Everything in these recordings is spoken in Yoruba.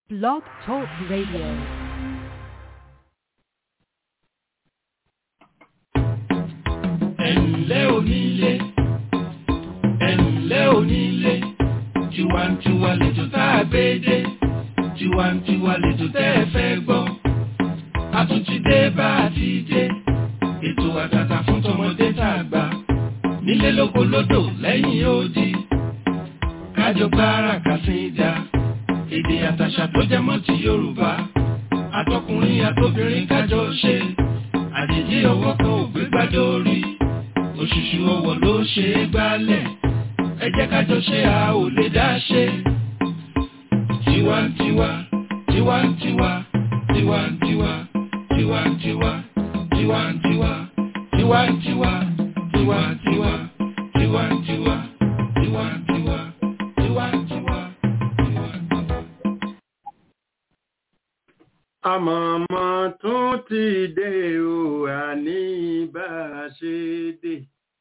Blog Talk Radio. ẹ̀ǹlẹ́ onílé ẹ̀ǹlẹ́ onílé tiwantiwa lètò tá a gbé dé tiwantiwa lètò tẹ́ ẹ fẹ́ gbọ́ a tún ti dé bá a ti dé ètò àtàtà fún tọmọdé tá a gbà nílé lóko lódò lẹ́yìn odi kájọ gbára kàsíńdà èdè àtàṣà tó jẹ mọ́ ti Yorùbá àtọkùnrin àtobìnrin kájọ ṣe àjèjì ọwọ́ kan ò gbé gbádùn orí òṣùṣù ọwọ́ ló ṣe é gbálẹ̀ ẹ jẹ́ kájọ ṣe a ò lè dá ṣe. tiwantiwa tiwantiwa tiwantiwa tiwantiwa tiwantiwa tiwantiwa tiwantiwa tiwantiwa tiwantiwa tiwantiwa tiwantiwa. àmọ̀mọ̀ tún ti dé o àní bá a ṣe dé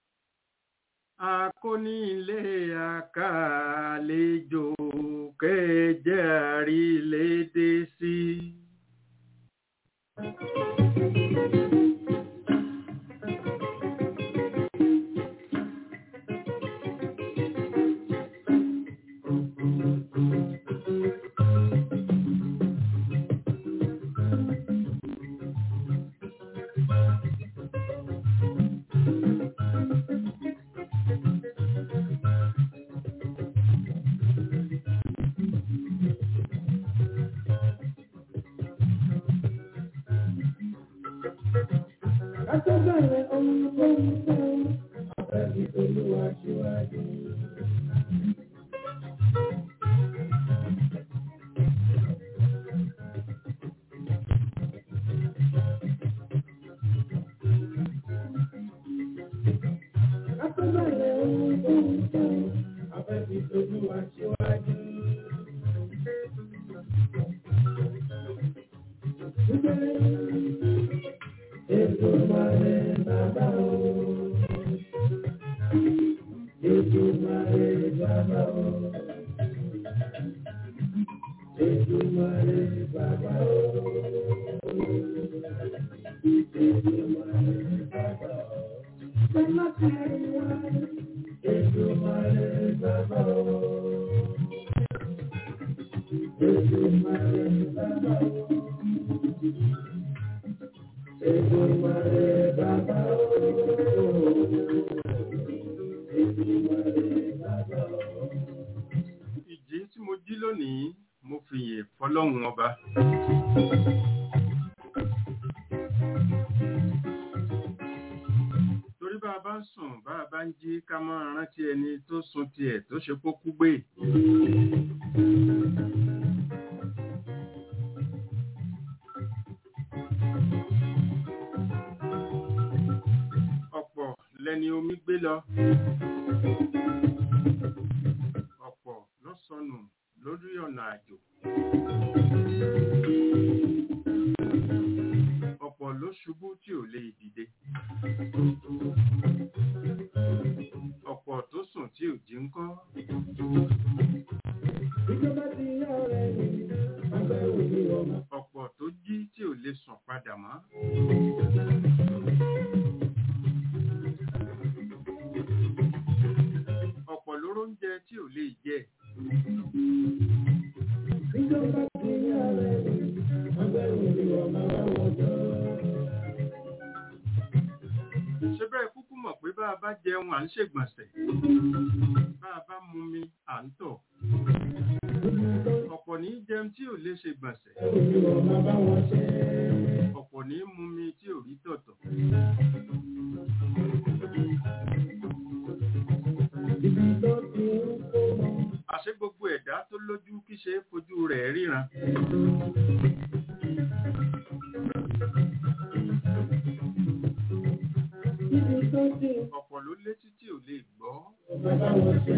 akónílé àkàlejò kẹjẹ àrílédé sí. Akọ́bẹ̀rẹ̀ ohun tó ń fẹ́ àfẹ́bí olúwa ṣíwájú. Akọ́bẹ̀rẹ̀ ohun tó ń fẹ́ àfẹ́bí olúwa ṣíwájú. Ètò ìmọ̀lẹ̀ bàbá o. Ètò ìmọ̀lẹ̀ bàbá o. Ètò ìmọ̀lẹ̀ bàbá o. Ètò ìmọ̀lẹ̀ bàbá o. Bàbá kárí wá. Ètò ìmọ̀lẹ̀ bàbá o. Ètò ìmọ̀lẹ̀ bàbá o. Èdùmàrè bàbá o. Èdùmàrè bàbá o. ìjí tí mo jí lónìí mo fi yè fọlọ́run ọba. torí bá a bá ń sùn bá a bá ń jí ká máa rántí ẹni tó sun tiẹ̀ tó ṣe kó kú gbé. ọ̀pọ̀ lẹni omi gbé lọ. ọ̀pọ̀ ló sọnù lórí ọ̀nà àjò. ọ̀pọ̀ ló ṣubú tí ò lè dìde. ọ̀pọ̀ tó sùn tí ò jí ń kọ́. Ìjọba ti yá ọ̀rẹ́ mi, àgbẹ̀ òní ọmọ. ọ̀pọ̀ tó jí tí ò lè sùn padà mọ́. ọ̀pọ̀ ló róúnjẹ tí ò lè jẹ. Ìjọba ti yá ọ̀rẹ́ mi, àgbẹ̀ òní ọmọ àwọn jọ. ṣé bẹ́ẹ̀ kúkú mọ̀ pé bá a bá jẹun à ń ṣègbọ̀nsẹ̀. bá a bá mumi à ń tọ̀. ọ̀pọ̀ ní í jẹun tí ò lè ṣègbọ̀nsẹ̀. Òní ọmọ bá wọn ṣe. ọ̀pọ̀ ní í mumi tí ò rí tọ̀tọ̀. Ibi tó ti ń kó wọn. àṣé gbogbo ẹ̀dá tó lójú kí ṣe é fojú rẹ̀ ríran. Ibi tó ti ń ọ̀pọ̀ ló létí tí ò lè gbọ́. ọmọ bá wọn ṣe.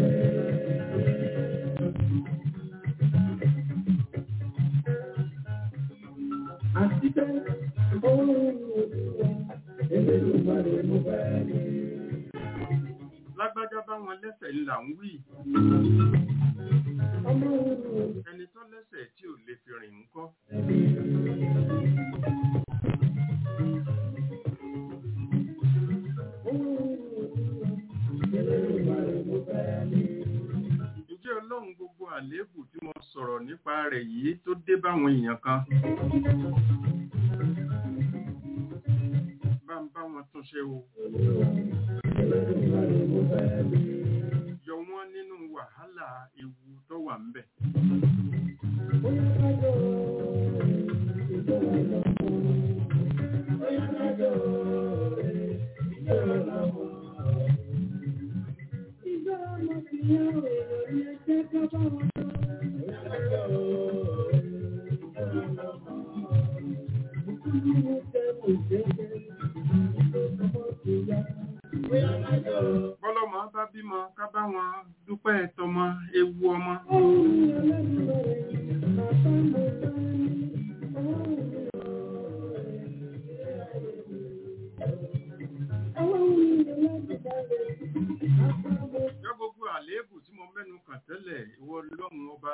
Àti pé ohun olúwa, Elédùmarè mo fẹ́ rí. lágbájá bá wọn lẹ́sẹ̀ ńlá ń wí. Ọmọ òru ẹni tó lẹ́sẹ̀ tí ò lè fi fi rìn ńkọ́. ǹjẹ́ ọlọ́run gbogbo àléébù tí mo sọ̀rọ̀ nípa rẹ̀ yìí tó dé báwọn èèyàn kan bá ń bá wọn tún ṣe o yọ wọ́n nínú wàhálà ewu tó wà ń bẹ̀. bọ́lọ́mọ bá bímọ ká bá wọn dúpẹ́ tọmọ ewu ọmọ. yọ gbogbo àléébù tí mo mẹ́nu kàn tẹ́lẹ̀ ìwọ lọ́run ọba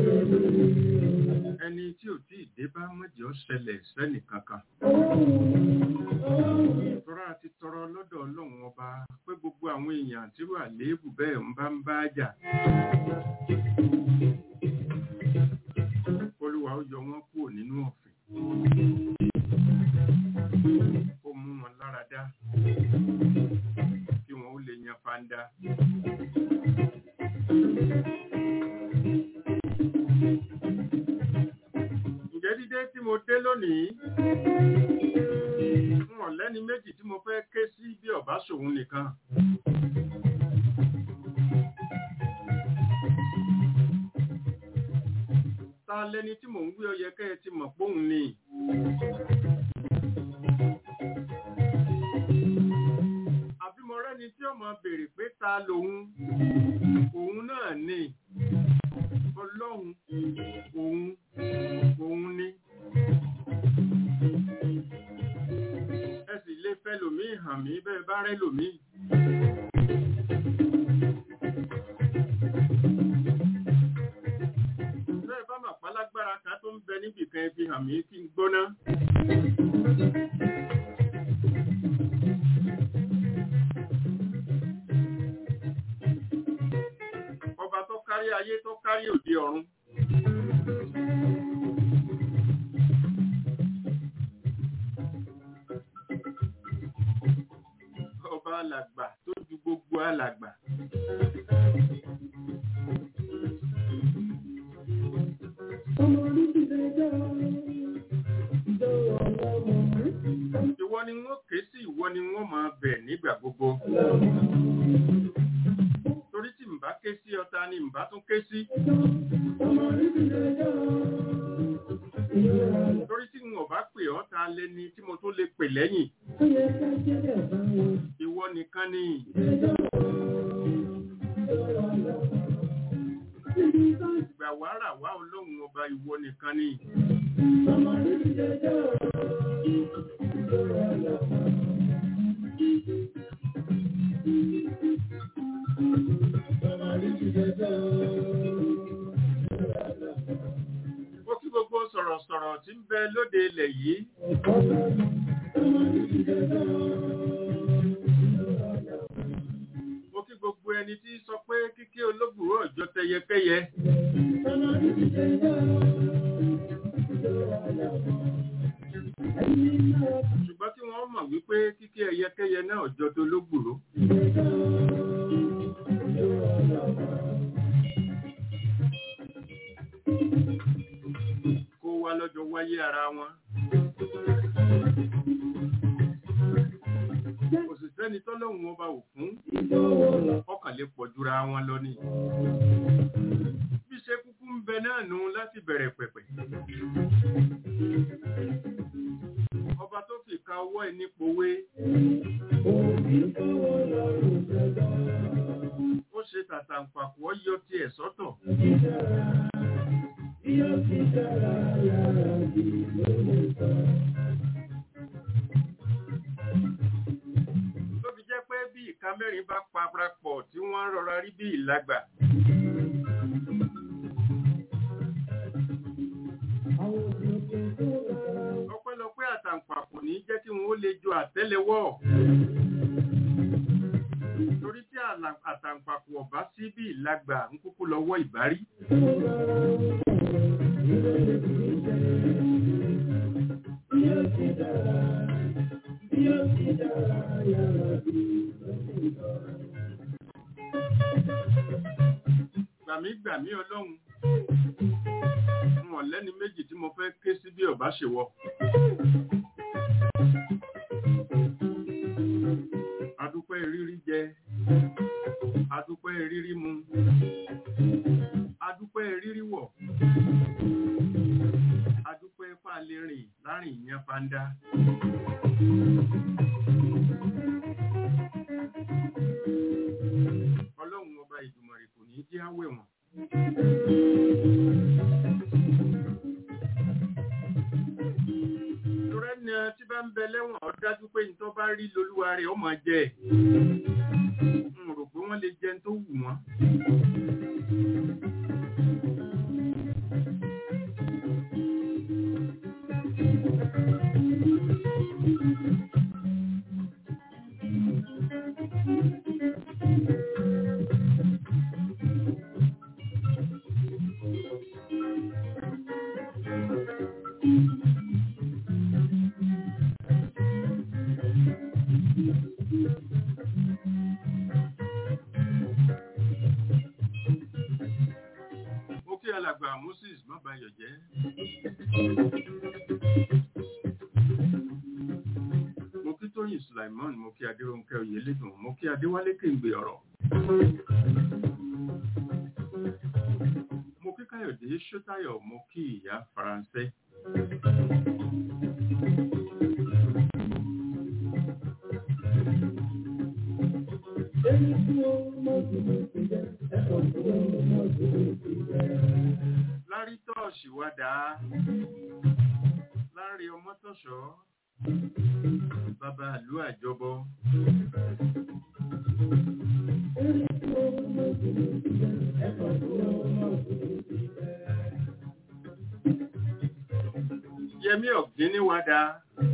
ẹni tí ò tí ì dé bá mọ̀jọ́ ṣẹlẹ̀ sẹ́nì kankan. tọ́ra ti tọrọ lọ́dọ̀ ọlọ́run ọba pé gbogbo àwọn èèyàn tírú àléébù bẹ́ẹ̀ ń bá ń bá jà. olúwa ó yọ wọ́n kúrò nínú ọ̀fìn. ó mú wọn lára dá kí wọn ó lè yan fanda. ǹjẹ́ dídé tí mo dé lónìí n ò lẹ́ni méjì tí mo fẹ́ ké sí bí ọ̀bá ṣòun nìkan. ta lẹni tí mò ń wí ọyẹ kẹ́ ẹ ti mọ̀ póun ni. àbí mo rẹ́ni tí ọmọ béèrè pé ta lòun òun náà ni ọlọ́run òun òun ni. ẹ sì lè fẹ́ lòmíì hàn mí bẹ́ẹ̀ bá rẹ́ lòmíì. bẹ́ẹ̀ bá mà pálágbára kan tó ń bẹ níbìkan ẹ fi hàn mí kí n gbóná. ọba tó kárí ayé tó kárí òde ọ̀run. ọba alàgbà tó ju gbogbo alàgbà. ìwọ ni wọ́n ké sí ìwọ ni wọ́n máa bẹ̀ nígbà gbogbo. torí tí n bá ké sí ọta ni n bá tún ké sí. torí tí n ò bá pè ọ́ ta lẹni tí mo tún lè pè lẹ́yìn. ìwọ nìkan ni. ìgbà wàrà wá ọlọ́run ọba ìwọ nìkan ni. Ó kí gbogbo sọ̀rọ̀sọ̀rọ̀ tí ń bẹ lóde ilẹ̀ yìí. Ó kí gbogbo ẹni tí sọ pé kíkí olóògbòrò ọjọ́ tẹyẹkẹyẹ. Ṣùgbọ́n tí wọ́n mọ̀ wípé kíkí ẹyẹkẹyẹ náà ọjọ́ tó lógbòrò. Kó wá lọ́jọ́ wáyé ara wọn. Kò sì sẹ́ni tọ́lọ́hun ọba ò fún. Ọkàn lè pọ̀ jura wọn lọ ni. Bí ṣe kúkú ń bẹ náà nù láti bẹ̀rẹ̀ pẹ̀pẹ̀. Ọba tó fi ka ọwọ́ ẹ̀ nípòwé. Ó ṣe tàtàǹpàkù ọ yọ tiẹ̀ sọ́tọ̀. Tó fi jẹ́ pé bí ìka mẹ́rin bá parapọ̀ tí wọ́n rọra rí bí ìlagbà. ọpẹ́lọpẹ́ àtàǹpàkò ní jẹ́ kí wọ́n ó lè jo àtẹ́lẹwọ́ torí tí àlà- àtàǹpàkò ọ̀bá sí bí ìlagbà ń kúkú lọ́wọ́ ìbárí gbàmí gbàmí ọlọ́run wọn lẹ́ni méjì tí mo fẹ́ ké sí bí ọ̀bá ṣe wọ. adúpẹ́ rírí jẹ adúpẹ́ rírí mu adúpẹ́ rírí wọ̀ adúpẹ́ fàlẹ́ rìn láàrin ìyẹn fanda. ọlọ́run ọba ìdùmọ̀rẹ̀ kò ní jẹ́ àwẹ̀ wọn. torẹ́ ni tí bá ń bẹ lẹ́wọ̀n ó dájú pé nítorí bá rí lolúwa rẹ̀ ó máa jẹ n rò pé wọ́n lè jẹun tó wù wọ́n. mo kí alàgbà moses má bayọ̀ jẹ́. mo kí tóyìn sulaiman mo kí adéròǹkẹ́ oyèlédùn mo kí adéwálé kéǹgbè ọ̀rọ̀. mo kí káyọ̀dé ṣótáyọ̀ mo kí ìyá faransé. lárí tọ́ọ̀ṣì wá dáa lárí ọmọ tọ̀ṣọ́ bàbá ìlú àjọbọ yẹmí ọ̀gbíní wá dáa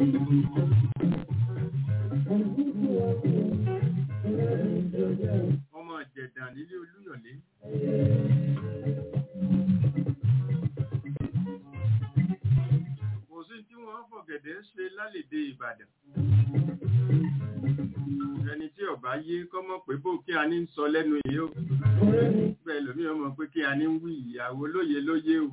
ọmọ ìjẹ̀dàn nílé olúyọ̀lé kò sí tí wọ́n fọ̀gẹ̀dẹ̀ ṣe lálèdè ìbàdàn ẹni tí ọba yé kọ́mọ̀ pé bó kí a ní ń sọ lẹ́nu yìí ó bẹ́ẹ̀ lómi ọmọ pé kí a ní ń wí ìyàwó lóye lóye o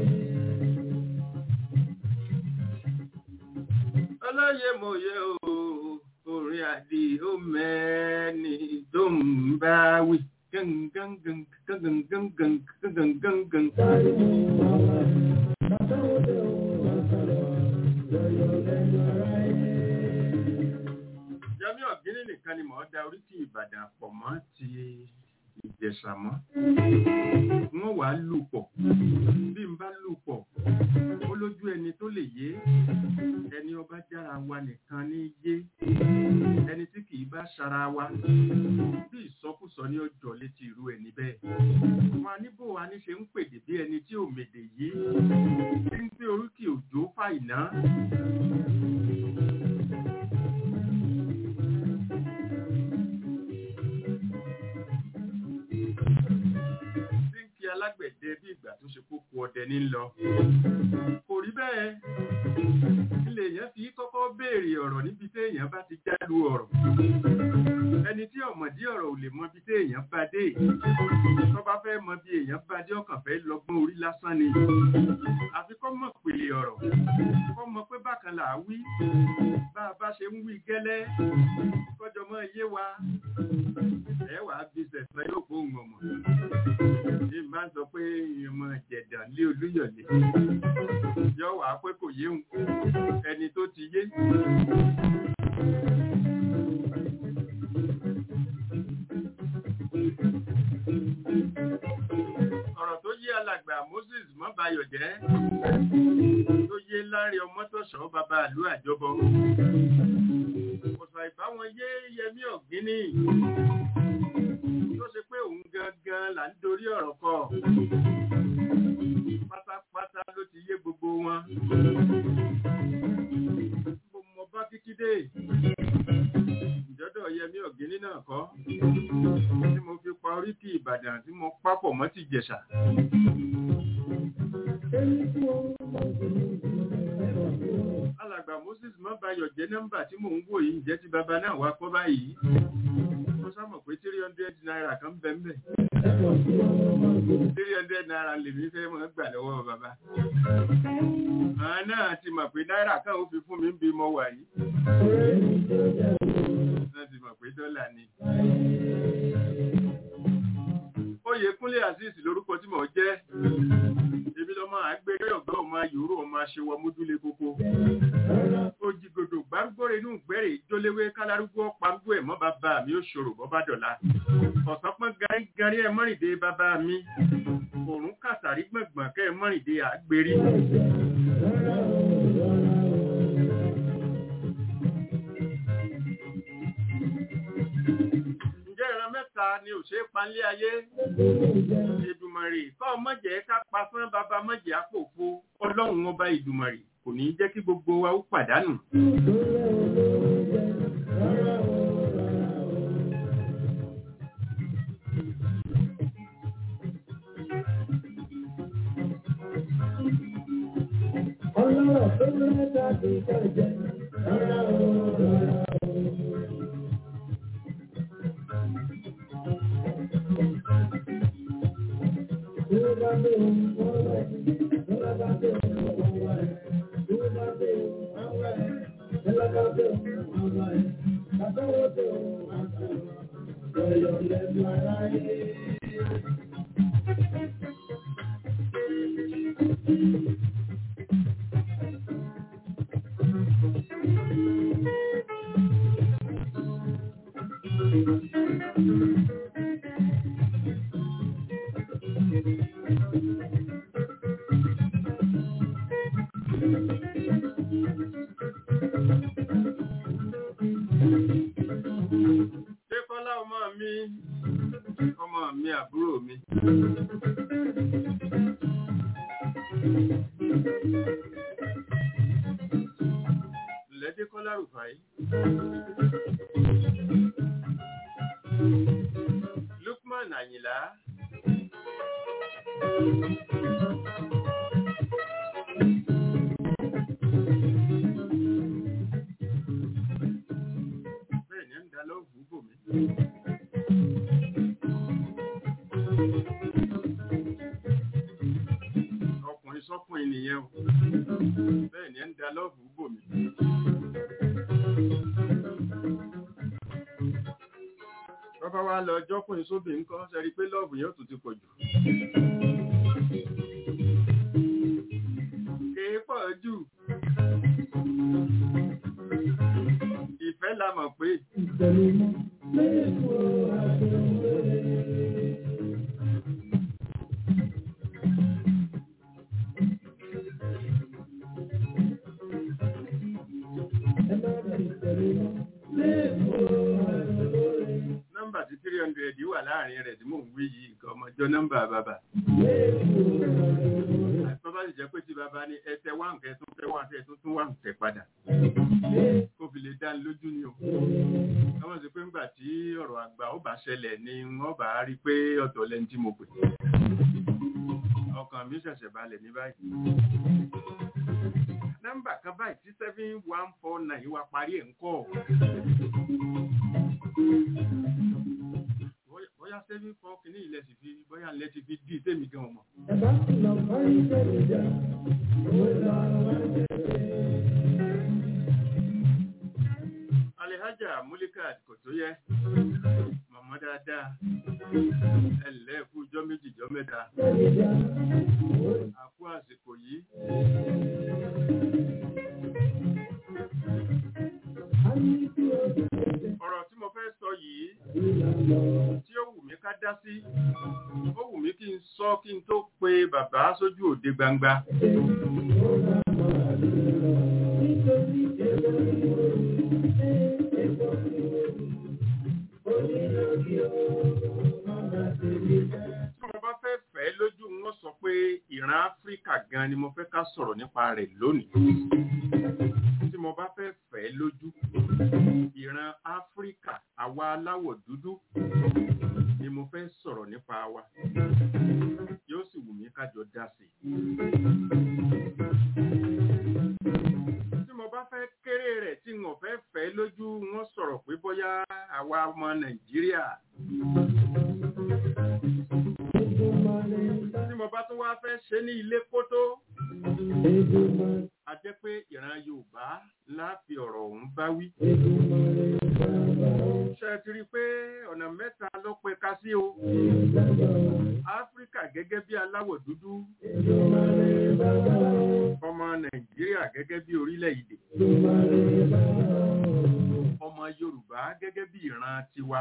olóye mòye o orin àdì ó mẹ́ni tó ń bá wí gangan gangan gangan gangan gangan gangan. Yọmí ọ̀gíní nìkan ni mò ń da oríkì Ìbàdàn pọ̀ mọ́ ti Ìjẹ̀ṣà mọ́. Wọ́n wàá lù pọ̀. Bí n bá lù pọ̀, ó lójú ẹni tó lè yé. Ẹni ọba jára wa nìkan ní yé. Ẹni tí kì í bá ṣara wa. Bí ìsọkúsọ ní ọjọ́ létí irú ẹni bẹ́ẹ̀. Wọn a níbò wa ní ṣe ń pèdè bí ẹni tí ò mèdè yé. Ń gbé oríkì òjò fàìná. tí ń kí alágbẹ̀dẹ bí ìgbà tó ṣe kókó ọdẹ ní lọ. Kò rí bẹ́ẹ̀. Ilé èèyàn fi kọ́kọ́ béèrè ọ̀rọ̀ níbi tí èèyàn bá ti jálu ọ̀rọ̀. Ẹni tí ọ̀mọ̀dí ọ̀rọ̀ ò lè mọ bí tí èèyàn bá dé. Tó bá fẹ́ mọ bí èèyàn bá dé ọkàn fẹ́ lọ́gbọ́n orí lásán ni. Àfi kọ́ mọ̀ pèlè ọ̀rọ̀. Kọ́ mọ pé bákan là á wí. Bá a bá ṣe ń wí gẹ́lẹ́. Kọ́jọ mọ́ iye wa. Ẹ wàá bí sẹ̀sán yóò gbóhùn ọmọ ní máa ń sọ pé ìmọ̀ jẹ̀dà lé olúyọ̀lé yọ wà pé kò yéhùn ẹni tó ti yé. ọ̀rọ̀ tó yé alàgbà Moses mọ́bayọ̀ jẹ́ tó yé láre ọmọtọ̀ṣọ́ bàbá àlú àjọbọ ọ̀sà ìbáwọn yé yẹmí ọ̀gíní tó ṣe pé òun gangan là ń dorí ọ̀rọ̀ kọ pátápátá ló ti yé gbogbo wọn wọn mo mọ bá kíkí dé ìjọ́dọ̀ yẹmí ọ̀gíní náà kọ́ tí mo fi pa oríkì ìbàdàn tí mo pápọ̀ mọ́ ti jẹ̀ṣà alàgbà moses mọ́bayọ̀ jẹ́ nọ́mbà tí mò ń wò yìí jẹ́ ti bàbá náà wá kọ́ báyìí mo sámọ̀ pé three hundred naira kan bẹ́ẹ̀ bẹ́ẹ̀ three hundred naira lèmi fẹ́ mọ́ gbà lọ́wọ́ bàbá àwọn náà ti mọ̀ pé náírà kan ó fi fún mi ń bí mo wà yìí wọ́n ti mọ̀ pé dọ́là ni. Oyèkúnlé Azeez lórúkọ tí mò ń jẹ́ ebi lọ́mọ àgbèrè ọ̀gá ọmọ yòóró ọmọ aṣèwọ mójúlé kókó. Òjìgòdò gbárùgbòrè inú gbẹ̀rẹ̀ ìjóléwé kálárúgbó pàǹgbò ẹ̀ mọ́ bàbá mi ó ṣòro bọ́bá dọ̀la. Ọ̀sán pọ́n garí ẹ mọ́rìndé bàbá mi. Òrùn kàtàrí gbọ̀ngbọ̀n kẹ́ ẹ mọ́rìndé àgbèrí. Ǹjẹ́ ìran mẹ́ta ni ò ṣe é panlé ayé? Ìdùmọ̀rì kọ́ mọ̀jẹ̀ ká pa fún bàbá mọ̀jẹ̀ àpòfo ọlọ́run ọba ìdùmọ̀rì kò ní jẹ́ kí gbogbo wa ó pàdánù. Ọlọ́rọ̀ tó mẹ́ta ti kọjá, rárá o, rárá o. Tí ó bá dé ohun wọ́n wẹ̀, tí ó bá dé ohun wọ́n wẹ̀, tí ó bá dé ohun wọ́n wẹ̀, tí ó bá dé ohun wọ́n wẹ̀, bàbá wo dé ohun wọ́n wẹ̀, lọ́yọ̀ lẹ́nu aráyé. Dékọ́lá ọmọ mi, ọmọ mi àbúrò mi. Ilẹ̀ Dékọ́lá Rùfàí. Lukman Àyìnlá. Bẹ́ẹ̀ ni ń da lọ́ọ̀bù bò mí. Ọkùnrin sọ́kùnrin nìyẹn o. Bẹ́ẹ̀ ni ń da lọ́ọ̀bù bò mí. Bọ́bá wa lọ jọ́kùnrin sóbì ń kọ́ sẹ́rí pé lọ́ọ̀bù yẹn ó tún ti pọ̀ jù. Kèé pọ̀ jù. Ìfẹ́ la mọ̀ pé Ìtẹ̀lẹ́mọ́ lẹ́kọ̀ọ́ àjọyọ̀. Ẹ má bẹ̀ ìtẹ̀lẹ́mọ́ lẹ́kọ̀ọ́ àjọyọ̀. nọ́mbà tí three hundred wà láàrin rẹ̀ tí mò ń wí yìí nǹkan ọmọjọ́ nọ́mbà bàbá. Tó bá sì jẹ́ pé tí bàbá ní ẹsẹ̀ wá nǹkan ẹ̀tún fẹ́ wá nǹkan ẹ̀tún tún wá nǹkan padà. Kó fi lè dá ní lójú ni o. Wọ́n sì pé ńgbà tí ọ̀rọ̀ àgbà ó bá ṣẹlẹ̀ ni wọ́n bá rí pé ọ̀tọ̀ lẹ́ni tí mo pè. Ọkàn mi ṣẹ̀ṣẹ̀ balẹ̀ ní báyìí. Nọ́mbà kan báyìí tí seven one four nine wá parí ẹ̀ ń kọ́. Bóyá- Bóyá seven four kìíní ilẹ̀ sì fi bóyá ilẹ̀ ti fi dí tèmi gan mọ̀. Ẹ bá sì lọ bá ìtẹ̀lẹ́ jà, ó lọ wá tẹ̀lé. Alihaja Mulikat kò tó yẹ. Màmá dáadáa. Ẹ ǹlẹ́ kú ijọ́ méjì ijọ́ mẹ́ta. Tẹ̀lé jà, A kú àsìkò yìí. á ní kí o tẹ̀lé. Ọ̀rọ̀ tí mo fẹ́ sọ yìí Ìlànà tí ó wù mí ká dá sí. Ó wù mí kí n sọ kí n tó pe bàbá sójú òde gbangba. nítorí èlò ìwòrò, èkó ìwòrò, onílòkì o, máa tẹ̀lé jà. Tí mo bá fẹ́ fẹ́ lójú wọn sọ pé ìran Áfíríkà gan ni mo fẹ́ ká ká sọ̀rọ̀ nípa rẹ̀ lónìí tí mo bá fẹ́ fẹ́ lójú ìran áfíríkà àwa aláwọ̀ dúdú ni mo fẹ́ sọ̀rọ̀ nípa wa yóò sì wù mí kájọ dá sí i. tí mo bá fẹ́ kéré rẹ̀ tí mo fẹ́ fẹ́ lójú wọn sọ̀rọ̀ pé bóyá àwa ọmọ nàìjíríà tí mo bá tún wá fẹ́ ṣe ní ilé kótó a jẹ́ pé ìran yorùbá láfi ọ̀rọ̀ ọ̀hún bá wí. ṣe ti rí i pé ọ̀nà mẹ́ta ló pe ká sí o. áfíríkà gẹ́gẹ́ bí aláwọ̀ dúdú. ọmọ nàìjíríà gẹ́gẹ́ bí orílẹ̀-èdè. ọmọ yorùbá gẹ́gẹ́ bí ìran tiwa.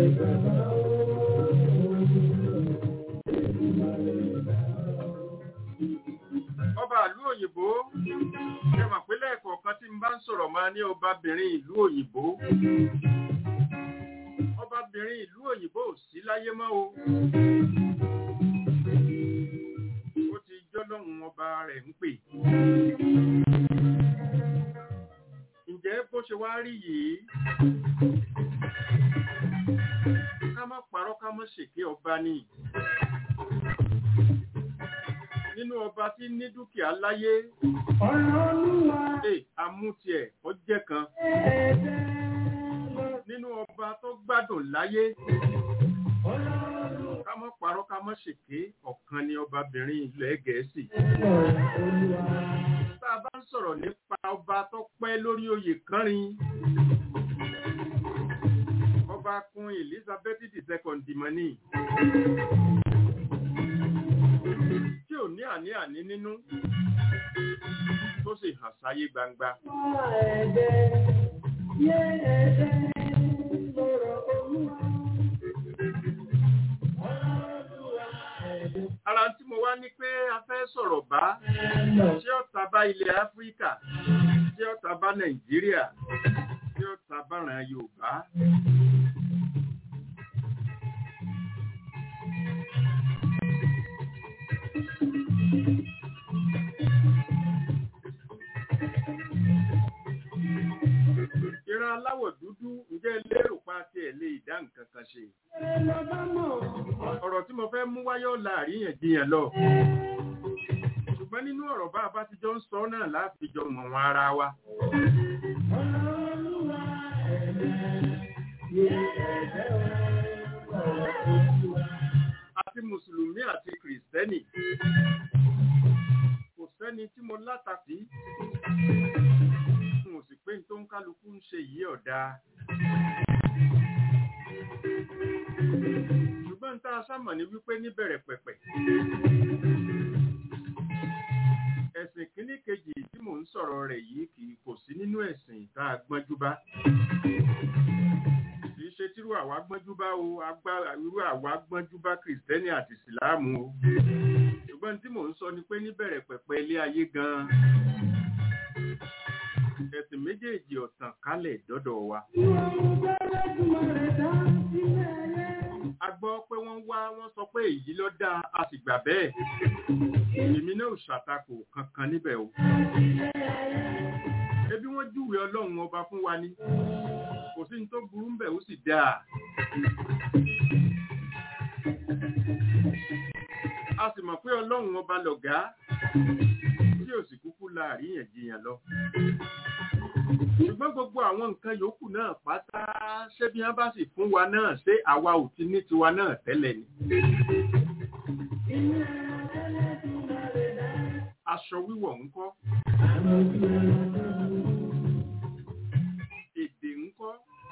ọba ìlú òyìnbó ẹ mà pé lẹ́ẹ̀kọ̀ọ̀kan tí n bá ń sọ̀rọ̀ máa ní ọbabìnrin ìlú òyìnbó ọbabìnrin ìlú òyìnbó ò sí láyé mọ́ o ó ti jọ́lọ́hun ọba rẹ̀ ń pè ǹjẹ́ bó ṣe wá rí yìí ká má parọ́ ká má ṣèké ọba ni nínú ọba tí ní dúkìá láyé ẹ amútiẹ̀ ó jẹ́ kan nínú ọba tó gbádùn láyé ká mọ́ parọ́ ká mọ́ ṣèké ọ̀kan ni ọbabìnrin ilẹ̀ gẹ̀ẹ́sì tá a bá ń sọ̀rọ̀ nípa ọba tó pẹ́ lórí oyè kánrin ọba kun Elizabeth II dìmọ́nì tí ò ní àní-àní nínú tó sì hàn sáyé gbangba. Ara tí mo wá ní pé a fẹ́ sọ̀rọ̀ bá ṣé ọ̀tá bá ilẹ̀ Áfíríkà, ṣé ọ̀tá bá Nàìjíríà, ṣé ọ̀tá bá ràn Yorùbá. ìran aláwọ̀ dúdú ǹjẹ́ lérò pa ti ẹ̀ lè dá nǹkan kan ṣe. ọ̀rọ̀ tí mo fẹ́ mú wáyọ̀ láàríyànjiyàn lọ. ṣùgbọ́n nínú ọ̀rọ̀ bá a bá ti jọ ń sọ náà láti jọ mọ̀ wọn ara wa. àti mùsùlùmí àti kìrìsìtẹ́nì kò sẹ́ni tí mo látàkì mo sì pé tó ń kálukú ń ṣe yìí ọ̀dà. ṣùgbọ́n tá a sámọ̀ ní wípé níbẹ̀rẹ̀ pẹ̀pẹ̀. ẹ̀sìn kìíní kejì tí mò ń sọ̀rọ̀ rẹ̀ yìí kì í kò sí nínú ẹ̀sìn tá a gbọ́njú bá. kì í ṣe tírú àwa gbọ́njú bá o irú àwa gbọ́njú bá kìrìsìtẹ́nì àti ìsìláàmù o. ṣùgbọ́n tí mò ń sọ ni pé níbẹ̀rẹ̀ pẹ̀pẹ̀ ilé ayé gan-an ẹ̀sìn méjèèjì ọ̀tàn kálẹ̀ dọ́dọ̀ wa. a gbọ́ pé wọ́n wá wọ́n sọ pé èyí ló dáa a sì gbà bẹ́ẹ̀. èmi náà ò ṣàtakò kankan níbẹ̀ o. ebi wọ́n júwe ọlọ́run ọba fún wa ni kò sí ní tó burú ńbẹ̀ ó sì dáa. a sì mọ̀ pé ọlọ́run ọba lọ̀gá tí ò sì kúkú la àríyànjiyàn lọ ṣùgbọ́n gbogbo àwọn nǹkan yòókù náà pátá ṣé bí wọ́n bá sì fún wa náà ṣé àwa ò ti ní tiwa náà tẹ́lẹ̀ ni. aṣọ wíwọ̀ ńkọ́ èdè ńkọ́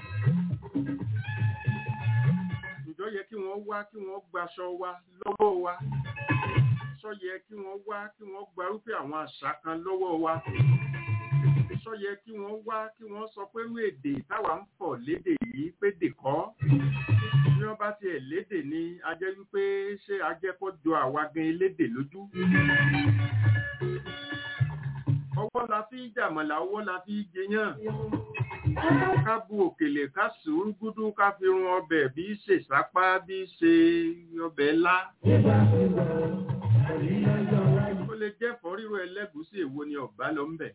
ǹjọ́ yẹ kí wọ́n wá kí wọ́n gbaṣọ wa lọ́wọ́ wa sọ yẹ kí wọ́n wá kí wọ́n gbarúfẹ́ àwọn àṣà kan lọ́wọ́ wa sọ yẹ kí wọ́n wá kí wọ́n sọ pé irú èdè táwa ń fọ̀ lédè yìí pédè kọ́ bí wọ́n bá tiẹ̀ lédè ni a jẹ́ wípé ṣé a jẹ́ kó jọ àwa gan elédè lójú. ọwọ́ la fi jàmọ̀lá ọwọ́ la fi jẹyàn ká bu òkèlè ká sùúrù gúdú ká fi run ọbẹ̀ bí ṣe sápá bí ṣe ọbẹ̀ ńlá. ó lè lè jẹ́ ẹ̀fọ́ rírò ẹlẹ́gùúsí èwo ni ọ̀bá lọ ń bẹ̀.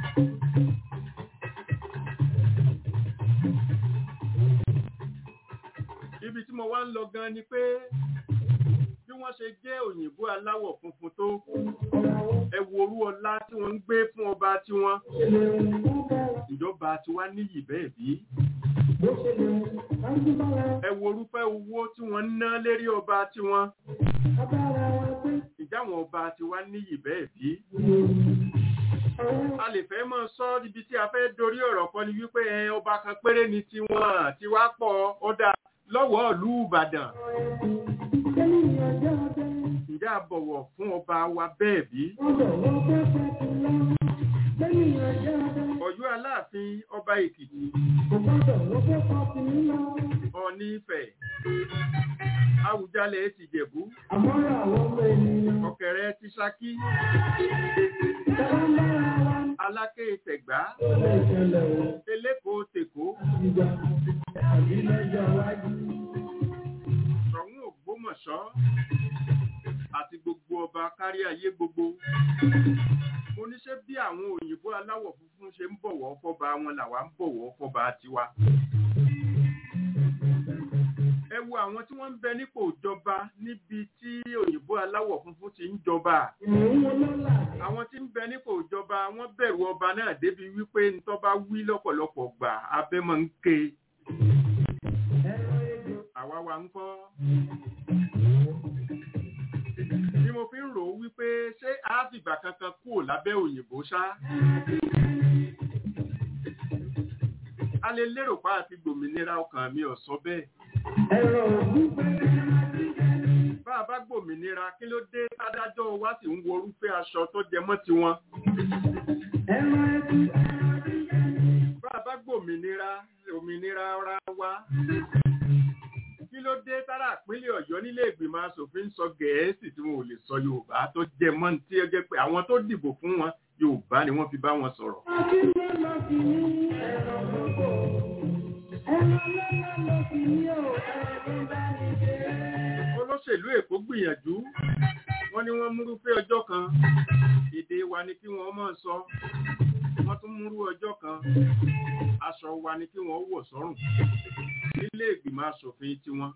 ibi tí mo wá ń lọ gan ni pé bí wọ́n ṣe jẹ́ òyìnbó aláwọ̀ funfun tó ẹ wo orú ọlá tí wọ́n ń gbé fún ọba tiwọn ìjọba tiwa níyì bẹ́ẹ̀ bí ẹ wo orúfẹ́ owó tí wọ́n ń ná lérí ọba tiwọn ìjáwọn ọba tiwa níyì bẹ́ẹ̀ bí a lè fẹ́ mọ́ sọ ibi tí a fẹ́ dorí ọ̀rọ̀ kan ni wípé ẹ ọba kan péré ni tiwọn tiwa pọ̀ ọ̀dà lọ́wọ́ ìlú Ìbàdàn ǹjẹ́ a bọ̀wọ̀ fún ọba wa bẹ́ẹ̀ bí? Ọ̀yọ́ Aláàfin ọba Èkìtì Ọ̀ọ̀ni Ifẹ̀ Awùjalẹ̀ ti Jẹ̀bú Ọ̀kẹ̀rẹ̀ ti Ṣakí Aláké Tẹ̀gbá Eléko Tèkó Ṣọ̀ún Ògbómọ̀ṣọ́ àti gbogbo ọba kárí ayé gbogbo. Mo ní ṣé bí àwọn òyìnbó aláwọ̀ funfun ṣe ń bọ̀wọ̀ fọ́ba wọn làwa ń bọ̀wọ̀ fọ́ba tiwa. Ẹ wo àwọn tí wọ́n ń bẹ nípò ìjọba níbi tí òyìnbó aláwọ̀ funfun ti ń jọba. Àwọn tí ń bẹ nípò ìjọba wọ́n bẹ̀rù ọba náà débi wípé ntọ́ bá wí lọ́pọ̀lọpọ̀ gbà abẹ́ máa ń ké. Àwa wa ń kọ́ ni mo fi ń rò ó wípé ṣé a fìgbà kankan kúrò lábẹ́ òyìnbó ṣá. a lè lérò pa àti gbòmìnira ọkàn mi ò sọ bẹ́ẹ̀. bá a bá gbòmìnira kí ló dé adájọ́ wa sì ń wo orúfẹ́ aṣọ tó jẹ mọ́ tiwọn. bá a bá gbòmìnira òmìnira ara wa kí ló dé tára ìpínlẹ̀ ọ̀yọ́ nílé ìgbìmọ̀ asòfin sọ gẹ̀ẹ́sì tí wọn ò lè sọ yorùbá tó jẹ mọ́ tí ó jẹ́ pé àwọn tó dìbò fún wọn yorùbá ni wọ́n fi bá wọn sọ̀rọ̀. olóṣèlú èkó gbìyànjú wọ́n ní wọ́n múrúfẹ́ ọjọ́ kan èdè wa ni kí wọ́n máa sọ wọ́n tún múrú ọjọ́ kan aṣọ wa ni kí wọ́n wọ̀ sọ́rùn nílé ìgbìmọ̀ asòfin tiwọn.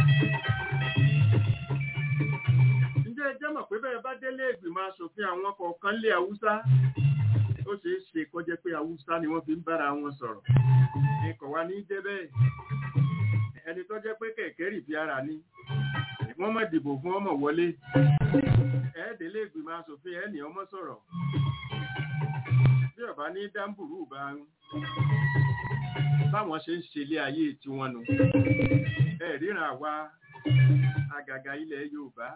ǹjẹ́ ẹ jẹ́ mọ̀ pé bẹ́ẹ̀ bá délé ìgbìmọ̀ asòfin àwọn kọ̀ọ̀kan lé haúsá ó ṣeé ṣe kó jẹ́ pé haúsá ni wọ́n fi ń bára wọn sọ̀rọ̀ ikọ̀ wa ní jẹ́ bẹ́ẹ̀ ẹni tó jẹ́ pé kẹ̀kẹ́ rì bí ara ni wọ́n mọ̀ dìbò fún ọmọ wọlé ẹ̀ẹ́dẹ̀lé ìgbìmọ̀ asòfin ẹ̀ ní ọmọ sọ̀rọ̀ bí ọba ní dáńbùrú bá ń báwọn ṣe ń ṣe ilé ayé tí wọ́n nu ẹ ríran àwa àgàgà ilẹ̀ Yorùbá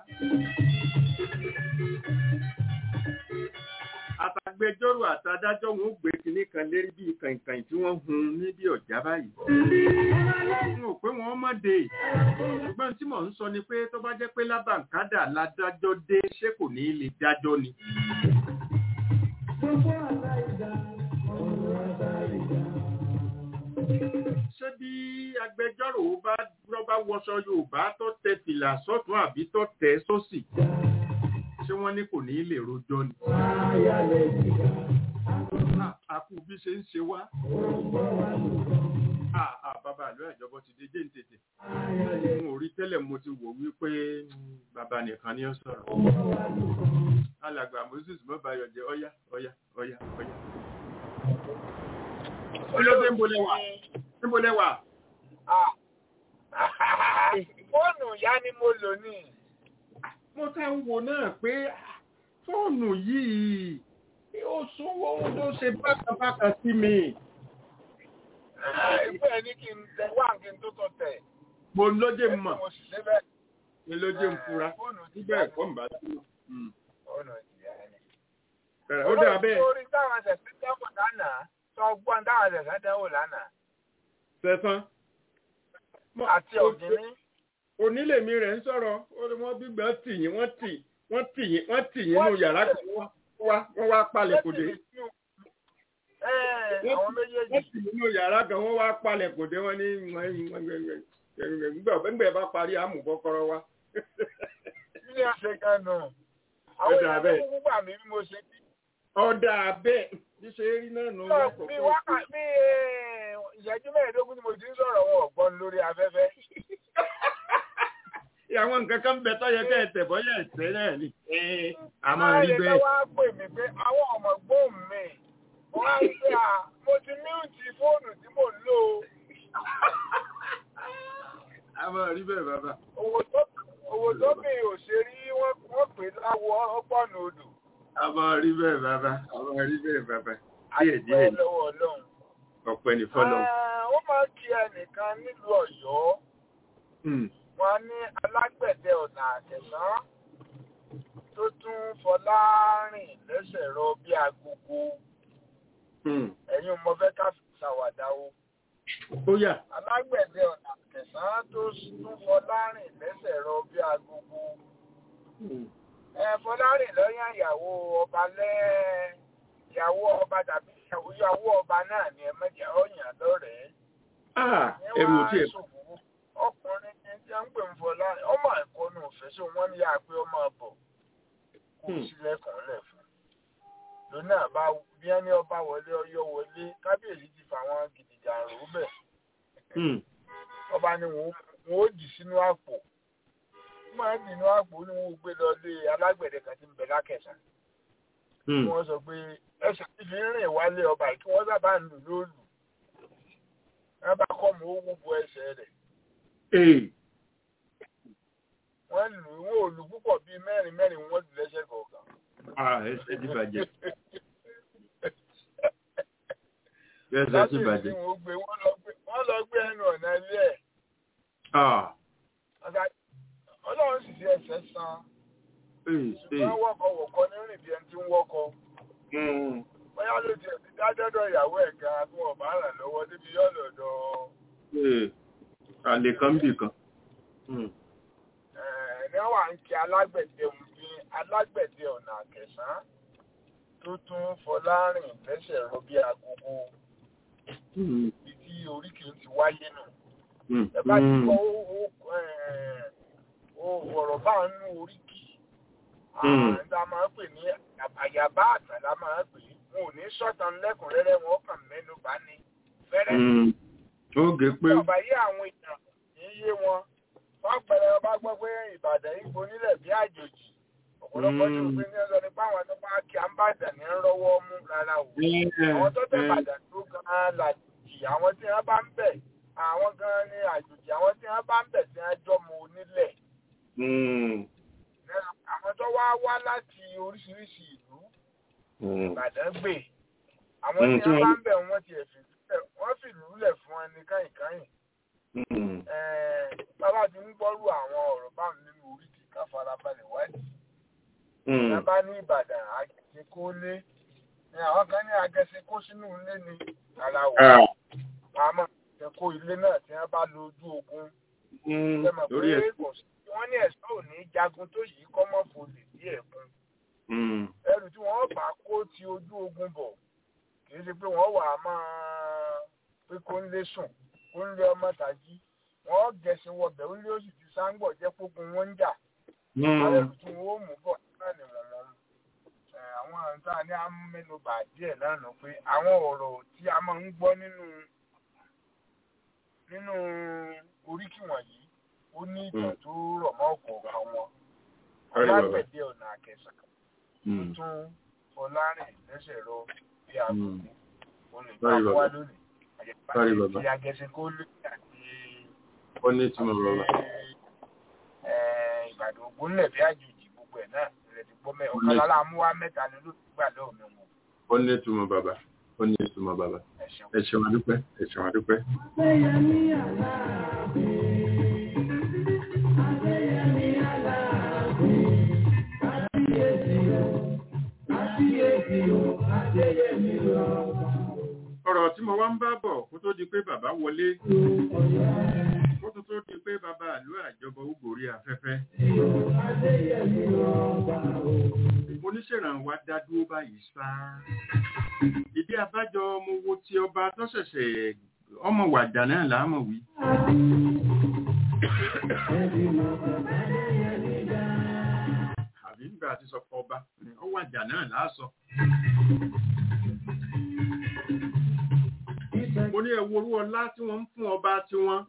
àtàgbẹjọ́rò àtàdájọ́ wọn ó gbé kinní kan lérí bíi kàìnkàìn tí wọ́n hun níbi ọ̀já báyìí n ò pé wọ́n mọ̀ dé ṣùgbọ́n tí mò ń sọ ni pé tó bá jẹ́ pé lábàǹkádà ládájọ́ dé ṣé kò ní lè dájọ́ ni. Gbogbo àlá ìdá, ọ̀rọ̀ àlá ìdá ṣé bí agbẹjọ́rò bá rọ́bá wọṣọ yorùbá tó tẹ fìlà sọ́tún àbí tó tẹ sósì ṣé wọ́n ní kò ní lè rojọ́ ni. àkú bí ṣe ń ṣe wá. bàbá àlọ́ ìjọba ti dé jẹ́ tètè. n ò rí tẹ́lẹ̀ mo ti wò wípé bàbá nìkan ni ó sọ̀rọ̀. alàgbà moses mọ́bàyọ̀ jẹ́ ọ̀yá ọ̀yá ọ̀yá ọ̀yá olóde ń bolẹ̀ wà ń bolẹ̀ wà. fóònù ìyá ni mo lò ní. mo ká ń wo náà pé fóònù yìí ó súnwó ló ṣe bákàbákà sí mi. ìgbẹ́ ẹ̀ ní kí n tẹ wá kí n tó tọ̀ tẹ̀. mo lóde mọ̀ mo sì ṣe bẹ́ẹ̀. mo lóde ń fura nígbà ẹ̀kọ́ ń bá sí. fóònù ìyá ni. ó dà bẹ́ẹ̀. orí táwọn ṣẹ̀ṣẹ̀ tẹ́wọ̀ lánàá sọ gbọ́n táwọn ṣẹ̀ṣẹ̀ tẹ́wọ̀ lánàá. sẹ́sán. àti ògìní. onílèmí rẹ̀ ń sọ̀rọ̀ wọ́n gbígbà tì yín wọ́n tì wọ́n tì yín wọ́n tì yín nínú yàrá kan wọ́n wá palẹ̀ kò dé. àwọn méjèèjì. wọ́n tì nínú yàrá kan wọ́n wá palẹ̀ kò dé wọ́n ní nígbà bá parí àmú kọ́kọ́rọ́ wa. ilé ọ̀sẹ̀ kan nù. àwọn Ó dà èèyàn bẹ́ẹ̀. tó kúkú gbà mí bí mo ṣe bí. ọ̀dà bẹ́ẹ̀ bí ṣe rí náà nù Lọ bí wákà bí eh, ìṣẹ́jú mẹ́ẹ̀ẹ́dógún tí mo ti ń sọ̀rọ̀ wọn ọ̀gbọ́n lórí afẹ́fẹ́. àwọn nǹkan kan bẹ tó yẹ kẹ́ ẹ tẹ̀ bọ́yá ẹ̀tẹ́ náà ni Ẹ, a máa rí Báyìí bẹ́ẹ̀. ló wá pè mí pé àwọn ọmọ gbóhùn mi. Wọ́n á rí pé à mo ti míùtì fóònù tí mò ń lò ó. a máa rí bẹ́ẹ̀ bàbá. Owó tó owó tó mi ò ṣe rí wọ́n wọ́n pè láwọ ọgbọ́n odò. a máa rí bẹ́ẹ̀ bàbá a máa rí bẹ́ẹ̀ bàbá. díẹ̀ díẹ̀ Àdúpẹ́ ni lọ́wọ́ Ọlọ́run. ọ̀pẹ ní fọ́lọ́. Ah, Wọ́n máa ń kí ẹnìkan nílùú Ọ̀yọ́. Wọ́n ní alágbẹ̀dẹ ọ̀nà àtẹ̀sán tó tún Fọlárìn lẹ́sẹ̀ rọ bí agogo. Ẹ̀yin mo fẹ́ ká ṣàwàdà o. ó yà. Alágbẹ̀dẹ ọ̀nà àtẹ̀sán tó tún Fọlárìn lẹ́sẹ̀ rọ bí agogo. Ẹ Fọlárìn lọ́yàn ìyàwó ọba lẹ́ ìyàwó ọba tàbí ìyàwó ọba náà ni ẹ mẹ́jẹ̀ ọ̀yàn lọ́rẹ̀ẹ́. Ah, ẹrù ò tiẹ̀. ọkùnrin ní tí a ń pè ń fọlá ọmọ ẹ̀kọ́ ní òfẹ́ sí wọn ní yáa pé ọmọ bọ̀ kò sílẹ̀kùn lẹ̀ fún lónà bá bí ẹni ọba wọlé ọyọ wọlé kábíyèsí ti fà wọn gidigidi àrùn bẹ̀ ọba ni wọn ó dì sínú àpò wọn máa dì sínú àpò ni wọn ó gbé lọ lé alágbẹ̀dẹ kan tí ń bẹ lákẹ̀sán wọ́n sọ pé ẹsẹ̀ tí fi ń rìn wálé ọba yìí kí wọ́n sábà ń lù lóòlù wọ́n bá kọ́ mọ́ owó bo ẹsẹ̀ rẹ̀ wọ́n lù ú wọ́n ò lù púpọ̀ bíi mẹ́rin mẹ́rin wọ́n lù lẹ́sẹ̀ kọ̀ọ̀kan. Ah, ẹsẹ̀ ti bàjẹ́. Ẹsẹ̀ ti bàjẹ́. wọ́n gbé wọ́n lọ gbé wọ́n lọ gbé ẹnu ọ̀nà ilé ẹ̀. Ah, Ọ̀gá- Ọlọ́run sì fi ẹsẹ̀ san. ee, ee. ṣùgbọ́n wọ́kọ̀ wọ̀kọ́ ní rìn bí ẹni tí ń wọ́kọ̀. Mm. bóyá ló tiẹ̀ ti dájọ́dọ̀ ìyàwó ẹ̀ gan bí wọ́n bá ràn lọ́wọ́ débi yọ̀lọ̀ dọ̀ Ee, àlè kan bì kan. Mm. ní wà ń kí alágbẹ̀dẹ ní alágbẹ̀dẹ ọ̀nà àkẹsàn tó tún Fọlárìn lẹ́sẹ̀ rọ bí agogo Mm. ibi tí oríkì ti wáyé nù. Mm. ẹ bá ti Mm. kọ́ ó ọ̀rọ̀ bá ń nú oríkì Mm. àǹdà máa ń pè ní àyàbá àtàlà máa ń pè é wọn ò ní sọ̀tàn lẹ́kùnrẹ́rẹ́ wọn kàn mẹ́nu bá ní fẹ́rẹ́ Mm. Oge pé. ọba yé àwọn èèyàn kì í yé wọn wọn pẹrẹ ọba gbọ́ pé Ìbàdàn yìí gbonílẹ̀ bí àjòjì ọ̀pọ̀lọpọ̀ ní òpin ní ọ̀sán nípa àwọn tó bá kí àǹbàdàn ní rọ́wọ́ mú rárá o àwọn tó tẹ̀ Ìbàdàn tó gan-an làjì àwọn tí wọ́n bá ń bẹ̀ àwọn gan-an ní àjòjì àwọn tí wọ́n bá ń bẹ̀ tí wọ́n jọmọ onílẹ̀ Mm. àwọn tó wá wá láti oríṣiríṣi ìlú Mm. Ìbàdàn gbè àwọn Mm, tí tí wọ́n wọ́n- bá ń bẹ̀ wọ́n ti ẹ̀fìn wọ́n fìlú lẹ̀ fún ẹni káyìnkáyìn Mm. bàbá ti ń gbọ́rú àwọn ọ̀rọ̀ báwọn nínú oríkì ká farabalẹ̀ wádìí. Mm. Ẹ bá ní Ìbàdàn àgẹ̀sẹ̀ kó lé. Ní àwọn kan ní àgẹ̀sẹ̀ kó sínú ilé ni ara wò. Ah. Àmọ́ ẹ kó ilé náà tí wọ́n bá lo ojú ogun. Mm. Ṣé mọ̀ Lórí pé ẹ̀. kò sí wọ́n ní ẹ̀sọ́ ò ní jagun tó yìí kọ́ mọ́ folè sí ẹ̀kún. Mm. Ẹrù tí wọ́n bá kó ti ojú ogun bọ̀ kì í ṣe pé wọ́n wà á máa pé kó ń lé sùn kó ń lé ọmọ tàjí. Wọ́n gẹ̀ẹ́sì wọbẹ̀ ó lé òsì ti sáńgbọ̀ jẹ́ pógun wọn ń jà. àwọn Mm. ẹrù tí wọn ó mú bọ̀ náà ni wọ́n wọ́n mú. Ẹ, àwọn àǹtá ní amẹ́nubà díẹ̀ lánàá pé àwọn ọ̀rọ̀ tí a máa ń gbọ́ nínú nínú oríkì wọ̀nyí ó ní ìtàn tó rọ̀ mọ́ ọ̀kọ̀ọ̀kan wọn. Ọ̀rẹ́ bàbá. ọlágbẹ̀dẹ ọ̀nà àkẹsàn Mm. tún Fọlárìn lẹ́sẹ̀ rọ bí Mm. àgùkù ó lè Ọ̀rẹ́ bá bàbá. wá lónìí. Ọ̀rẹ́ bàbá. àti agẹsẹ̀ kó lé àti Ó ní ìtumọ̀ bàbá. ẹ, Ìbàdàn ògbónlẹ̀ bí àjòjì gbogbo ẹ̀ náà ìrẹ̀ ti gbọ́ mẹ́ Ó ọ̀kan ní- lára mú wá mẹ́ta ni ló gbà lọ́wọ́ mi wọn Ó ní ìtumọ̀ bàbá. Ó ní ìtumọ̀ bàbá. ẹ ṣeun. Ẹ ṣeun adúpẹ́. Ẹ ṣeun adúpẹ́. Ọ̀rọ̀ tí mo wá ń bá bọ̀ kó tó di pé bàbá wọlé. Kó tó tó di pé bàbá àlú àjọbọ ó gòrí afẹ́fẹ́. Oníṣèrànwá dá dúró báyìí sáá. Ìdí abájọ mo wo ti ọba tó ṣẹ̀ṣẹ̀ ọmọ wàjà náà láàmọ̀ wí. Àbí ìgbà lágbára àti sọpọ̀ ọba ó wàjà náà láàsọ. mo ní ẹ worú ọlá tí wọ́n ń fún ọba tiwọn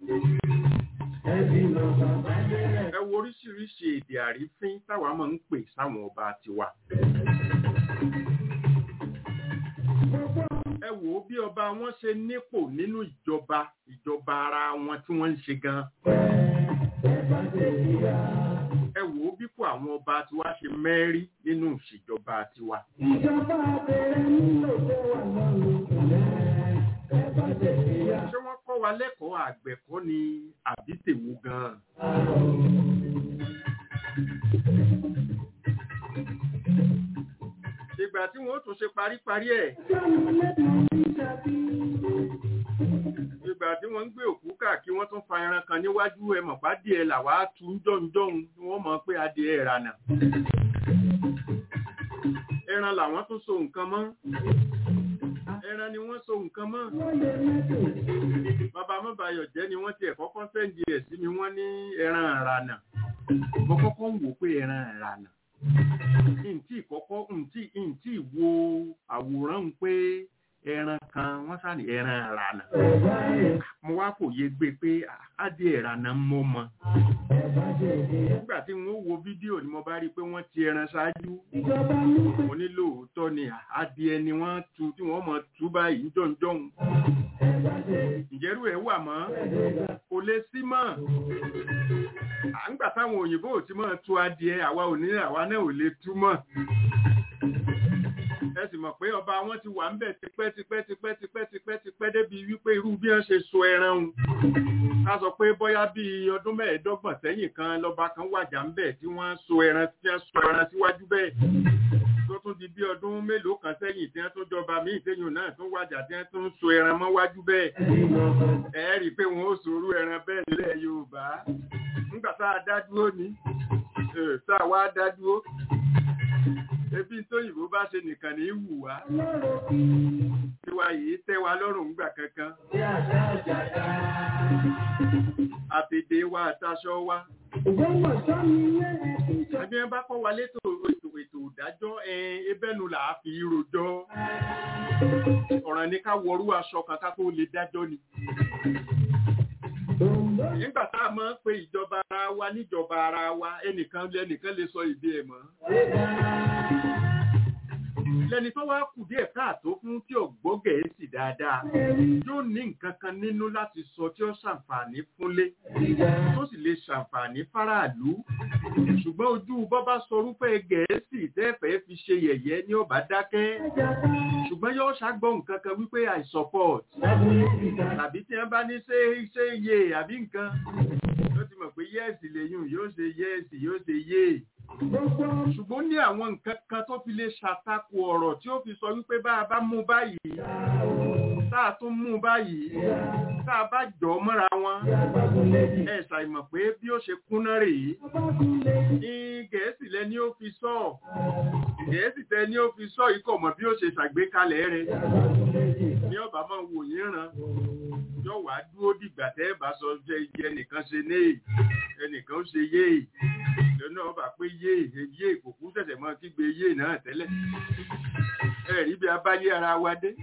ẹ wo oríṣiríṣi èdè àrífín táwa máa ń pè sáwọn ọba tiwa. ẹ wò ó bí ọba wọn ṣe nípò nínú ìjọba ìjọba ara wọn tí wọ́n ń ṣe gan. ẹ wò ó bípò àwọn ọba tiwa ṣe mẹ́rí nínú ìṣèjọba tiwa. Ìjọba abẹ́rẹ́ nílò tó wà lọ́rùn ẹ bá tẹ̀lé ya. ṣé wọ́n kọ́ wa lẹ́kọ̀ọ́ àgbẹ̀kọ́ ni àbí tèwo gan-an. ìgbà tí wọ́n ó tún ṣe paríparí ẹ̀ ìgbà tí wọ́n ń gbé òkú káàkiri wọ́n tún fa ẹran kan níwájú ẹ mọ̀ pádìẹ làwa tu ń jọ̀ǹjọ̀ǹ tí wọ́n mọ̀ pé adìẹ ìrànà ẹran làwọn tún so nǹkan mọ́ ẹran ni wọ́n so nǹkan mọ́ bàbá mọ́bàyọ̀ jẹ́ ni wọ́n tiẹ̀ kọ́kọ́ sẹ́ǹdì ẹ̀ sí mi wọ́n ní ẹran ìrànà mo kọ́kọ́ ń wò pé ẹran ìrànà ntí kọ́kọ́ ntí ntí wo àwòrán pé ẹran kan wọ́n sáré ẹran ìrànà mo wá fòye gbé pé adìẹ ìrànà mọ́ mọ́ nígbà tí wọ́n wo fídíò ni mo bá rí i pé wọ́n ti ẹran ṣáájú mo ní lóòótọ́ ni adìẹ ni wọ́n tu tí wọ́n mọ̀ tú báyìí jọ̀ǹjọ̀ǹ ìjẹ́rú ẹ̀ wà mọ́ kò lè sí mọ́ à ń gbà táwọn òyìnbó ò ti máa tu adìẹ àwa ò ní àwa náà ò lè tú mọ́ ẹ sì mọ̀ pé ọba wọn ti wà ń bẹ̀ tipẹ́ tipẹ́ tipẹ́ tipẹ́ tipẹ́ tipẹ́ débi wípé irú bí wọ́n ṣe so ẹran un ká sọ pé bóyá bíi ọdún mẹ́ẹ̀ẹ́dọ́gbọ̀n sẹ́yìn kan lọ́ba kan wàjà ń bẹ̀ tí wọ́n so ẹran tí wọ́n so ẹran síwájú bẹ́ẹ̀ tó tún di bí ọdún mélòó kan sẹ́yìn tí wọ́n tún jọba míì sẹ́yìn náà tún wàjà tí wọ́n tún so ẹran mọ́ wájú bẹ́ẹ̀ ẹ rí i pé wọ́n ó sorú ẹran bẹ́ẹ̀ nílẹ̀ Yorùbá nígbà tá a dá dúró ní tá a wá dá dúró ebi tóyìnbó bá ṣe nìkan ní wù wá tiwa yìí tẹ́ wa lọ́rùn ńgbà kankan àtèdè wa àtàṣọ wa ẹbí ẹ bá kọ́ wa létò ètò ètò ìdájọ́ ẹbẹ́nu là á fi rojọ́ ọ̀ràn ní ká wọrú aṣọ kan ká tó lè dájọ́ ni nígbà tá a máa ń pe ìjọba ara wa níjọba ara wa ẹnìkan lẹ́nìkan lè sọ ìdí ẹ̀ mọ́ lẹni tó wá kù díẹ̀ káàtó fún tí ò gbọ́ gẹ̀ẹ́sì dáadáa yóò ní nǹkan kan nínú láti sọ tí ó ṣàǹfààní fúnlé tó sì lè ṣàǹfààní fáráàlú ṣùgbọ́n ojú bọ́bá sọrúfẹ́ gẹ̀ẹ́sì tẹ́fẹ̀ẹ́ fi ṣe yẹ̀yẹ́ ní ọba dákẹ́ ṣùgbọ́n yóò ṣàgbọ́ nǹkan kan wípé i support tàbí tí wọ́n bá ní ṣe ṣe yé àbí nǹkan yóò ti mọ̀ pé yẹ́ẹ̀sì lèyún yóò ṣe yẹ́ẹ̀sì yóò ṣe yé ṣùgbọ́n ní àwọn nǹkan kan tó fi lè ṣàtakò ọ̀rọ̀ tí ó fi sọ wípé bá a bá mú báyìí tá a tún mú báyìí tá a bá jọ mọ́ra wọn ẹ ṣàìmọ̀ pé bí ó ṣe kúnná rèé ní gẹ̀ẹ́sì lẹ ni ó fi sọ gẹ̀ẹ́sì tẹ ni ó fi sọ ikọ̀ mọ̀ bí ó ṣe ṣàgbékalẹ̀ rẹ̀ ní ọba máa wò yín ràn yóò wá dúró dìgbà tẹ́ ẹ bá sọ jẹ́ iye ẹnìkan ṣe ní ẹnìkan ó ṣe yéè lọ́nà ọba pé yé yé ìkòkú ṣẹ̀ṣẹ̀ mọ́ kígbe yé náà tẹ́lẹ̀ ẹ̀rí bí abáyé ara wa dé.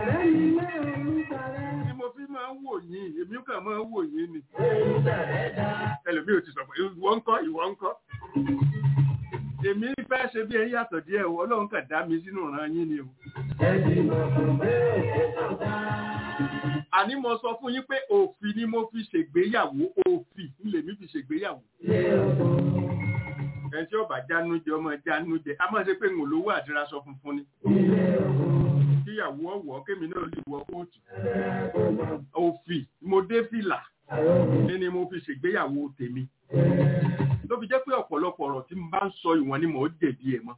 tí mo fi máa ń wò yín èmi kàn máa ń wò yín ni. ẹlòmíì ò ti sọ pé ìwọ ń kọ́ ìwọ ń kọ́. èmi fẹ́ ṣe bí ẹ yàtọ̀ díẹ̀ o ọlọ́run kàn dá mi sínú ìran yín ni o. àní mo sọ fún yín pé òfin ni mo fi ṣègbéyàwó òfin lèmi fi ṣègbéyàwó ẹni tí ọba jánu jẹ ọmọ jánu jẹ a máa ṣe pé ń lówó àdírasọ funfun ni kíyàwó ọwọ kémi náà lè wọ kóòtù òfì mo dé fìlà ní ni mo fi ṣègbéyàwó tèmi ló fi jẹ́ pé ọ̀pọ̀lọpọ̀ ọ̀rọ̀ tí mo bá ń sọ ìwọ̀n ni mò ń jẹ̀bi ẹ̀ mọ́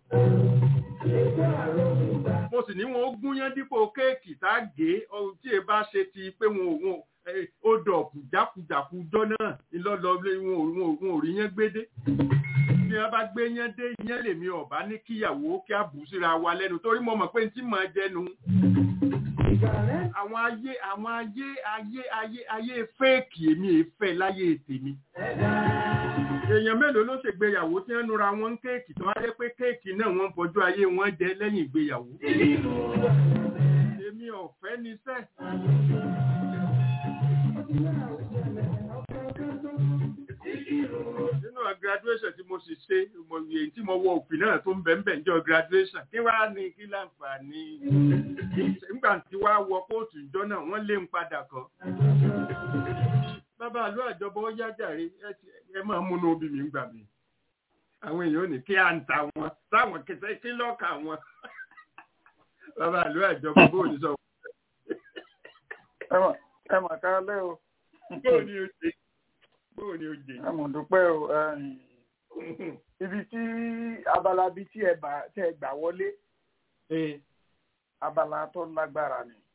mo sì ní wọn ó gúnyán dípò kéèkì tá a gé tí ẹ bá ṣe ti pé wọn ò ó dọ̀kù jákujàku jọ náà ńlọ́lọ́ wọn ò rí yẹn gbédé bí wọn bá gbé yẹn dé yẹn lèmi ọba ní kíyàwó kí a bù síra wa lẹ́nu torí mo mọ̀ pé n tí mọ̀ jẹnu àwọn ayé àwọn ayé ayé ayé ayé fẹ́ẹ̀kì èmi èéfẹ́ láyé tèmi èèyàn mélòó ló ṣègbéyàwó tí wọ́n nura wọn kéèkì tó wá jẹ́ pé kéèkì náà wọ́n ń fojú ayé wọn jẹ lẹ́yìn ìgbéyàwó èmi ọ̀fẹ́ ni sẹ́ nínú graduation tí mo sì ṣe mo èyí tí mo wọ òfin náà tó ń bẹ̀ ń bẹ̀ níjọ́ graduation kí wàá ní kí láǹfààní nígbà tí wàá wọ kóòtù ìjọ náà wọ́n lé ń padà kọ́ bàbá àlọ́ àjọbọ ó yá jàre ẹ máa múnú obì mi ń gbà mí àwọn èèyàn ò ní kí à ń ta wọn táwọn kẹsẹ kí lọ́ọ̀kà wọn bàbá àlọ́ àjọbọ bó ní sọ. ẹ mà ká lẹ́ o. bó ní o ṣe bó ní o jẹ. ẹ mọ̀ dúpẹ́ o ibi tí abala bíi tí ẹ gbà wọlé abala tó lágbára ni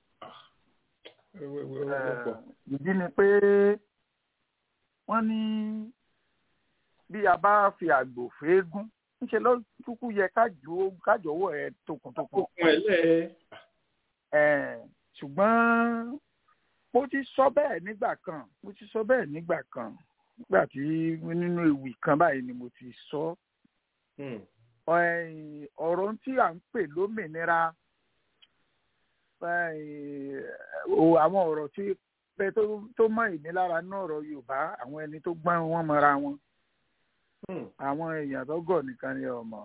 ìdí ni pé wọ́n ní bí a bá fi àgbò fẹ́ẹ́gún ńṣe ló kúkú yẹ kájọwọ́ ẹ tokùntokùn. ṣùgbọ́n mo ti sọ bẹ́ẹ̀ nígbà kan mo ti sọ bẹ́ẹ̀ nígbà kan nígbà tí nínú ewì kan báyìí ni mo ti sọ ọ̀rọ̀ tí à ń pè lómìnira àwọn ọ̀rọ̀ tí pé tó mọ ìnilára náà ọ̀rọ̀ yorùbá àwọn ẹni tó gbọ́n wọn mọ́ra wọn àwọn èèyàn tó gọ̀ nìkan ni ọmọ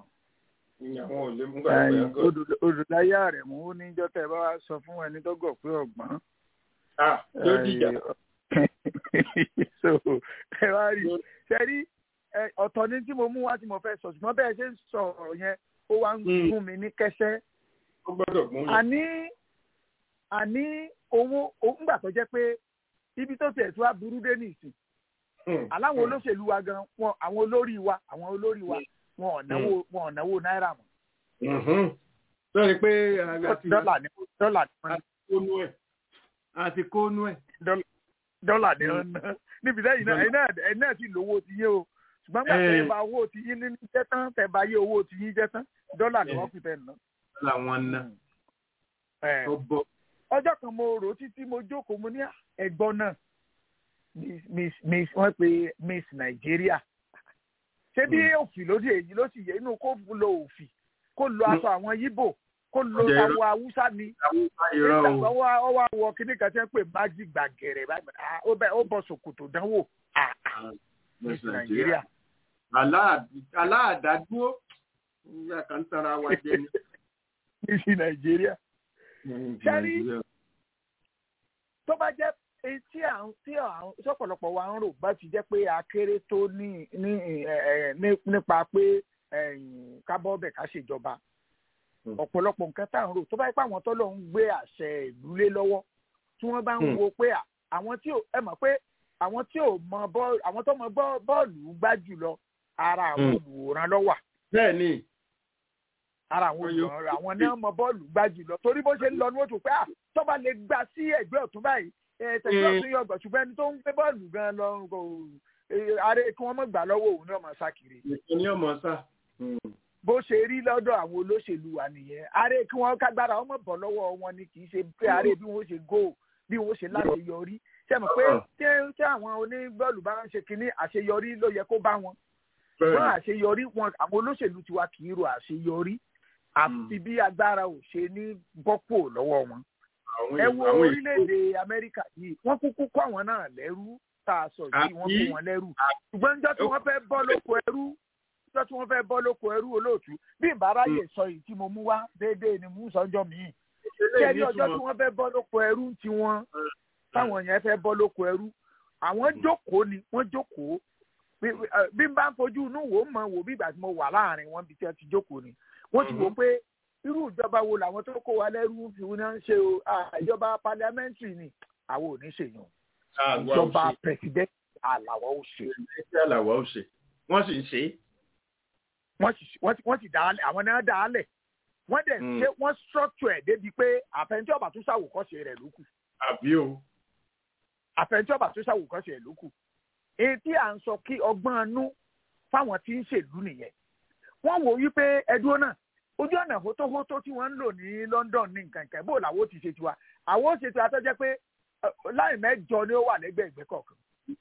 olùdáyà rẹ̀ mú ó níjọ́ tẹ́ bá wá sọ fún ẹni tó gọ̀ pé ọ̀gbọ́n. yóò dìjà. so ẹ wá rí ṣe rí ọ̀tọ̀ ní tí mo mú wá tí mo fẹ́ sọ ṣùgbọ́n bẹ́ẹ̀ ṣe ń sọ ọ̀rọ̀ yẹn ó wá ń gún mi ní kẹ́sẹ́. àní àní owó ńgbà tó jẹ́ pé ibi tó tiẹ̀ tó wá burú dé nìsín aláwọn olóṣèlú wa gan wọn àwọn olórí wa àwọn olórí wa wọn ò náwó wọn ò náwó náírà mọ́. lórí pé dọ́là ni dọ́là ni wọ́n kónú ẹ̀ àti kónú ẹ̀. dọ́là ni wọ́n ná níbi sẹ́yìn náà ẹ̀yin náà sì lówó ti yé o ṣùgbọ́n gbà tẹ́ bá owó ti yín ní jẹ́ tán tẹ́ bá yé owó ti yín jẹ́ tán dọ́là ni wọ́n fi tẹ̀ ná. làwọn ná. ọjọ́ kan mo rò títí mo jókòó mo ní ẹ̀gbọ́n náà miss miss wọ́n pe miss Nàìjíríà ṣé bí òfì lóde èyí ló sì yẹ inú kó lo òfì kó lo aṣọ àwọn yíbò kó lo àwọn haúsá ni nígbà tó wá wọ kíní kan tí wọ́n pè májì gbàgẹ̀rẹ̀ ó bọ ṣòkòtò dánwò miss Nàìjíríà. aláàdádúró ìyá kan tara wa jẹ ni. miss Nàìjíríà. sẹ́rí tó bá jẹ́ tí àwọn tí àwọn sọ̀pọ̀lọpọ̀ wa ń rò bá ti jẹ́ pé akéré tó ní ní nípa pé kábọ́ọ̀bẹ̀ ká ṣèjọba ọ̀pọ̀lọpọ̀ nǹkan tá à ń rò tó bá yẹ pé àwọn tó lọ ń gbé àṣẹ ìlú lé lọ́wọ́ tí wọ́n bá ń wo pé àwọn tí ẹ mọ̀ pé àwọn tí ò mọ bọ́ọ̀lù àwọn tó mọ bọ́ọ̀lù gbá jùlọ ara àwọn olùwòran ló wà. bẹ́ẹ̀ni. ara àwọn olùwòran àwọn náà mọ bọ́ọ̀lù gbá jùlọ torí bó ṣe ń lọ ní wọ́n tó pé tó bá lè gbà sí ẹgbẹ́ ọ̀tún báyìí tẹ̀síwá tún yọ ọgbà ṣùgbọ́n ẹni tó ń gbé bọ́ọ̀lù gan lọ kò ààrẹ kí wọ́n mọ̀ gbà lọ́wọ́ òun ní ọmọ sá kiri. ní ọmọ sá. bó ṣe rí lọ́dọ̀ àwọn olóṣèlú wa nìyẹn ààrẹ kí wọ́n kágbára ọmọ bọ̀ lọ́wọ́ wọn ni kì í ṣe pé ààrẹ bí wọ́n ṣe gò bí wọ́n ṣe láṣeyọrí ṣe mọ̀ pé tí àwọn oníbọ́ọ̀lù bá ń ṣe kinní àṣeyọrí ló yẹ kó bá wọn. wọ́n àṣeyọrí wọn àwọn olóṣèlú tiwa kì í ro àṣeyọrí àfi bí agbára ò ṣe ní bọ́pò lọ́wọ́ wọn ẹ wo orílẹ̀-èdè amẹ́ríkà yìí wọ́n kúkú kọ́ àwọn náà lẹ́rú tá a sọ yìí wọ́n kó wọn lẹ́rú ṣùgbọ́n níjọ́ tí wọ́n fẹ́ bọ́ lóko ẹrú níjọ́ tí wọ́n fẹ́ bọ́ lóko ẹrú olóòtú bí ìbáráyè sọ yìí tí mo mú wá déédéé ni mú sọ́jọ́ míì kẹ́ni ọjọ́ tí wọ́n fẹ́ bọ́ lóko ẹrú tí wọ́n táwọn yẹn fẹ́ bọ́ lóko ẹrú àwọn jókòó ni wọ́n jókòó bí n bá ń fojú inú wò ó mọ̀ wò bí ìgbà tí mo wà láàrin wọn bí tí wọ́n ti jókòó ni wọ́n ti wò pé irú ìjọba wo làwọn tó kó wa lẹ́rú fi wọn ṣe o ìjọba parliamentary ni àwọn ò ní ṣèyàn ìjọba president àlàwọ̀ ò ṣe. àlàwọ̀ ò ṣe wọ́n sì ń ṣe. wọ́n sì dálẹ̀ àwọn náà dálẹ̀ wọ́n dẹ̀ ṣe wọ́n structure ẹ̀ débi pé àfẹnjọ́ ọba tó ṣàwòkọ́ṣe rẹ̀ ló kù. àbí o. àfẹnjọ́ ọba tó ṣàwòkọ́ṣe rẹ̀ ló kù. èyí tí à ń sọ kí ọgbọ́n inú fáwọn tí ń ṣèlú nìyẹn. wọ́n wò wípé ẹdúró náà ojú ọ̀nà hótóhótó tí wọ́n ń lò ní London ní nǹkan kan bó làwọn ó ti ṣe tiwa àwọn ó ṣe tiwa tó jẹ́ pé láì mẹ́jọ ni ó wà lẹ́gbẹ̀ẹ́ ìgbẹ́ kọ̀ọ̀kan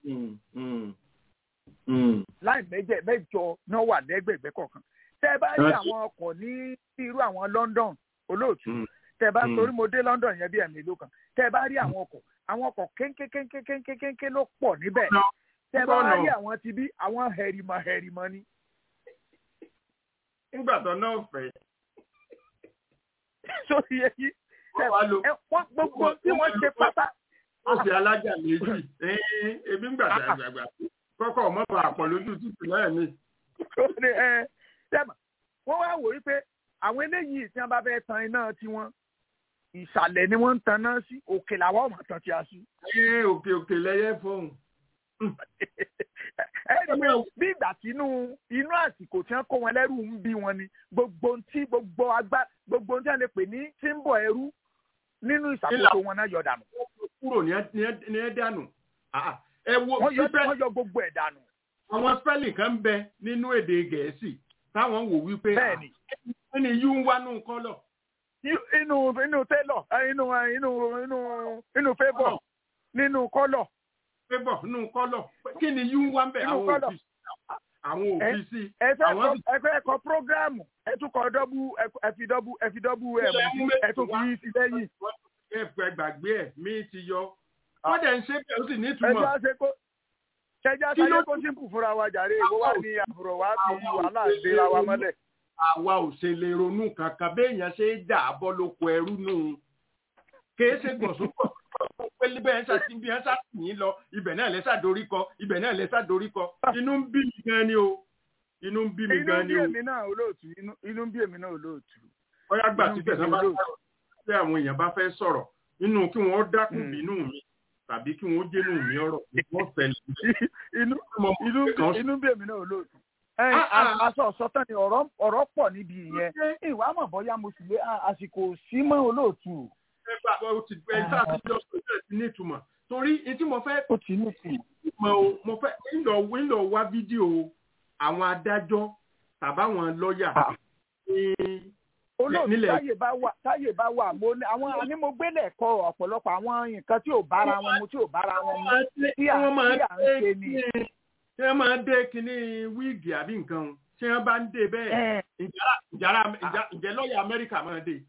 láì mẹ́jẹ mẹ́jọ ni ó wà lẹ́gbẹ̀ẹ́ ìgbẹ́ kọ̀ọ̀kan tẹ́ ẹ bá rí àwọn ọkọ̀ ní irú àwọn London olóòtú tẹ́ ẹ bá torí mo dé London yẹn bí ẹ̀mí ìlú kan tẹ́ ẹ bá rí àwọn ọkọ̀ àwọn ọkọ̀ kéńkéńkéńkéńkéńké ló pọ̀ níbẹ̀ tẹ́ ẹ bá rí àwọn ti bí àwọn hẹ̀rìmọ̀ hẹ̀rìmọ̀ ni. nígbà tó náà fẹ́. sórí èyí wọ́n gbogbo tí wọ́n ṣe pátá. ó fi alájà méjì ebi ń gbàgbà gbàgbà kọ́kọ́ mọ́ bá àpọ̀ lójú títì lẹ́ẹ̀mí. wọ́n wá wò wípé àwọn eléyìí tí wọ́n bá fẹ́ tan iná tiwọn ìsàlẹ̀ ni wọ́n ń tan náà sí òkè làwọn ọmọ tán ti a sí. ẹ òkè òkè lẹyẹ fóun. ẹ ẹ bí ìgbà tí inú inú àsìkò tí wọ́n kó wọn lẹ́rù ń bí wọn ni gbogbo tí gbogbo agbá gbogbo tí wọ́n lè pè ní tí ń bọ̀ ẹrú nínú ìṣàkóso wọn náà yọ dànù. kúrò ní ẹ dànù. ẹ wo wọ́n yọ gbogbo ẹ̀ dànù. àwọn spelling kan ń bẹ nínú èdè gẹ̀ẹ́sì táwọn wò wípé bẹ́ẹ̀ni ẹni yú ń wá nù kọ́lọ̀ inú inú télọ̀ inú inú inú inú fébọ̀ nínú kọ́lọ̀. fébọ̀ nínú kọ́lọ̀ kí ni yú wá ń bẹ̀ àwọn òfin àwọn òfin sí. ẹ fẹ́ kọ prógráàmù ẹ tún kọ dọ́bù ẹ fi dọ́bù ẹ fi dọ́bù ẹ mú ẹ tún fi sí lẹ́yìn. ẹ fẹ́ gbàgbé ẹ̀ mí ti yọ wọ́n dẹ̀ ń ṣe bẹ́ẹ̀ ó sì ní ìtumọ̀. ẹjọ́ ṣe kó ṣẹjá sáyé kó sínkù fúnra wa jàre ìwọ wà ní àbúrò wa fi wàhálà gbéra wa mọ́lẹ̀ àwa ò ṣe lè ronú kankan béèyàn ṣe é dà á bọ́ lóko ẹrú nù. kìí ṣe gbọ̀nsúpọ̀ pé bẹ́ẹ̀ ṣá ti bí ẹ ṣá tì yín lọ ibẹ̀ náà lẹ́sà dorí kọ ibẹ̀ náà lẹ́sà dorí kọ inú ń bí mi gan ni o inú ń bí mi gan ni o. inú ń bí èmi náà olóòtú inú ń bí èmi náà olóòtú. ọyá gbà tí tẹ̀sán bá sọ̀rọ̀ tí àwọn èèyàn bá fẹ́ sọ̀rọ̀ nínú kí wọ́n dákun bínú mi tàbí kí wọ́n dénú mi ọ̀rọ̀ wọ́n fẹ́ inú ń bí èmi náà olóòtú aṣọ ọ̀sọ́tàn ni ọ̀rọ̀ pọ̀ níbi ìyẹn ìwà mọ̀ bọ́yá mo sì lé àsìkò sí mọ́ olóòtú. ẹgbà ó ti gbẹ ẹgbà àtijọ́ sọ́jọ́ ti ní ìtumọ̀ torí etí mo fẹ́. ó ti ní ìtumọ̀. mo fẹ́ ńlọ ńlọ wá fídíò àwọn adájọ́ tàbáwọn lọ́ọ̀yà. olóòtú táyè bá wà táyè bá wà mo ní àwọn àní mo gbélé ẹ̀kọ́ ọ̀pọ̀lọpọ̀ àwọn nǹkan tí ò bára wọn mu tí ò bára wọn mu tí à ń ṣe ni ṣé wọ́n máa dé kinní wíìgì àbí nǹkan ṣé wọ́n bá ń dé bẹ́ẹ̀ ǹjẹ́ lọ́ọ̀yà amẹ́ríkà máa dé.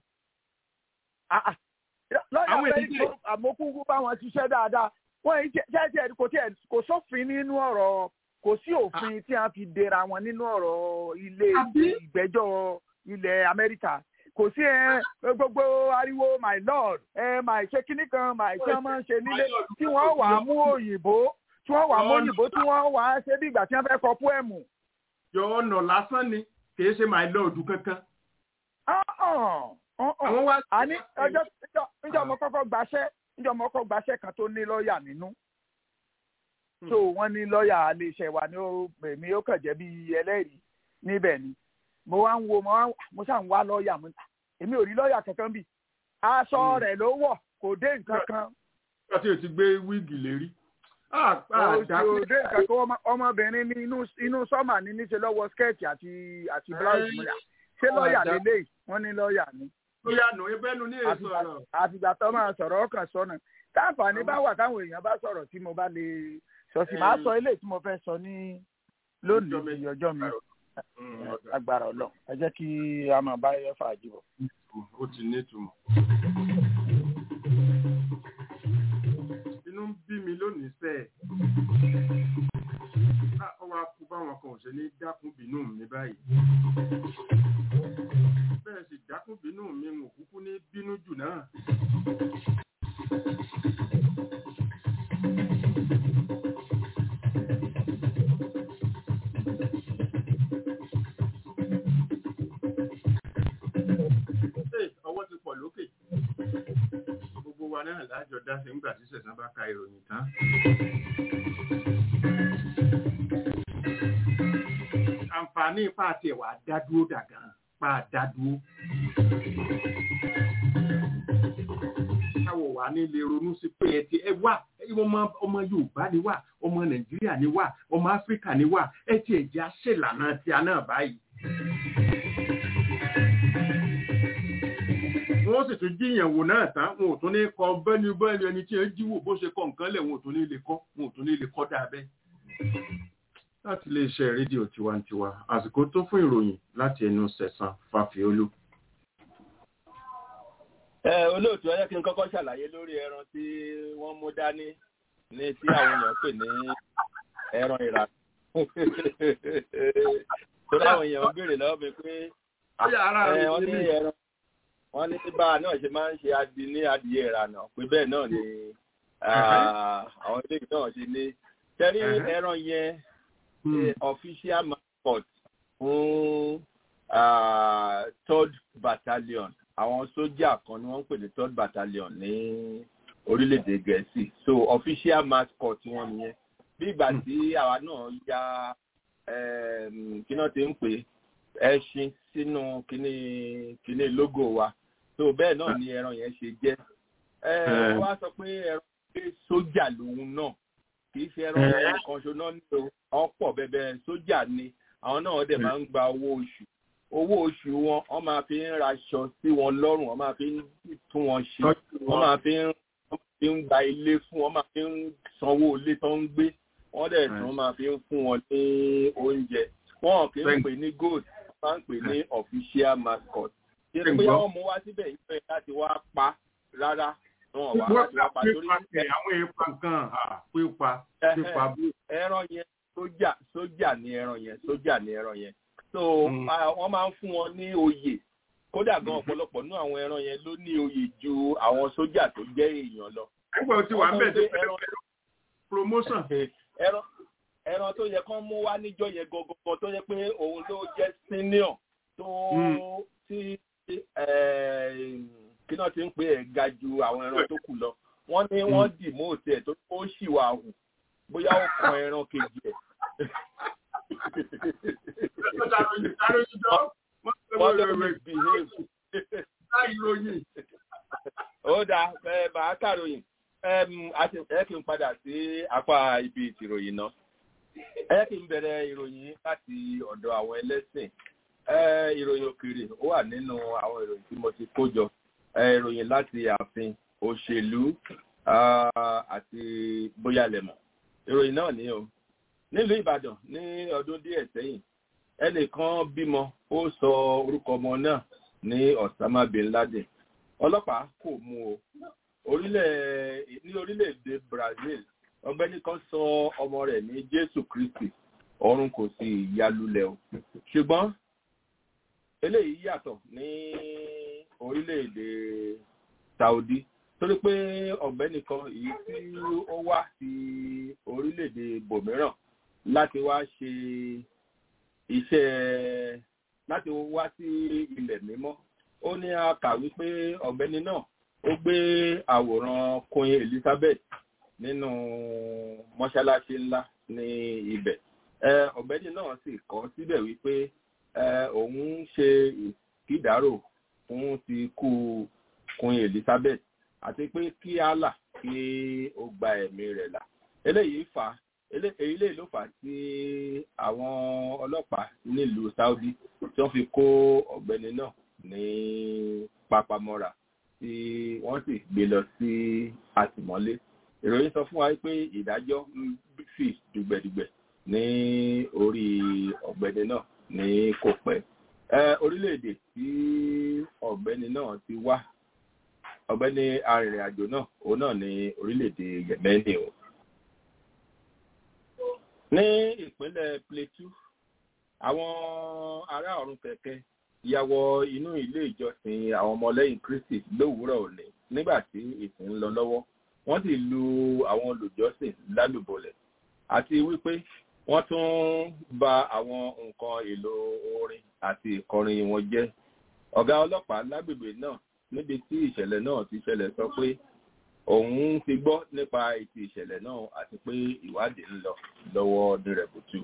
lọ́ọ̀yà amẹ́ríkà àmókúkú bá wọn ṣiṣẹ́ dáadáa wọ́n yìí jẹ́jẹ́ kò tiẹ̀ kò sófin nínú ọ̀rọ̀ kò sí òfin tí wọ́n fi dèrà wọn nínú ọ̀rọ̀ ilé ìgbẹ́jọ́ ilẹ̀ amẹ́ríkà kò sí ẹ gbogbo ariwo my lord ẹ my ṣe kíní kan my ṣe máa ń ṣe nílé tí wọ́n wà á mú òyìnbó tí wọ́n wà mọ́yìnbó tí wọ́n wà á ṣe bí ìgbà tí wọ́n fẹ́ kọ pọ́ẹ̀mù. yọ ọ̀nà lásán ni kì í ṣe my lord kankan. àní ọjọ́ níjọ́ mo kọ́kọ́ gbaṣẹ́ níjọ́ mo kọ́kọ́ gbaṣẹ́ kan tó ní lọ́ọ̀yà nínú. so wọ́n ní lọ́ọ̀yà iléeṣẹ́ wa ní èmi ó kàn jẹ́ bí ẹlẹ́rìí níbẹ̀ ni mo wá ń wo mo ṣáà ń wá lọ́ọ̀yà mo èmi ò rí lọ́ọ̀yà kankan bí aṣọ rẹ̀ ló wọ̀ kò dé nǹkan kan. nígbà tí o ti gbé wíìgì lérí òde kankan ọmọbìnrin ní inú sọ́mà ní níṣẹ́ lọ́wọ́ skẹ́ẹ̀tì àti àti blouse múlẹ̀ ṣé lọ́ọ̀yà lélẹ̀ wọ́n ní lọ́ọ̀yà ni. lọ́ọ̀yà nù ebẹ́nu ní èso ọ̀rọ̀. àfìgbà tó máa sọ̀rọ̀ ọkàn sọ́nà táǹfààní bá wà táwọn èèyàn bá sọ̀rọ̀ tí mo bá lè sọ sí máa sọ eléyìí tí mo fẹ́ sọ ní lónìí ọjọ́ mi agbára ọlọ ẹ jẹ́ kí a máa bá ẹ fà jìbọ̀. ó ti ní ìtumọ̀. inú ń bí mi lónìí sẹ́ ẹ̀. ọwọ́ akú báwọn kan ò ṣe ní dákún bínú mi báyìí. bẹ́ẹ̀ sì dákún bínú mi ń kúkú ní bínú jù náà. ọwọ́ ti pọ̀ lókè gbogbo wa náà lájọ dáṣe ńgbà tí sẹ̀sán bá ka ìròyìn tán. àǹfààní ipá àti ẹ̀wà dádúró dàgàn pa dádúró. káwọ̀ wà nílé ronú sí pé ẹ ti ẹ wà ọmọ ọmọ Yorùbá ni wà ọmọ Nàìjíríà ni wà ọmọ Áfíríkà ni wà ẹ ti ẹ̀jẹ̀ àṣẹlànà tí a náà báyìí. wọ́n sì tún jíyàn wò náà tán wọn ò tún ní kọ bẹ́ni bẹ́ni ẹni tí ẹ jíwò bó ṣe kọ nǹkan lẹ̀ wọn ò tún ní lè kọ́ wọn ò tún ní lè kọ́ dáa bẹ́ẹ̀. láti lè ṣe rédíò tiwantiwa àsìkò tó fún ìròyìn láti ẹnu sẹ̀sán fàfíolú. ẹ olóòtú ẹ yẹ kí n kọ́kọ́ ṣàlàyé lórí ẹran tí wọ́n mú dání ní tí àwọn èèyàn pè ní ẹran ìrà torí àwọn èèyàn ń béèrè lọ́wọ́ mi pé ẹ wọ́n ní ẹran wọ́n ní bá a náà ṣe máa ń ṣe adi ní adìyẹ ìrànà pé bẹ́ẹ̀ náà ni àwọn eléyìí náà ṣe ní tẹ́rí ẹran yẹn official mascot fún third battalion àwọn sójà kan ni wọ́n ń pè ní third battalion ní orílẹ̀-èdè gẹ̀ẹ́sì so official mascot wọn nìyẹn bí ìgbà tí àwa náà ya kí náà ti ń pè ẹṣin sínú kíní kíní logo wa so bẹ́ẹ̀ náà ni ẹran yẹn ṣe jẹ́ ẹ wá sọ pé ẹran pé sójà lòun náà kì í ṣe ẹran kan ṣo náà nílò ọ̀pọ̀ bẹ̀bẹ̀ sójà ni àwọn náà dẹ̀ máa ń gba owó oṣù owó oṣù wọn wọ́n máa fi ń raṣọ sí wọn lọ́rùn wọ́n máa fi ń tún wọn ṣe wọ́n máa fi ń fi ń gba ilé fún wọn máa fi ń sanwó ilé tó ń gbé wọ́n dẹ̀ tún máa fi ń fún wọn ní oúnjẹ wọn kì í pè ní gold wọ́n máa ń pè ní official mascot ṣe pé wọ́n mú wá síbẹ̀ ìfẹ́ láti wá pa rárá wọn wá láti wá pa torí. àwọn èèpà kan pípa pípa bú. ẹran yẹn sójà sójà ni ẹran yẹn sójà ni ẹran yẹn so wọ́n máa ń fún wọn ní oyè kódà gan ọ̀pọ̀lọpọ̀ nínú àwọn ẹran yẹn ló ní oyè ju àwọn sójà tó jẹ́ èèyàn lọ. ẹgbẹ́ tí wàá ń bẹ̀ tó fẹ́ promotion. ẹran ẹran tó yẹ kán mú wá níjọ́ yẹn gangan tó yẹ pé òun ló jẹ́ senior tó tí kí náà ti ń pè é ga ju àwọn ẹran tó kù lọ wọ́n ní wọ́n dì mọ́ òtí ẹ̀ tó ó sì wà hù bóyá ó kan ẹran kejì ẹ̀. wọ́n lọ misbehave. ó dáa ẹ bàá kàròyìn ẹ kí n padà sí apá ibi ìtìròyìn náà ẹ kí n bẹ̀rẹ̀ ìròyìn láti ọ̀dọ̀ àwọn ẹlẹ́sìn ìròyìn òkèèrè ó wà nínú àwọn ìròyìn tí mo ti kó jọ ìròyìn láti ààfin òṣèlú àti bóyá lẹ̀mọ̀ ìròyìn náà ní o nílùú ìbàdàn ní ọdún díẹ̀ sẹ́yìn ẹnìkan bímọ ó sọ orúkọ ọmọ náà ní osama bin laden ọlọ́pàá kò mú o orílẹ̀ ní orílẹ̀-èdè brazil ọgbẹ́ni kan sọ ọmọ rẹ̀ ní jésù kristi ọrùn kò sì yálulẹ̀ o ṣùgbọ́n eléyìí yàtọ̀ ní orílẹ̀-èdè saudi torí pé ọ̀gbẹ́ni kan èyí tí ó wá sí orílẹ̀-èdè bòmíràn láti wá ṣe iṣẹ́ láti wá sí ilẹ̀ mímọ́ ó ní a kà wípé ọ̀gbẹ́ni náà ó gbé àwòrán queen elizabeth nínú mọ́ṣáláṣí ńlá ní ibẹ̀ ọ̀gbẹ́ni náà sì kọ́ síbẹ̀ wípé òun ń ṣe ìkídàrò fún ti kú queen elizabeth àti pé kí allah kí ó gba ẹ̀mí rẹ̀ là eléyìí fà èyí lè ló fà á tí àwọn ọlọ́pàá nílùú saudi tí wọ́n fi kó ọ̀gbẹ́ni náà ní pápámọ́ra tí wọ́n sì gbé lọ sí àtìmọ́lé ìròyìn sọ fún wa pé ìdájọ́ ń fi dùgbẹ̀dùgbẹ̀ ní orí ọ̀gbẹ́ni náà ní kò pẹ́ orílẹ̀-èdè tí ọ̀gbẹ́ni náà ti wá ọ̀gbẹ́ni arìnrìn-àjò náà òun náà ní orílẹ̀-èdè yemeni o ní ìpínlẹ̀ plateau àwọn ará ọ̀run kẹ̀kẹ́ ya wọ inú ilé ìjọsìn àwọn ọmọlẹ́yìn kristi lówùúrọ̀ òní nígbà tí ìsìn ń lọ lọ́wọ́ wọ́n sì lu àwọn olùjọ́sìn lálùbọ̀lẹ̀ àti wípé wọ́n tún ba àwọn nǹkan èlò orin àti ìkọrin wọn jẹ́ ọ̀gá ọlọ́pàá lágbègbè náà níbi tí ìṣẹ̀lẹ̀ náà ti ṣẹlẹ̀ sọ pé òun ti gbọ́ nípa ètò ìṣẹ̀lẹ̀ náà àti pé ìwádìí ń lọ lọ́wọ́ nírẹ̀bùtù.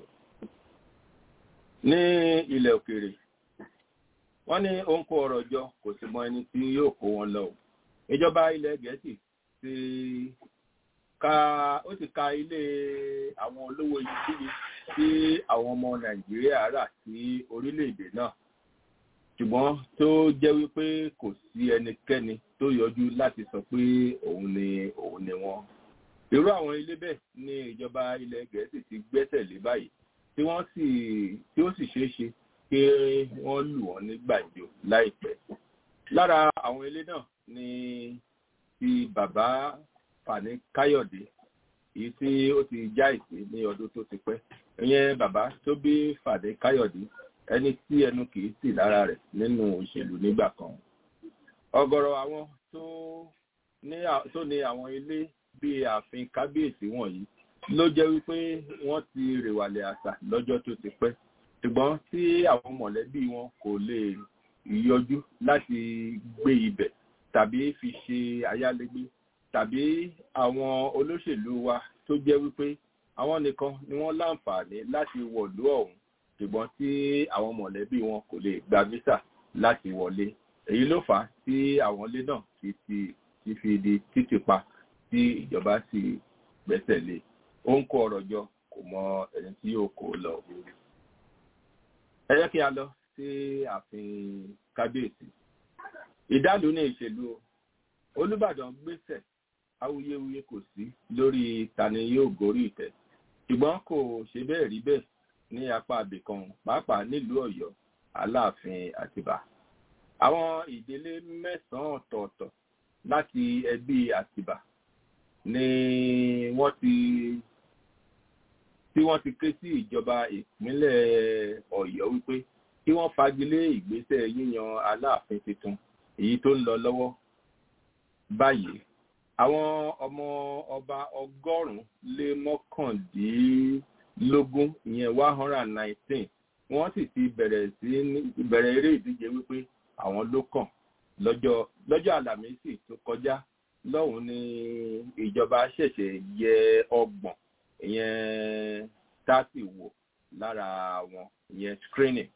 ní ilẹ̀ òkèèrè wọ́n ní ó ń kó ọrọ̀ jọ kò sì mọ ẹni tí yóò kó wọn lọ. ìjọba ilẹ̀ gẹ̀ẹ́sì ti ka ó ti ka ilé àwọn olówó iyebíye tí àwọn ọmọ nàìjíríà rà sí orílẹ̀-èdè náà ṣùgbọ́n tó jẹ́ wípé kò sí ẹnikẹ́ni tó yọjú láti sọ pé òun ni òun ni wọ́n. irú àwọn ilé bẹ́ẹ̀ ni ìjọba ilẹ̀ gẹ̀ẹ́sì ti gbẹ́sẹ̀ lé báyìí tí wọ́n sì tí ó sì ṣeé ṣe pé wọ́n lù wọ́n ní gbàǹjo láìpẹ́. lára àwọn ilé náà ni ti bàbá Fani Káyọ̀dé èyí tí ó ti já ìpè ní ọdún tó ti pẹ́ ìyẹn bàbá tó bí Fani Káyọ̀dé ẹni tí ẹnu kì í sì lára rẹ̀ nínú òṣèlú nígbà kan. ọ̀gọ̀rọ̀ àwọn tó ní tó ní àwọn ilé bíi ààfin kábíyèsí wọ̀nyí ló jẹ́ wípé wọ́n ti rèwàlẹ̀ àṣà lọ́jọ́ tó ti pẹ́ ṣùgbọ́n tí àwọn mọ̀lẹ́bí wọn kò lè yọjú láti gbé ibẹ̀ tàbí fi ṣe ayálégbé tàbí àwọn olóṣèlú wa tó jẹ́ wípé àwọn nìkan ni wọ́n láǹfààní láti wọ̀lú ọ̀hún ṣùgbọ́n tí àwọn mọ̀lẹ́bí wọn kò lè gba visa láti wọlé èyí ló fà á tí àwọn ilé náà ti ti fi di títì pa tí ìjọba sì gbẹ́sẹ̀ lé ó ń kó ọ̀rọ̀ jọ kò mọ ẹni tí yóò kó lọ. ẹ jẹ́ kí a lọ sí ààfin kábíyèsí ìdálù ní ìṣèlú olùbàdàn gbèsè awuyewuye kò sí lórí tani yóò gorí ìtẹ́ ṣùgbọ́n kò ṣe bẹ́ẹ̀ rí bẹ́ẹ̀ ní apá abìkan pàápàá nílùú Ọ̀yọ́ Aláàfin Àtìbà àwọn ìdílé mẹ́sànán ọ̀tọ̀ọ̀tọ̀ láti ẹbí Àtìbà ni wọ́n ti tí wọ́n ti ké sí ìjọba ìpínlẹ̀ Ọ̀yọ́ wípé kí wọ́n fagilé ìgbésẹ̀ yíyan Aláàfin tuntun èyí tó ń lọ lọ́wọ́ báyìí àwọn ọmọ ọba ọgọ́rùn-ún lé mọ́kàndínlógún ìyẹn one hundred and nineteen wọ́n sì ti bẹ̀rẹ̀ sí bẹ̀rẹ̀ eré ìdíje wípé àwọn ló kàn lọ́jọ́ lọ́jọ́ àlàmísì tó kọjá lọ́hùn ní ìjọba ṣẹ̀ṣẹ̀ yẹ ọgbọ̀n ìyẹn thirty wò lára wọn ìyẹn screening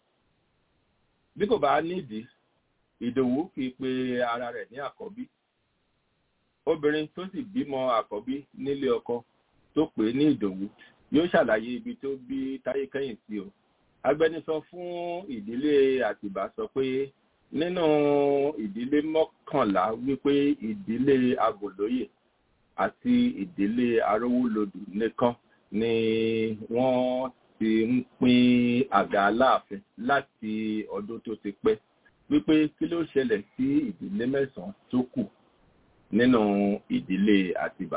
bí kò bá nídìí ìdòwú kì í pe ara rẹ̀ ní àkọ́bí obìnrin tó sì bímọ àkọ́bí nílé ọkọ tó pè ní ìdòwú yóò ṣàlàyé ibi tó bí táyé kẹ́yìn sí o agbẹnusọ fún ìdílé àtìbá sọ pé nínú ìdílé mọ́kànlá wípé ìdílé agòlóyè àti ìdílé arówólodù nìkan ni wọ́n ti ń pín àga aláàfin láti ọdún tó ti pẹ́ wípé kí ló ṣẹlẹ̀ sí ìdílé mẹ́sàn-án tó kù nínú ìdílé àtìbà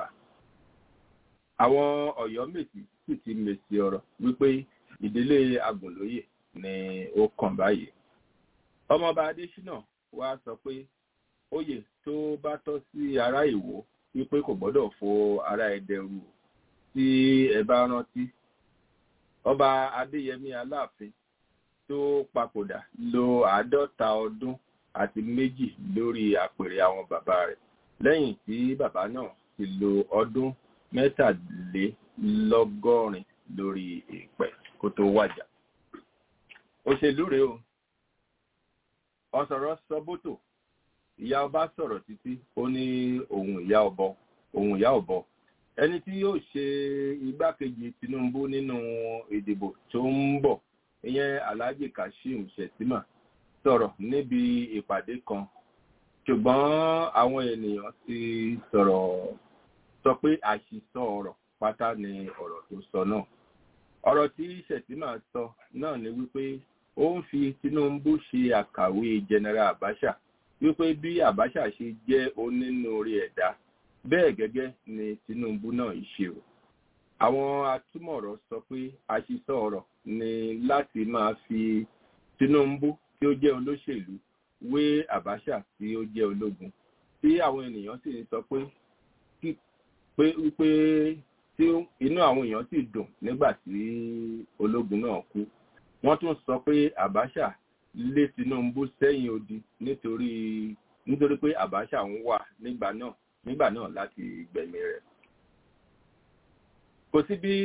àwọn Ọ̀yọ́ mèsì sì ti mèsì ọ̀rọ̀ wípé ìdílé agùnlóyè ni ó kàn báyìí ọmọọba adésínà wá sọ pé oyè tó bá tọ́ sí ará ìwò wípé kò gbọ́dọ̀ fo ará ẹdẹ rú tí ẹ bá rántí ọba adéyẹmí aláàfin tó papòdà lo àádọ́ta ọdún àti méjì lórí àpèrè àwọn bàbá rẹ̀ lẹ́yìn tí bàbá náà ti lo ọdún mẹ́tàlélọ́gọ́rin lórí ìpẹ́ kó tó wàjà. òṣèlú rèé o ọ̀sọ̀rọ̀ sọ́bótò ìyá ọba sọ̀rọ̀ títí ó ní ohun ìyá ọbọ ohun ìyá ọbọ ẹni tí yóò ṣe igbákejì Tinubu nínú ìdìbò tó ń bọ̀ ìyẹn Alhaji Kashim Shettima sọ̀rọ̀ níbi ìpàdé kan ṣùgbọ́n àwọn ènìyàn ti sọ̀rọ̀ sọ pé àṣìsọ ọ̀rọ̀ pátá ni ọ̀rọ̀ tó sọ náà ọ̀rọ̀ tí Shettima sọ náà ni wípé ó ń fi Tinubu ṣe àkàwé General Abacha wípé bí Abacha ṣe jẹ́ onínúure ẹ̀dá bẹ́ẹ̀ gẹ́gẹ́ ni Tinubu náà ṣe o àwọn atúmọ̀rọ̀ sọ pé àṣìsọ ọ̀rọ̀ ni láti máa fi Tinubu tí ó jẹ́ olóṣèlú wé Abacha tí ó jẹ́ ológun tí àwọn ènìyàn sì ń sọ pé pé wípé tí inú àwọn èèyàn sì dùn nígbà tí ológun náà kú wọ́n tún sọ pé Abacha lé Tinubu sẹ́yìn odi nítorí nítorí pé Abacha ń wà nígbà náà nígbà náà láti gbẹ̀mí rẹ̀ kò sí bí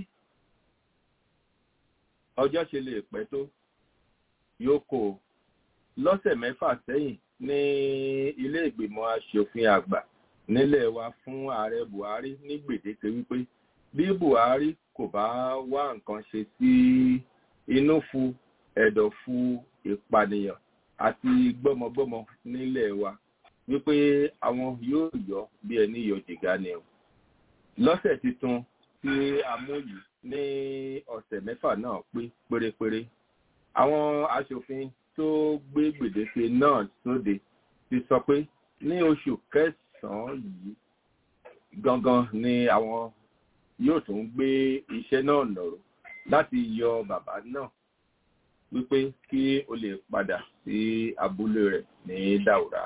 ọjọ́ ṣe lè pẹ́ tó yóò kó lọ́sẹ̀ mẹ́fà sẹ́yìn ní ilé ìgbìmọ̀ aṣòfin àgbà nílẹ̀ wa fún ààrẹ Buhari ní gbèdéke wípé bí Buhari kò bá wá nǹkan ṣe sí inú fu ẹ̀dọ̀ fu ìpànìyàn àti gbọ́mọgbọ́mọ nílẹ̀ wa wípé àwọn yóò yọ bí ẹni yọ jìgá ni o lọ́sẹ̀ tuntun tí a mú yìí ní ọ̀sẹ̀ mẹ́fà náà pé pérépéré àwọn aṣòfin tó gbé gbèdéke náà sóde ti sọ pé ní oṣù kẹsàn-án yìí gangan ni àwọn yóò tún gbé iṣẹ́ náà nọ̀rọ̀ láti yọ bàbá náà wípé kí o lè padà sí abúlé rẹ̀ ní Daura.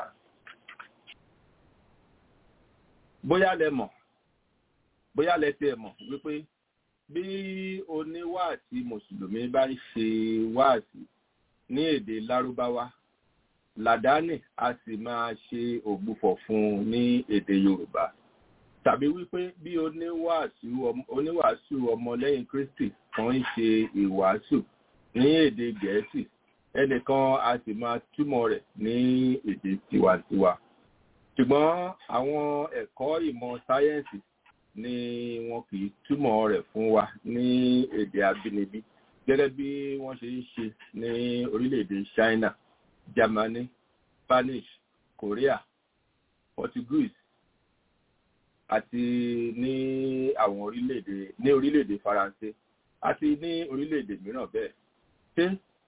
bóyá lẹ mọ̀ bóyá lẹ tiẹ̀ mọ̀ wípé bí oníwàásí mùsùlùmí bá ń ṣe wáàsí ní èdè lárúbáwá làdáni a sì máa ṣe ògbufọ̀ fún un ní èdè yorùbá tàbí wípé bí oníwàásù ọmọlẹ́yìn kristi kan ń ṣe ìwàásù ní èdè gẹ̀ẹ́sì ẹnìkan a sì máa túmọ̀ rẹ̀ ní èdè tiwantiwa ṣùgbọ́n àwọn ẹ̀kọ́ ìmọ̀ sáyẹ́ǹsì ni wọn kì í túmọ̀ rẹ̀ fún wa ní èdè abínibí gẹ́gẹ́ bí wọ́n ṣe ń ṣe ní orílẹ̀-èdè China Germany Spanish Korea Portuguese àti ní àwọn orílẹ̀-èdè ní orílẹ̀-èdè Faransé àti ní orílẹ̀-èdè mìíràn bẹ́ẹ̀ ṣé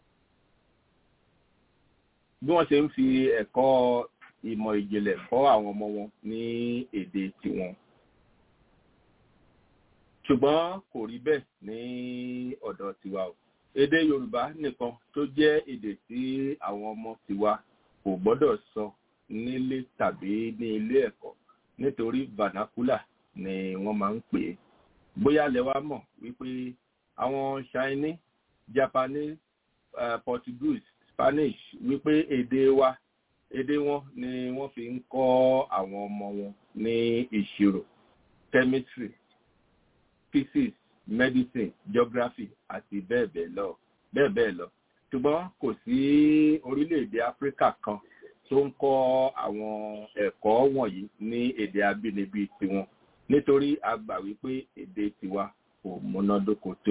bí wọ́n ṣe ń fi ẹ̀kọ́ ìmọ̀ ìjìnlẹ̀ kọ́ àwọn ọmọ wọn ní èdè tiwọn ṣùgbọ́n kò rí bẹ́ẹ̀ ní ọ̀dọ̀ tiwa o èdè yorùbá nìkan tó jẹ́ èdè tí àwọn ọmọ tiwa kò gbọ́dọ̀ sọ nílé tàbí ní ilé ẹ̀kọ́ nítorí vernacular ni wọ́n máa ń pè é bóyá lẹ wá mọ̀ wípé àwọn chinese japanese uh, portuguese spanish wípé èdè wa èdè wọn ni wọ́n fi ń kọ́ àwọn ọmọ wọn ní ìṣirò chemistry physics medicine geography àti bẹ́ẹ̀ bẹ́ẹ̀ lọ bẹ́ẹ̀ bẹ́ẹ̀ lọ ṣùgbọ́n kò sí orílẹ̀-èdè áfíríkà kan tó ń kọ́ àwọn ẹ̀kọ́ wọ̀nyí ní èdè abínibí tiwọn nítorí a gbà wípé èdè tiwa kò múnádóko tó.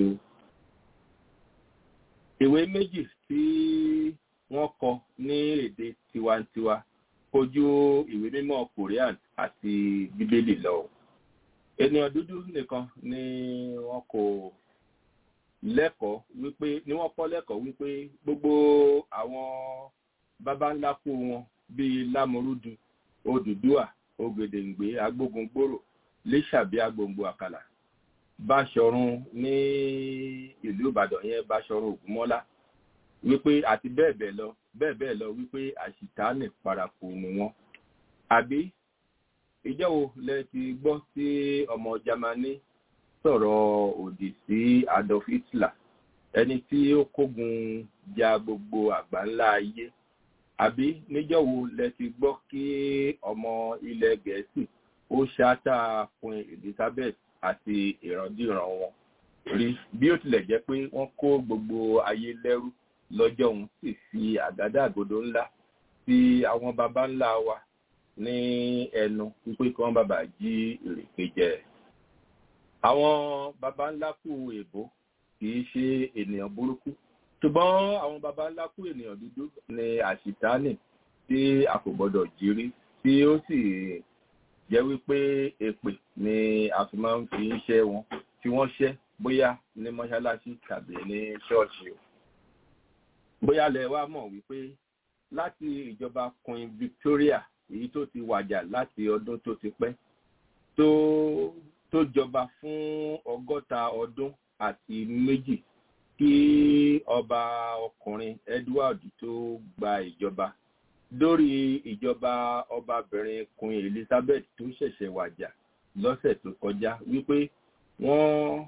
ìwé méjì tí wọ́n kọ ní èdè tiwantiwa kojú ìwé mímọ́ korean àti bíbélì lọ ènìyàn dúdú nìkan ni wọn kò lẹ́kọ̀ọ́ wípé ni wọ́n kọ́ lẹ́kọ̀ọ́ wípé gbogbo àwọn baba ńlá kú wọn bíi lámorúdu odùduà ògèdèǹgbé agbógungbòrò lẹ́sàbí agbòǹgbò àkàlà báṣọ̀run ní ìlú ìbàdàn yẹn báṣọ̀run ògúnmọ́lá wípé àti bẹ́ẹ̀ bẹ́ẹ̀ lọ bẹ́ẹ̀ bẹ́ẹ̀ lọ wípé àṣìtánì paraku ni wọ́n àbí ìjọ́ wo lẹ ti gbọ́ tí ọmọ Jámánì sọ̀rọ̀ òdì sí Adolf Hitler ẹni tí ó kógun ja gbogbo àgbáńlá ayé àbí níjọ́ wo lẹ ti gbọ́ kí ọmọ ilẹ̀ Gẹ̀ẹ́sì ó ṣáátà fún Elizabeth àti ìrandíran wọn rí bí ó tilẹ̀ jẹ́ pé wọ́n kó gbogbo ayé lẹ́rú lọ́jọ́ òun sì fi àgádágodo ńlá sí àwọn baba ńlá wa ní ẹnu wípé kí wọ́n bàbà jí ìrèké jẹ. àwọn baba ńlá kú èbó kì í ṣe ènìyàn burúkú ṣùgbọ́n àwọn baba ńlá kú ènìyàn dúdú ni àṣìtánì tí a kò gbọdọ̀ jírí tí ó sì jẹ́ wípé èpè ni a fi máa ń fi ṣẹ́ wọn fi wọ́n ṣẹ́ bóyá ní mọ́ṣáláṣí tàbí ní ṣọ́ọ̀ṣì o. bóyá lẹ wá mọ̀ wípé láti ìjọba Queen Victoria èyí tó ti wàjà láti ọdún tó ti pẹ́ tó tó jọba fún ọgọ́ta ọdún àti méjì kí ọba ọkùnrin Edward tó gba ìjọba lórí ìjọba ọbabìnrin Queen Elizabeth tó ṣẹ̀ṣẹ̀ wàjà lọ́sẹ̀ tó kọjá wípé wọ́n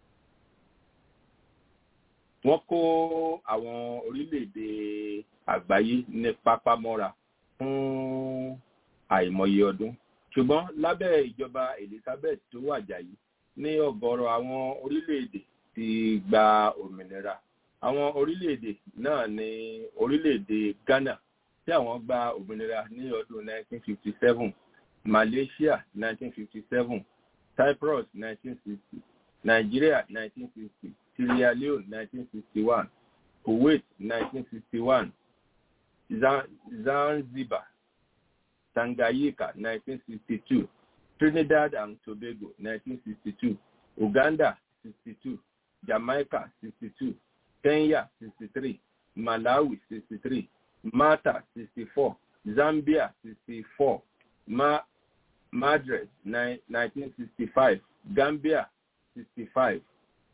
wọ́n kó àwọn orílẹ̀-èdè àgbáyé ní pápámọ́ra fún àìmọye ọdún ṣùgbọ́n lábẹ́ ìjọba Elizabeth tó wàjà yìí ní ọ̀gọ̀rọ̀ àwọn orílẹ̀-èdè ti gba òmìnira àwọn orílẹ̀-èdè náà ní orílẹ̀-èdè Ghana tí àwọn gba òmìnira ní ọdún 1957 Malaysia 1957 Cyprus 1960 Nigeria 1960 Sierra Leone 1961 Kuwait 1961 Zanzibar, Tanganyika 1962, Trinidad and Tobago 1962, Uganda 62, Jamaica 62, Kenya 63, Malawi 63, Malta 64, Zambia 64, Ma Madras 1965, Gambia 65,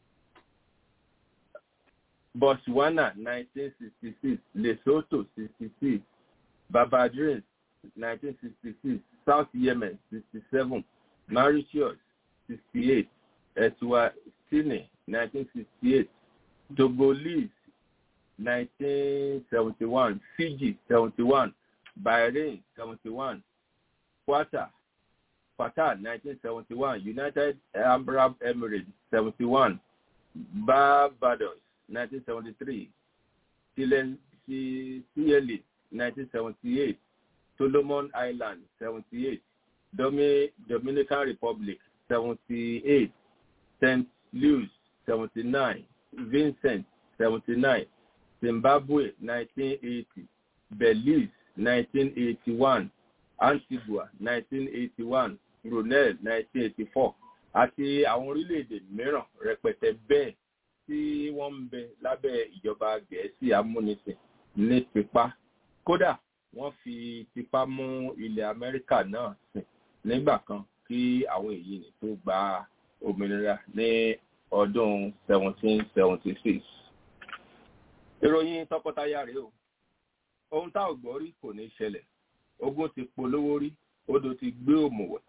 Botswana 1966, Lesotho 66, Barbadians 1966, South Yemen 67, Mauritius 68, Eswatini 1968, Togolese 1971, Fiji 71, Bahrain 71, Qatar, Qatar 1971, United Arab Emirates 71, Barbados 1973, Seychelles 1978, Solomon Islands 78, Domi, Dominican Republic 78, St. Louis 79, Vincent 79, Zimbabwe 1980, Belize 1981, Antigua 1981, Brunei 1984 àti àwọn orílẹ̀-èdè mìíràn rẹpẹtẹ bẹ́ẹ̀ tí wọ́n ń bẹ lábẹ́ ìjọba gẹ̀ẹ́sì amúnisìn ní tipa kódà wọ́n fi tipa mú ilẹ̀ amẹ́ríkà náà sìn nígbà kan kí àwọn èyí ni tó gba òmìnira ní ọdún 1776. ìròyìn tọkọtaya rèé o ohun tá ò gbọ́ rí kò ní ṣẹlẹ̀ ogun ti polówó rí odò ti gbé òmùwẹ̀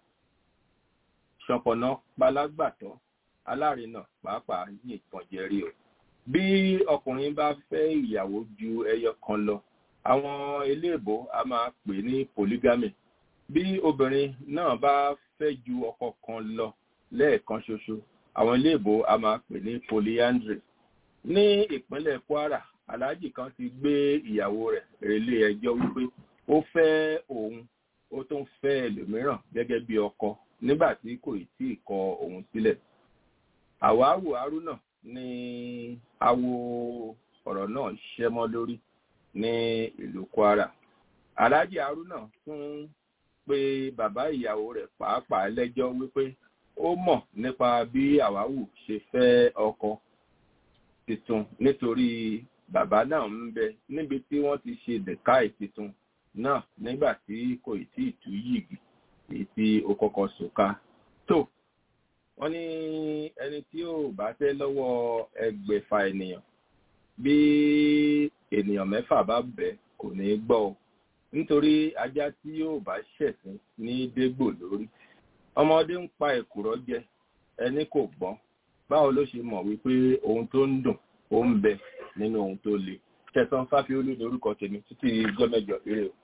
ṣọ̀pọ̀nà palágbàtọ́ alárinà pàápàá yìnbọn jẹrí o bí ọkùnrin bá fẹ́ ìyàwó ju ẹyọ kan lọ àwọn eléèbó a máa pè ní polygamy bí obìnrin náà bá fẹ́ ju ọkọ kan lọ lẹ́ẹ̀kan ṣoṣo àwọn iléèbó a máa pè ní polyandry ní ìpínlẹ̀ kwara aláàjì kan ti gbé ìyàwó rẹ̀ relé ẹjọ́ wípé ó fẹ́ òun ó tún fẹ́ ẹlòmíràn gẹ́gẹ́ bí ọkọ nígbà tí kò tí ì kọ òun sílẹ̀ àwáwò haruna ní awo ọ̀rọ̀ náà ṣẹ́mọ́ lórí ní ìlú kwara aláàjì haruna tún pé bàbá ìyàwó rẹ̀ pàápàá lẹ́jọ́ wípé ó mọ̀ nípa bí àwáwù ṣe fẹ́ ọkọ tuntun nítorí bàbá náà ń bẹ níbi tí wọ́n ti ṣe dẹ̀káì tuntun náà nígbà tí kò tí ì tú yìgì èyí tí ó kọ́kọ́ sòka tó wọ́n ní ẹni tí ò bá tẹ́ lọ́wọ́ ẹgbẹ̀fà ènìyàn bí ènìyàn mẹ́fà bá bẹ̀ kò ní gbọ́ ọ nítorí ajá tí yóò bá ṣẹ̀sìn ní dégbò lórí ọmọdé ń pa èkùrọ́ jẹ ẹni kò gbọ́n báwo ló ṣe mọ̀ wípé ohun tó ń dùn ó ń bẹ nínú ohun tó le tẹ̀sán fáfiolú ní orúkọ tèmi títí gọ́mẹ̀jọ eré o.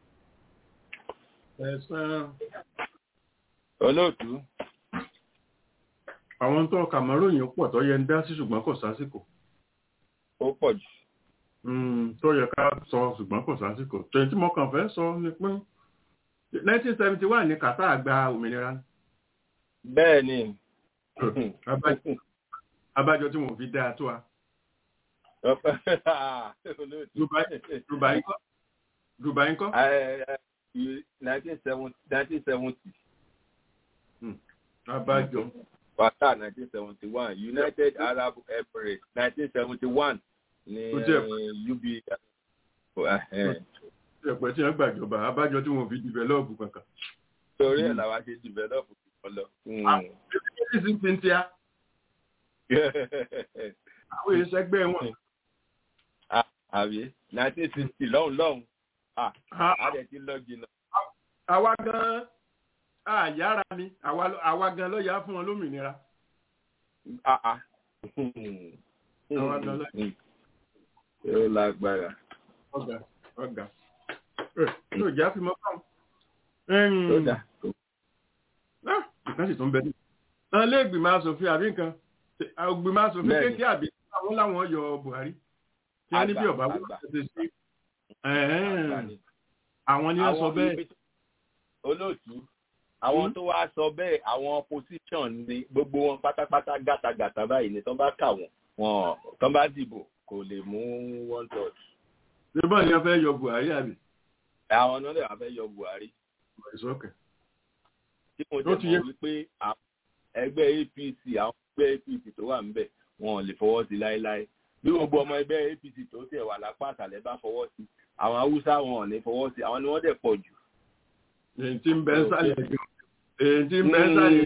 ẹ̀sán olóòtú àwọn tó kàmọ́ròyìn pọ̀ tó yẹ ń dá sí ṣùgbọ́n kò sásìkò ó pọ̀ jù. tó yẹ ká sọ ṣùgbọ́n kò sásìkò tẹ̀yìn tí mo kàn fẹ́ sọ ni pé 1971 ní Qatar gba òmìnira. bẹ́ẹ̀ ni. abájọ tí mo fi dáa tó a. Dubai ńkọ́? Dubai ńkọ́? nineteen seventy. Abájọ. Qatar nineteen seventy one United Arab Emirates nineteen seventy one ní UB. Ẹ̀pẹ̀ tí wọ́n gbàjọba, abájọ tí wọ́n fi dìvẹ́lọ́pù kankan. Torí ẹ̀ làwa ṣe dìvẹ́lọ́pù kan lọ. Àwọn ìṣẹ́sí ti ń tíá. Àwọn ìṣẹ́gbẹ́ wọn. Àbí nineteen sixty lọ́hùn lọ́hùn. Àdẹ̀ ti lọ jìnnà. Àwa gan-an àyára ni àwa gan ló yá fún wọn lómìnira. Àwa gan ló yá. Ó lágbára. Ọ̀gá ọ̀gá. Yóò já fi mọ́ fáwọn. Ó dà. Ìkan sì tún bẹ ní. Àwọn ilé ìgbìmọ̀ asòfin àbí nǹkan. Ìgbìmọ̀ asòfin kékeré àbí àwọn láwọn yọ Buhari. Tí wọ́n ní bí ọ̀bá wọ́n ṣe ṣe. Àwọn ni wọ́n sọ bẹ́ẹ̀. Olóòtú àwọn tó wá sọ bẹ́ẹ̀ àwọn opposition ni gbogbo wọn pátápátá gàtàgàtà báyìí ni tán bá kà wọ́n wọn tán bá dìbò kò lè mú one third. nígbà ni a fẹ́ yọ buhari àbí. àwọn náà lè wá fẹ́ yọ buhari. ìsọkẹ. tí mo jẹ́ mọ̀ wípé ẹgbẹ́ apc àwọn ẹgbẹ́ apc tó wà níbẹ̀ wọn ò lè fọwọ́ sí láéláé bí gbogbo ọmọ ẹgbẹ́ apc tó tẹ̀ wà lápá àtàlẹ́ bá fọwọ́ sí àwọn haúsá wọn ò ní fọwọ́ sí àwọn ni wọ́n dẹ̀ pọ̀ jù. èyí tí ń bẹ ń sálẹ̀ èyí tí ń bẹ ń sálẹ̀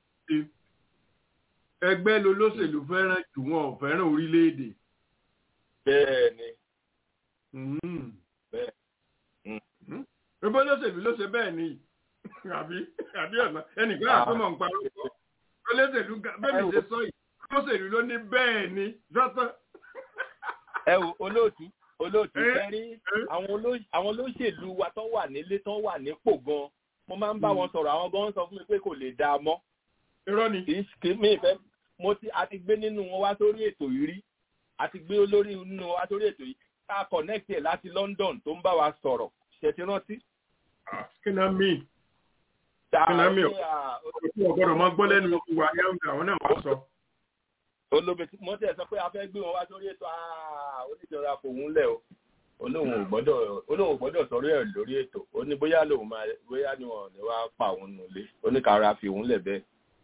ẹgbẹ́ lolóṣèlú fẹ́ràn jù wọn ò fẹ́ràn orílẹ̀-èdè. bẹ́ẹ̀ ni. bẹ́ẹ̀. ẹgbẹ́ olóṣèlú ló ṣe bẹ́ẹ̀ ni àbí àbí ọ̀nà ẹnìkan àtúmọ̀ ń parọ́ olóṣèlú bẹ́ẹ̀ mi ṣe sọ yìí olóṣèlú ló ní bẹ́ẹ̀ ni dọ́tọ́. ẹ wo olóòtú olóòtú fẹ́rí àwọn olóṣèlú wa tó wà nílé tó wà nípò gan mo máa ń bá wọn sọ̀rọ̀ àwọn gan sọ fún mi pé kò lè dáa mọ́. irọ́ ni. kì í mi ìfẹ́ mo ti a ti gbé nínú wọn wá sórí ètò yìí rí a ti gbé olórí nínú wọn wá sórí ètò yìí ká connect ẹ̀ láti London tó ń bá wa sọ̀rọ̀ ṣe ti rántí. kí náà mí kí náà mí ọ̀gbọ́dọ̀ máa gbọ́ lẹ́nu ìwà yáǹgà àwọn náà wá sọ olóbi mo tẹ sọ pé a fẹ́ gbé wọn wá sórí ètò oníjọra kò ń lẹ̀ o olóhùn ò gbọ́dọ̀ olóhùn ò gbọ́dọ̀ sọ̀rọ̀ ẹ̀ lórí ètò ó ní bóyá lòun máa bóyá ni wọn ní wàá pa òun nulẹ̀ ó ní kára fi òun lẹ̀ bẹ́ẹ̀.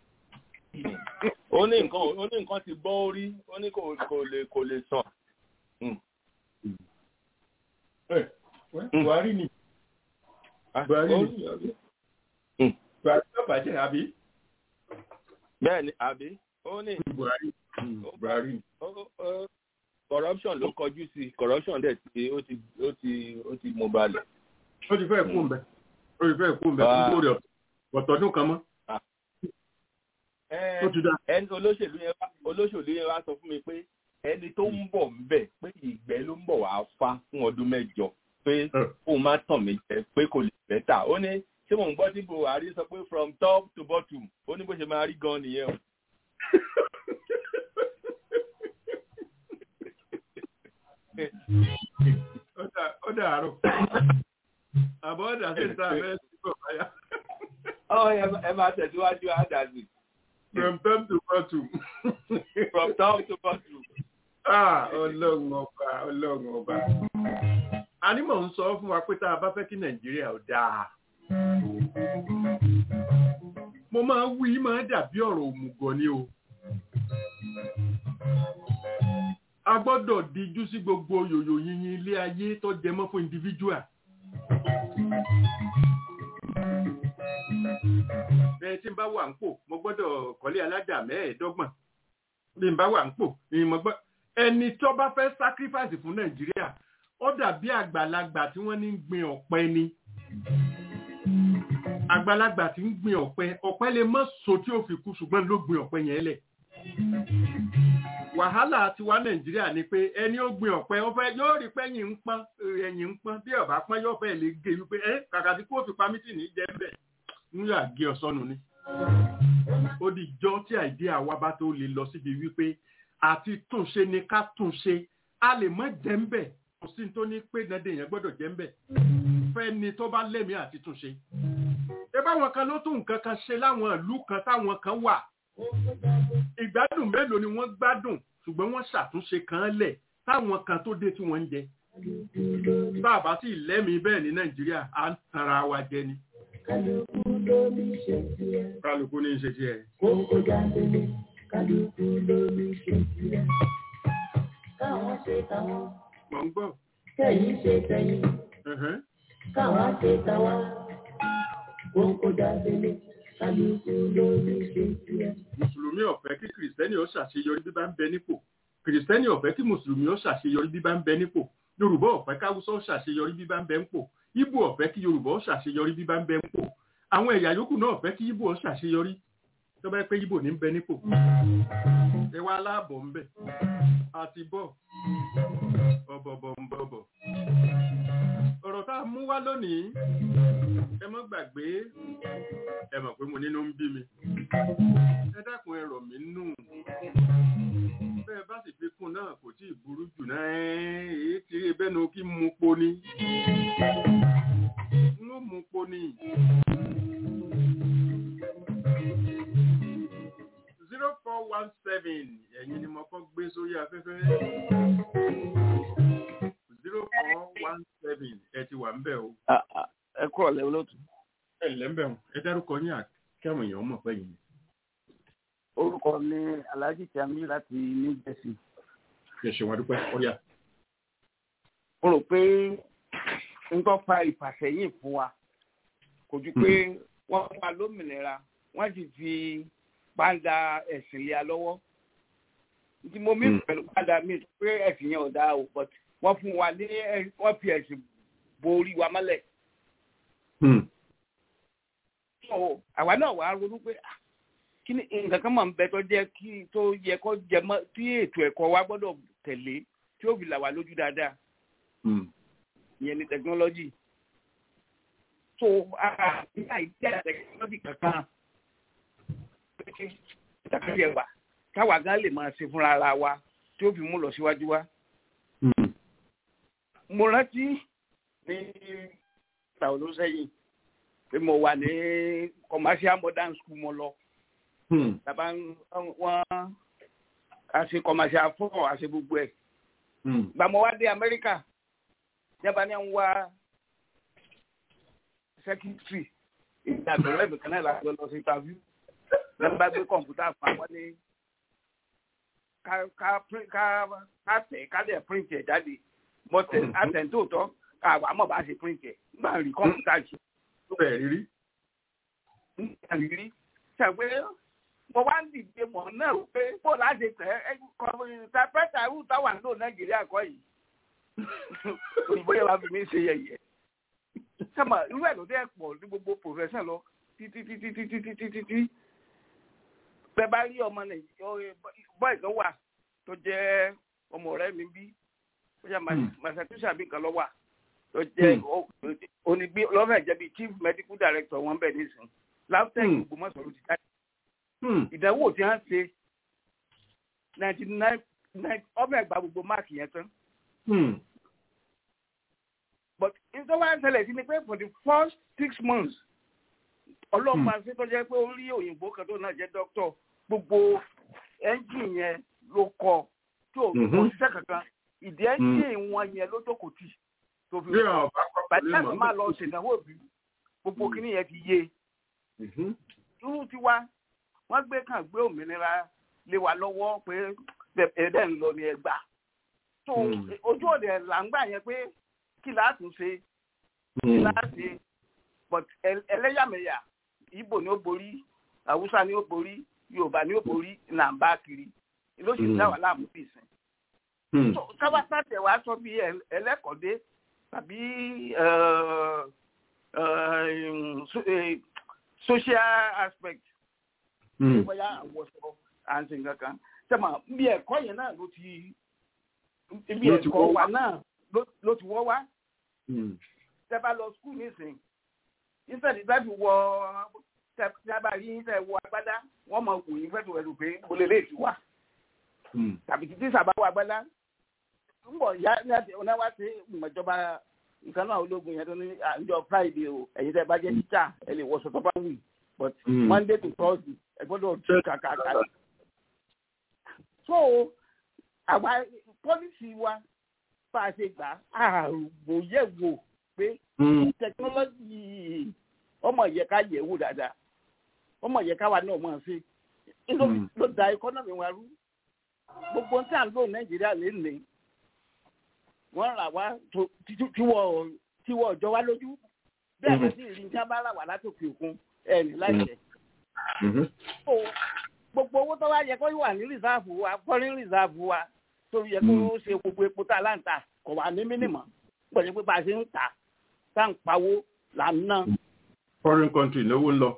ó ní nǹkan ó ní nǹkan ti bọ́ orí ó ní kò lè kò lè sàn. buhari ni buhari ni buhari ló bàjẹ́ àbí. bẹ́ẹ̀ ni àbí ó ní buhari buhari. corruption ló kọjú sí corruption dẹ̀ ti ó ti ó ti ó ti mú balẹ̀. ó ti fẹ́ kú mbẹ́ ó ti fẹ́ kú mbẹ́ fún kórè ọ̀tọ̀dún kan mọ́. ó ti dá. ẹni olóṣèlú yẹn wá olóṣèlú yẹn wá sọ fún mi pé ẹni tó ń bọ̀ ń bẹ̀ pé ìgbẹ́ ló ń bọ̀ wá fá fún ọdún mẹ́jọ pé òun má tàn mí jẹ pé kò lè bẹ́tà ó ní ṣé mò ń gbọ́ tí buhari sọ pé from top to bottom ó ní bó ṣe máa rí gan nìyẹn o. ó dàárọ̀ àbọ̀ ọ̀dà sí ìta abẹ́ sí kò báyà. ọ ẹ máa tẹ̀síwájú àdàzì. from top to bottom. from top to bottom. ah ọlọ́run ọba ọlọ́run ọba. ànímọ̀ ń sọ fún wa pé tá a bá fẹ́ kí nàìjíríà ó dáa. mo máa ń wí máa dàbí ọ̀rọ̀ òmùgọ̀ ni o. a gbọ́dọ̀ díjú sí gbogbo yòyò yìnyín ilé ayé tó jẹ mọ́ fún individual. bẹ́ẹ̀ tí n bá wà ń pò mo gbọ́dọ̀ kọ́lé alájà mẹ́ẹ̀ẹ́dọ́gbọ̀n bí n bá wà ń pò ni mo gbọ́ ẹni tó bá fẹ́ sacrifice fún nàìjíríà ó dàbí àgbàlagbà tí wọ́n ní ń gbin ọ̀pẹ ni àgbàlagbà tí ń gbin ọ̀pẹ ọ̀pẹ lè mọ́ so tí ó fi kú ṣùgbọ́n ló gbin ọ̀pẹ yẹn lẹ̀ wàhálà tiwa nàìjíríà ni pé ẹni ó gbin ọ̀pẹ ó fẹ́ yóò rí pẹ́yìn ń pọ́n ẹ̀yìn ń pọ́n bí ọ̀bá pọ́n yóò fẹ́ lè gé wípé ẹ kàkà tí kò fi pamítì ní jẹ́ bẹ́ẹ̀ ń yà gé ọ̀sọ́nu ni. ó di jọ́ tí àìdí àwa bá tó lè lọ síbi wípé àti túnṣe ni ká túnṣe a lè mọ́ jẹ́ ń bẹ̀ kò sí tó ní pé dandan yẹn gbọ́dọ̀ jẹ́ ń bẹ̀ fẹ́ ni tó bá lẹ́mìí àti túnṣe. ẹ báwọn kan ló tún nǹkan kan ṣe láwọn ìlú kan táwọn kan wà ìgbádùn mélòó ni wọ́n gbádùn ṣùgbọ́n wọ́n ṣàtúnṣe kan lẹ̀ táwọn kan tó dé tí wọ́n ń jẹ. bàbá sì lẹ́mìí bẹ́ẹ̀ ní nàìjíríà à ń tanra wa jẹ ni. kálukú ló ní ṣe tiẹ̀. kálukú ní ṣe tiẹ̀. kókó jáde kálukú ló ní ṣe tiẹ̀. káwọn ṣe táwọn. mọ̀ ń gbọ́. kẹ́yìn ṣe tẹ̀yìn. káwọn ṣe táwa. kókó jáde kálukú ló ní ṣe tiẹ̀. mùsùlùmí ọ̀fẹ́ kí kìrìsìtẹ́nì ó ṣàṣeyọrí bí bá ń bẹ nípò kìrìsìtẹ́nì ọ̀fẹ́ kí mùsùlùmí ó ṣàṣeyọrí bí bá ń bẹ nípò yorùbá ọ̀fẹ́ káwùsọ ó ṣàṣeyọrí bí bá ń bẹ nípò ìgbò ọ̀fẹ́ kí yorùbá ó ṣàṣeyọrí bí bá ń bẹ nípò àwọn ẹ̀yà yòókù náà ọ̀fẹ́ kí ìgbò ó ṣàṣeyọrí tó bá pé ìgbò ní ń bẹ nípò ẹ wá aláàbọ̀ ń bẹ àti bọ̀ ọ̀bọ̀bọ̀ ń bọ̀bọ̀ ọ̀rọ̀ tá a mú wá lónìí ẹ mọ́ gbàgbé ẹ mọ̀ pé mo nínú ń bí mi ẹ dákun ẹ rọ̀ mí nù bẹ́ẹ̀ bá sì fi kún náà kò tí ì burú jù náà èyí tí ebẹ́ nu kí mu po ni n ó mu po ni. zero four one seven ẹ̀yin ni mo kọ́ gbé sórí afẹ́fẹ́ zero four ń bẹ̀ o. ẹ kúrò lẹ́wọ́ lótú. ẹ ǹlẹ́ ń bẹ̀ wọn ẹ dárúkọ yín àkẹ́wọ̀n èèyàn mọ̀ pé yìí. orúkọ mi alhaji tiami láti new jersey. ẹ ṣe wọn dúpẹ́ ó yá. mo rò pé n tó fa ìfàsẹ́yìn fún wa kò ju pé wọ́n fún wa lómìnira wọ́n sì fi pàǹdà ẹ̀sìn lé a lọ́wọ́ tí mo mí pẹ̀lú pàǹdà mi pé ẹ̀sìn yẹn ò dáa o but wọ́n fún wa ní wọ́n fi ẹ̀sìn borí wa mọ́lẹ̀. àwa náà wàá ronú pé kí ni nǹkan kan máa ń bẹ tó jẹ́ kí tó yẹ kó jẹ mọ́ tí ètò ẹ̀kọ́ wa gbọ́dọ̀ tẹ̀lé tí ó fi là wá lójú dáadáa ìyẹn ni technology so ara ìyá ìdí technology kankan ìtàkùn ẹwà káwa gan lè máa ṣe fúnra ara wa tí ó fi mú lọ síwájú wa. mo rántí ní ìgbà wo ló sẹ́yìn pé mo wà ní commercial modern school mo lọ. tàbá wọn a ṣe commercial fún a ṣe gbogbo ẹ̀. gbà mo wá dé Amẹ́ríkà yaba ni ń wá secretary ìdàgbọ́ ẹ̀bùn kan náà láti lọ sí interview lọ́nà bá gbé kọ̀ǹpútà fún àwọn ní ká ká tẹ̀ ká dẹ̀ print ẹ̀ jáde mo tẹ̀ àtẹ̀ntóòtọ́ àwọn àmọ́ bá ṣe print ẹ̀ nígbà rí kọ̀ǹpútà ṣe. ó bẹ̀rẹ̀ rírí. nígbà rírí ṣàgbé mo wá ń dìde mọ̀ náà pé bó láti tẹ̀ ẹ́ kọ̀ǹpútà pẹ́tà irú táwa ń lò Nàìjíríà kọ́ yìí òyìnbó yẹn wàá fi mí ṣe yẹ̀yẹ́ sábà irú ẹ̀ ló dé pọ̀ ní gbogbo profession lọ títí títí títí títí títí bẹ́ẹ̀ bá rí ọmọ nàìjíríà bọ́ọ̀ kan wà tó jẹ́ ọmọ ọ̀rẹ́ mi bí ó yà massachusetts bí nǹkan lọ wà tó jẹ́ onígbé lọ́fẹ̀ẹ́ jẹ́ bí chief medical director wọn bẹ̀ nísìn láwùjọ Ògbómọ̀ṣọ́ ló ti jáde ìdánwò tí wọ́n ṣe ninety nine ọmọ ẹ̀gbá gbogbo máàkì yẹn tán but nítorí wàá ṣẹlẹ̀ sí ni pé for the first six months ọlọ́pàá ṣe tó jẹ́ pé ó rí òyìnbó kan tó náà jẹ́ dókítọ̀ gbogbo ẹ́ńjìn yẹn ló kọ tí ò kò ṣiṣẹ́ kankan ìdí ẹ́ńjìn wọn yẹn ló jókòó tì tó fi kọ́ bàtí àti máa lọ ṣèdánwò bí gbogbo kíní yẹn ti yé irú tiwa wọ́n gbé kàn gbé òmìnira lé wa lọ́wọ́ pé ẹ̀ẹ́dẹ̀ ń lọ ní ẹgbàá tó ojú òde là ń gbà yẹn pé kí láti ṣe kí láti but ẹlẹ́yàmẹ̀yà Ìgbò ni ó borí Haúsá ni ó borí Yorùbá ni ó borí là ń bá kiri ló sì dá wà láàmú bí ìsìn. kábàtà tẹ̀ wá sọ bí ẹlẹ́kọ̀ọ́dé tàbí social aspect bóyá àwọ̀sọ àǹtí nǹkan kan sẹ́mà bí ẹ̀kọ́ yẹn náà ló ti ibi ẹ̀kọ́ wa náà ló ti wọ́ wá. tẹ́ bá lọ skul nísìn instead tẹ́ fi wọ tẹ́ bá rí tẹ́ wọ agbádá wọ́n mọ wò yín fẹ́ẹ́ wẹ̀lú pé mo lè lè ti wà. tàbí títí sábà wọ agbádá ń bọ̀ ya ní wá sí ìmọ̀jọba nǹkan náà ológun yẹn tó ní àjọ friday o ẹ̀yin tẹ́ bá jẹ́ tíṣà ẹ lè wọṣọ tó bá wù but monday to thursday ẹ gbọ́dọ̀ tún kàkàkà. so àwa pọ́lísì wa bá a ṣe gbà àròyẹ̀wò pé tẹkinọ́lọ́jì ọmọ yẹ ká yẹ̀ wò dáadáa ọmọ yẹ ká wà náà mọ̀ sí ló da ẹkọ́nọ́mì wa rú gbogbo tí à ń lò nàìjíríà lè ní wọ́n rà wá tiwọ́ ọjọ́ wa lójú bẹ́ẹ̀ bá sì rí ní sábà rà wá látòkè òkun ẹ̀ ní láìpẹ́ gbogbo owó tó wá yẹ kó wà ní rìsáàfù wa foreign rìsáàfù wa tó yẹ kó ṣe gbogbo epo tá a là ń tà kò wà ní mínímọ̀ pẹ̀lú pé bá a ṣe ń tà tá à ń pawó là ń ná. foreign country lówó ń lọ.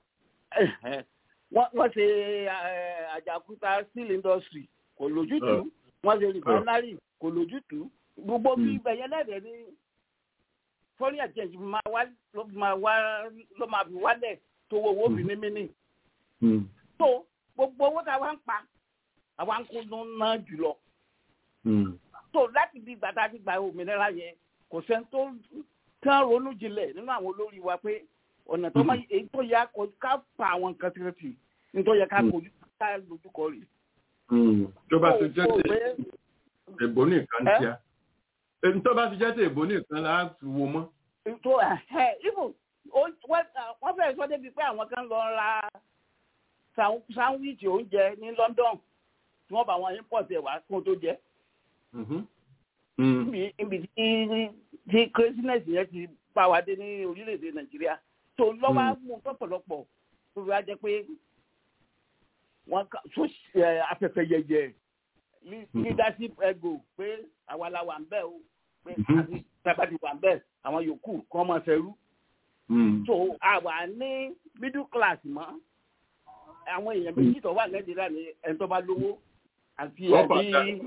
wọ́n ṣe àjàkúta steel industry kò lójútùú wọ́n ṣe refinery kò lójútùú gbogbo bí ibẹ̀yẹ lẹ́dẹ̀ẹ́ ní foreign exchange máa wá ló máa fi wálẹ̀ tó owó fi ní mímí. tó gbogbo owó tá a wá ń pa àwa ń kó ná jùlọ tó láti di gbàtà ti gba òmìnira yẹn kò sẹ́ni tó kán ronú jinlẹ̀ nínú àwọn olórí wa pé ọ̀nà tó máa èyí tó yẹ ká pa àwọn nǹkan tí wọ́n ti ní tó yẹ ká kojú ká lójúkọ rè. tó bá ti jẹ́ tè èbó nìkan ti a èyí tó bá ti jẹ́ tè èbó nìkan la fi wo mọ́ tó ibù wọ́n fẹ́ẹ́ sọ débi pé àwọn kan lọ ra sáwíìtì oúnjẹ ní London tí wọ́n bá wọn import ẹ̀ wá kó tó jẹ. níbi tí tí craziness yẹn ti bá wa dé ní orílẹ̀-èdè Nàìjíríà tó lọ́wọ́ mú pọ̀pọ̀lọpọ̀ tó fi wá jẹ́ pé wọ́n afẹ́fẹ́ yẹyẹ leadership ego pé àwa la wà ń bẹ̀ o pé àti tábàdì wà ń bẹ̀ àwọn yòókù kọ́ mọ̀ fẹ́rú. so àwa ní middle class mọ́ àwọn èèyàn méjì tó wà nàìjíríà ní ẹni tó bá lówó àti ẹbí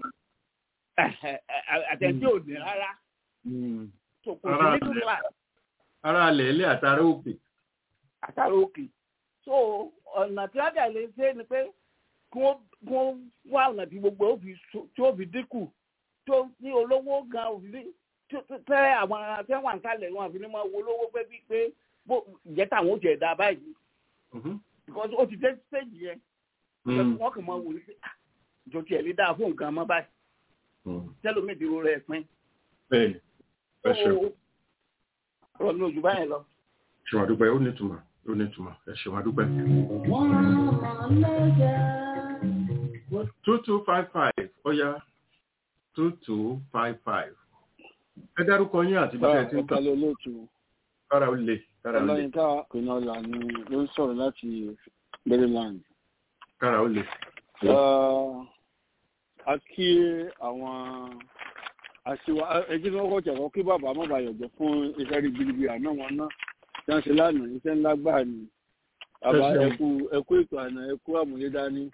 àtẹ̀tí ò ní rárá. so kò sí middle class. ara alẹ̀ ilé àtàrà òkè. àtàrà òkè. so ọ̀nà tí wọ́n dẹ̀ lè ṣe ni pé kí wọ́n wá ọ̀nà tí gbogbo tí ó fi dínkù tó ní olówó gan òfin tẹ àwọn tẹ́wọ̀n kálẹ̀ wọn àfi ní máa wo olówó pé bí pé ìjẹ́ táwọn ó jẹ̀ dá báyìí because ó ti dé stage yẹn wọ́n kàn máa wò ní pé ìjọ tiẹ̀ lè dáa fún nǹkan mọ́ báyìí tẹ́lómi ìdúró rẹ̀ pín. bẹ́ẹ̀ni ẹ ṣeun. ọ̀rọ̀ mi ò jù báyẹn lọ. ṣùgbọ́n àdúgbò ó ní ìtumọ̀ ó ní ìtumọ̀ ẹ ṣeun àdúgbò. two two five five ọ̀ya two two five five ẹ dárúkọ yín àti bàtà tí ń kà lóòtú kára ó lè kára ó lè ọlọ́yinká pínọ́là ni ló ń sọ̀rọ̀ láti maryland. kára ó lè. a kí àwọn àṣìwà ẹjí tí wọ́n kọ́ jẹ̀kọ́ kí bàbá má bàa yọ̀jọ̀ fún iṣẹ́ ribiribi àná wọn náà tí wọ́n ṣe lánàá iṣẹ́ ńlá gbà ní bàbá ẹkú ẹkú ètò àná ẹkú àmúyé dání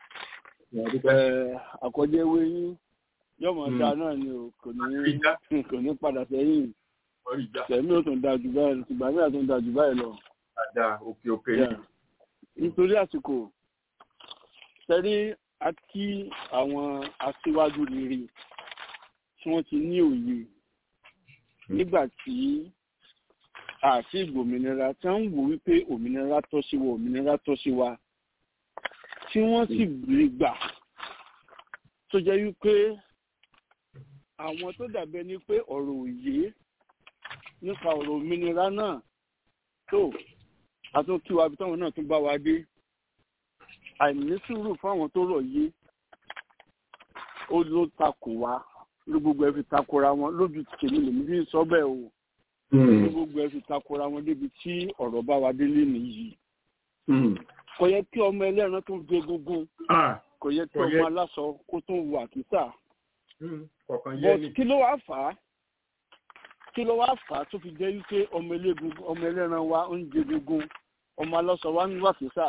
àkọjẹ́ ewé yín yọmọ da náà ni o kò ní kò ní padà sẹ́yìn tẹ̀mí ò tún da jù báyìí lọ ṣùgbọ́n àmì àtún da jù báyìí lọ. Àdá òkè òkè yìí. nítorí àsìkò tẹ́rí àti àwọn aṣíwájú rere tí wọ́n ti ní òye nígbà tí àti ìgbòmìnira tí wọ́n ń wò wípé òmìnira tọ́ sí wa òmìnira tọ́ sí wa tí wọ́n sì rí gbà tó jẹ́ wípé àwọn tó dàbẹ́ ni pé ọ̀rọ̀ òye nípa ọ̀rọ̀ òmìnira náà tó àtúnkíwa bí táwọn náà tún bá wa dé àìní sùúrù fáwọn tó rọ̀ yé ó ló takò wá ló gbogbo ẹ fi takora wọn lójú tèmi lèmi fi sọ bẹ́ẹ̀ o ló gbogbo ẹ fi takora wọn débi tí ọ̀rọ̀ bá wa délé nìyí kò yẹ kí ọmọ ẹlẹ́ran tó gbé gógún kò yẹ kí ọmọ aláṣọ kó tó wù àkísà but kí ló wá fà á kí ló wá fà á tó fi jẹ́ wípé ọmọ eléegun ọmọ ẹlẹ́ran wa ń jẹ gógún ọmọ aláṣọ wa ń wà àkísà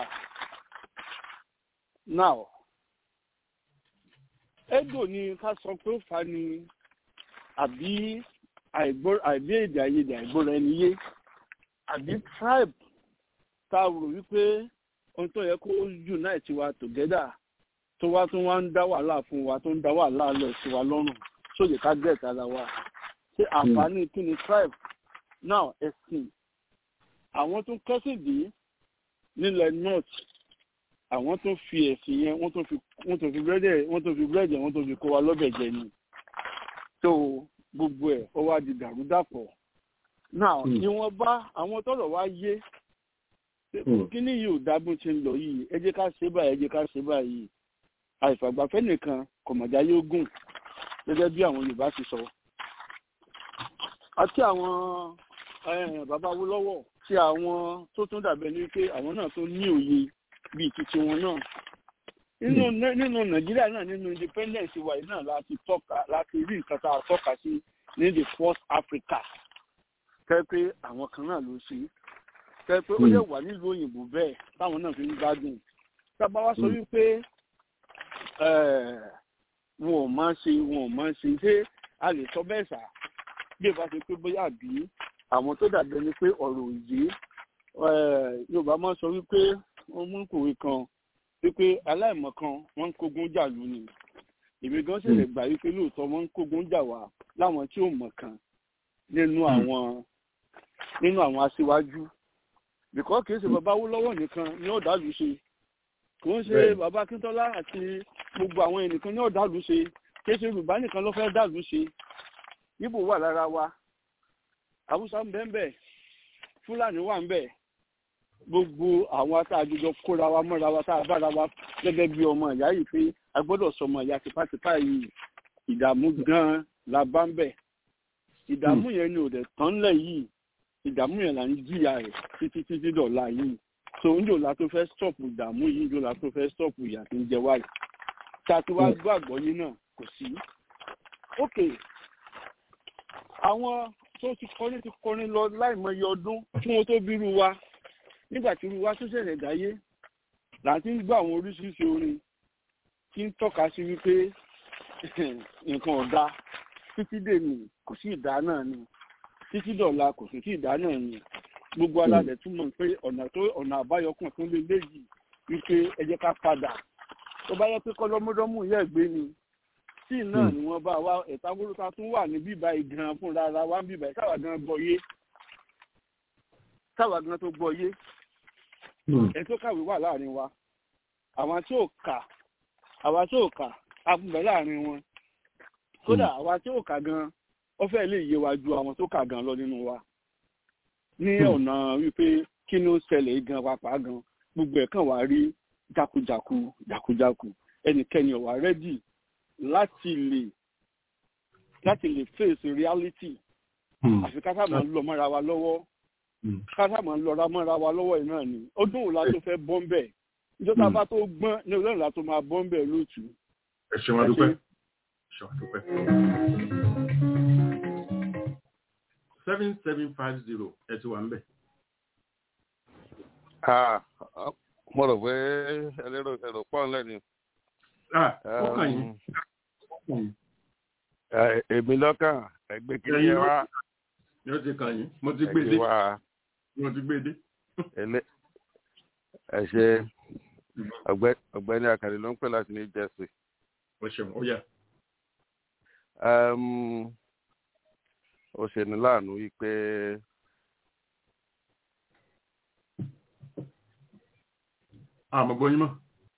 now ego ni ká sọ pé ó fà ní àbí àìbí èdè àìyedè àìgbọ́ra ẹni yé àbí tribe tá a rò wípé ohun tó yẹ kó unite wa together tó wá tún wá ń dá wàhálà fún wa tó ń dá wàhálà lọ sí wa lọ́rùn sóye ká get ara wa ṣé àǹfààní kí ni tribe now ẹ̀sìn àwọn tó kẹ́sìn dé nílẹ̀ north àwọn tó fi ẹ̀sìn yẹn wọ́n tó fi wọ́n tó fi búrẹ́dẹ̀ wọ́n tó fi búrẹ́dẹ̀ wọ́n tó fi kó wa lọ́bẹ̀ jẹ ni tó gbogbo ẹ̀ ó wá di dàrúdàpọ̀ now ìwọ̀n bá àwọn tọ́lọ̀ wá yé kíní yìí ò dábùn ti ń lọ yìí ẹ jẹ́ ká ṣe báyìí ẹ jẹ́ ká ṣe báyìí àìfàgbàfẹ́ nìkan kọ̀mọ̀já yóò gùn gẹ́gẹ́ bí àwọn Yorùbá ti sọ àti àwọn bàbá Awólọ́wọ̀ tí àwọn tó tún dàbẹ̀ ní pé àwọn náà tó ní òye bíi titi wọn náà nínú nínú Nàìjíríà náà nínú independence wa yìí náà láti tọ́ka láti rí nǹkan tá a tọ́ka sí ní the first Africa tẹ́ pé àwọn kan náà ló ṣe tẹ́ pé ó yẹ wà nílùú òyìnbó bẹ́ẹ̀ táwọn náà fi ń gbádùn tábà wá sọ wípé wọn ò máa ṣe wọn ò máa ṣe ṣé a lè sọ bẹ́ẹ̀ sà bí ìbá ṣe pé bóyá àbí àwọn tó dàbí ẹni pé ọ̀rọ̀ òye Yorùbá máa sọ wípé wọ́n mú kòwé kan wípé aláìmọ̀kan wọ́n ń kógun jà lù ní èmi gan ṣẹlẹ̀ gbà wípé lóòótọ́ wọ́n ń kógun jà wá láwọn tí ò mọ̀ kan nínú àwọn nínú àwọn aṣíwájú bìkọ́ kìí ṣe bàbá Awólọ́wọ̀ nìkan ní ọ̀dàlú ṣe kò ń ṣe bàbá Akíntọ́lá àti gbogbo àwọn ẹnìkan ní ọ̀dàlú ṣe kìí ṣe Yorùbá nìkan ló fẹ́ dàlú ṣe Ìgbò wà lára wa haúsá ń bẹ ń bẹ fúlàní wà ń bẹ gbogbo àwọn atájọjọ kóra wa mọ́ra wa tá a bára wa gẹ́gẹ́ bí ọmọ ìyá yìí pé a gbọ́dọ̀ sọmọ ìyá tipátipá yìí ìdààmú gan-an la bá ń bẹ̀ ìdààmú yẹn ni ò dẹ̀ tán lẹ̀ yìí ìdààmú yẹn là ń jìyà rẹ̀ títí títí dọ̀la yìí so ń jòlá tó fẹ́ stọ̀pù ìdààmú yìí ń jòlá tó fẹ́ stọ̀pù ìyà tó ń jẹ wáyé tá a ti wá gbàgbọ́ yín náà kò sí. ok àwọn tó ti kọrin ti kọrin lọ láìmọye ọdún fún wọn tó bírú wa nígbà tí irú wa tó ṣẹ̀ṣẹ̀ dáyé là ń ti ń gbọ́ àwọn oríṣiríṣi orin tí ń tọ́ka sí wípé nǹkan ọ̀dà títí dèmi kò sí ìdá náà ni títí dọ̀la kò sí sí ìdá náà ni gbogbo alálẹ̀ túmọ̀ pé ọ̀nà tó ọ̀nà àbáyọ kan tó lé léyìí wípé ẹ jẹ́ ká padà tó bá yẹ pé kọ́lọ́mọdọ́mù yẹ̀ gbé ni tí náà ni wọ́n bá wa ẹ̀ta gbólóta tún wà ní bíbá ìgan fúnra ara wa ń bíbá ẹ̀ káwa gan gbọ́ yé káwa gan tó gbọ́ yé ẹ̀ tó kàwé wà láàrin wa àwọn tí ò kà àwa tí ò kà abúlé láàrin wọn kódà àwa tí ò kà gan ó fẹ́ lè yé wa ju àwọn tó kà gan lọ nínú wa ní ọ̀nà wípé kí ló ṣẹlẹ̀ gan pàápàá gan gbogbo ẹ̀ kàn wá rí jákujàku jákujàku ẹnikẹ́ni ò wá rẹ́dì láti lè láti lè face reality àfi ká sáà máa lọ mọ́ra wa lọ́wọ́ ká sáà máa lọ́ra mọ́ra wa lọ́wọ́ yìí náà ni ọdún òun la tó fẹ́ bọ́ ń bẹ̀ ìjọba bá tó gbọ́n ní ọdún òun la tó máa bọ́ ń bẹ̀ lóòtú. ẹ ṣe wọn dúpẹ́ ẹ ṣe wọn dúpẹ́. seven seven five zero ẹ ti wà ń bẹ̀. mo rò pé ẹlẹ́rọ ẹ̀rọ pọ̀ ńlẹ̀ ni. ó kàn yín èmi lọ́kàn ẹgbẹ́ kiri ẹ wá. yóò ti kàn yín mo ti gbé dé mo ti gbé dé. ẹ ṣe ọ̀gbẹ́ni akàlẹ ló ń pè láti ní jẹ́sì. o ṣeun ó yà. ó ṣe ní láàánú wípé àmọ́ gbóyún mọ́.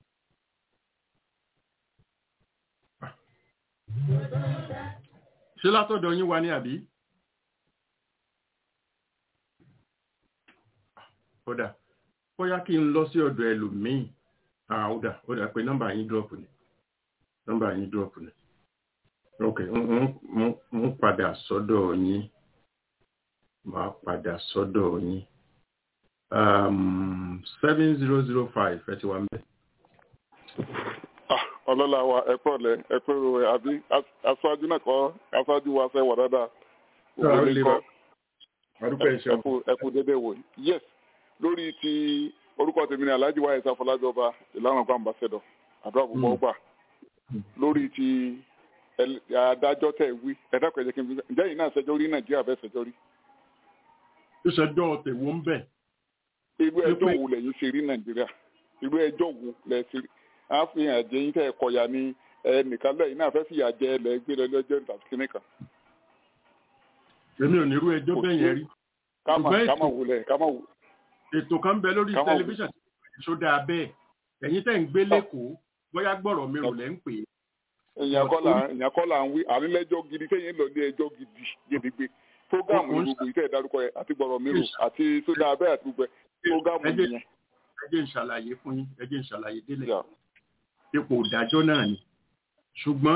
ṣé látọ̀dọ̀ yín wá ní àbí? kódà bóyá kí n lọ sí ọ̀dọ̀ ẹlòmíì àódà ó dà pé nọ́mbà yín dúrọ̀pù ni nọ́mbà yín dúrọ̀pù ni ok ń padà sọ́dọ̀ yín máa padà sọ́dọ̀ yín seven zero zero five ẹ ti wà ń bẹ̀. ọlọ́lá wa ẹ pọ̀ lẹ ẹ pé ro ẹ àbí aṣáájú náà kọ́ aṣáájú wa fẹ́ wà dáadáa ẹ kú dédé wò yes lórí ti orúkọ tèmi ni alhaji wa ẹ̀sà fọlájọ ọba ìlànà ọgbà ambassador àdúrà púpọ̀ ọgbà lórí ti adájọ́ tẹ̀ wí ẹ̀dá pẹ̀jẹ́ kí n fi ǹjẹ́ yìí náà ṣẹjọ́ rí nàìjíríà fẹ́ ṣẹjọ́ rí. ìṣẹ́jọ́ tèwọ́ ń bẹ̀. irú ẹjọ́ wo lẹ́yìn ṣe rí nàìjíríà irú ẹjọ́ wo lẹ́ ṣe rí àfihàn àjẹyìn tẹ́ ẹ kọ̀yà ni ẹnìkan lẹ́yìn náà fẹ́ fìyà jẹ ẹlẹ́ gbé lọ lọ́jọ́ ìtàkì kínní kan. èmi ò ní irú ẹjọ́ bẹ́ẹ̀ yẹn rí. kámà wulẹ̀ kámà wulẹ̀ ètò kan bẹ lórí tẹlifíṣàn tó dáa bẹ́ẹ̀ ẹ̀yin tẹ́ ń gbé lẹ́kọ̀ọ́ bóyá gbọ́rọ̀ mi ò lẹ́ ń pè é. èèyàn kọ́ là ń wí ànílẹ́jọ́ gidi kéyìn lọ ní ẹjọ́ gidi gidigbe fógámù ní gbogbo ìtẹ́ ìdárúkọ ẹ̀ àti gbọ̀rọ̀ mi rò àti sódà abẹ́ àti gbogbo ẹ̀ fógámù nìyẹn. ẹ jẹ́ ń ṣàlàyé fún yín ẹ jẹ́ ń ṣàlàyé délẹ̀ ipò ìdájọ́ náà ni ṣùgbọ́n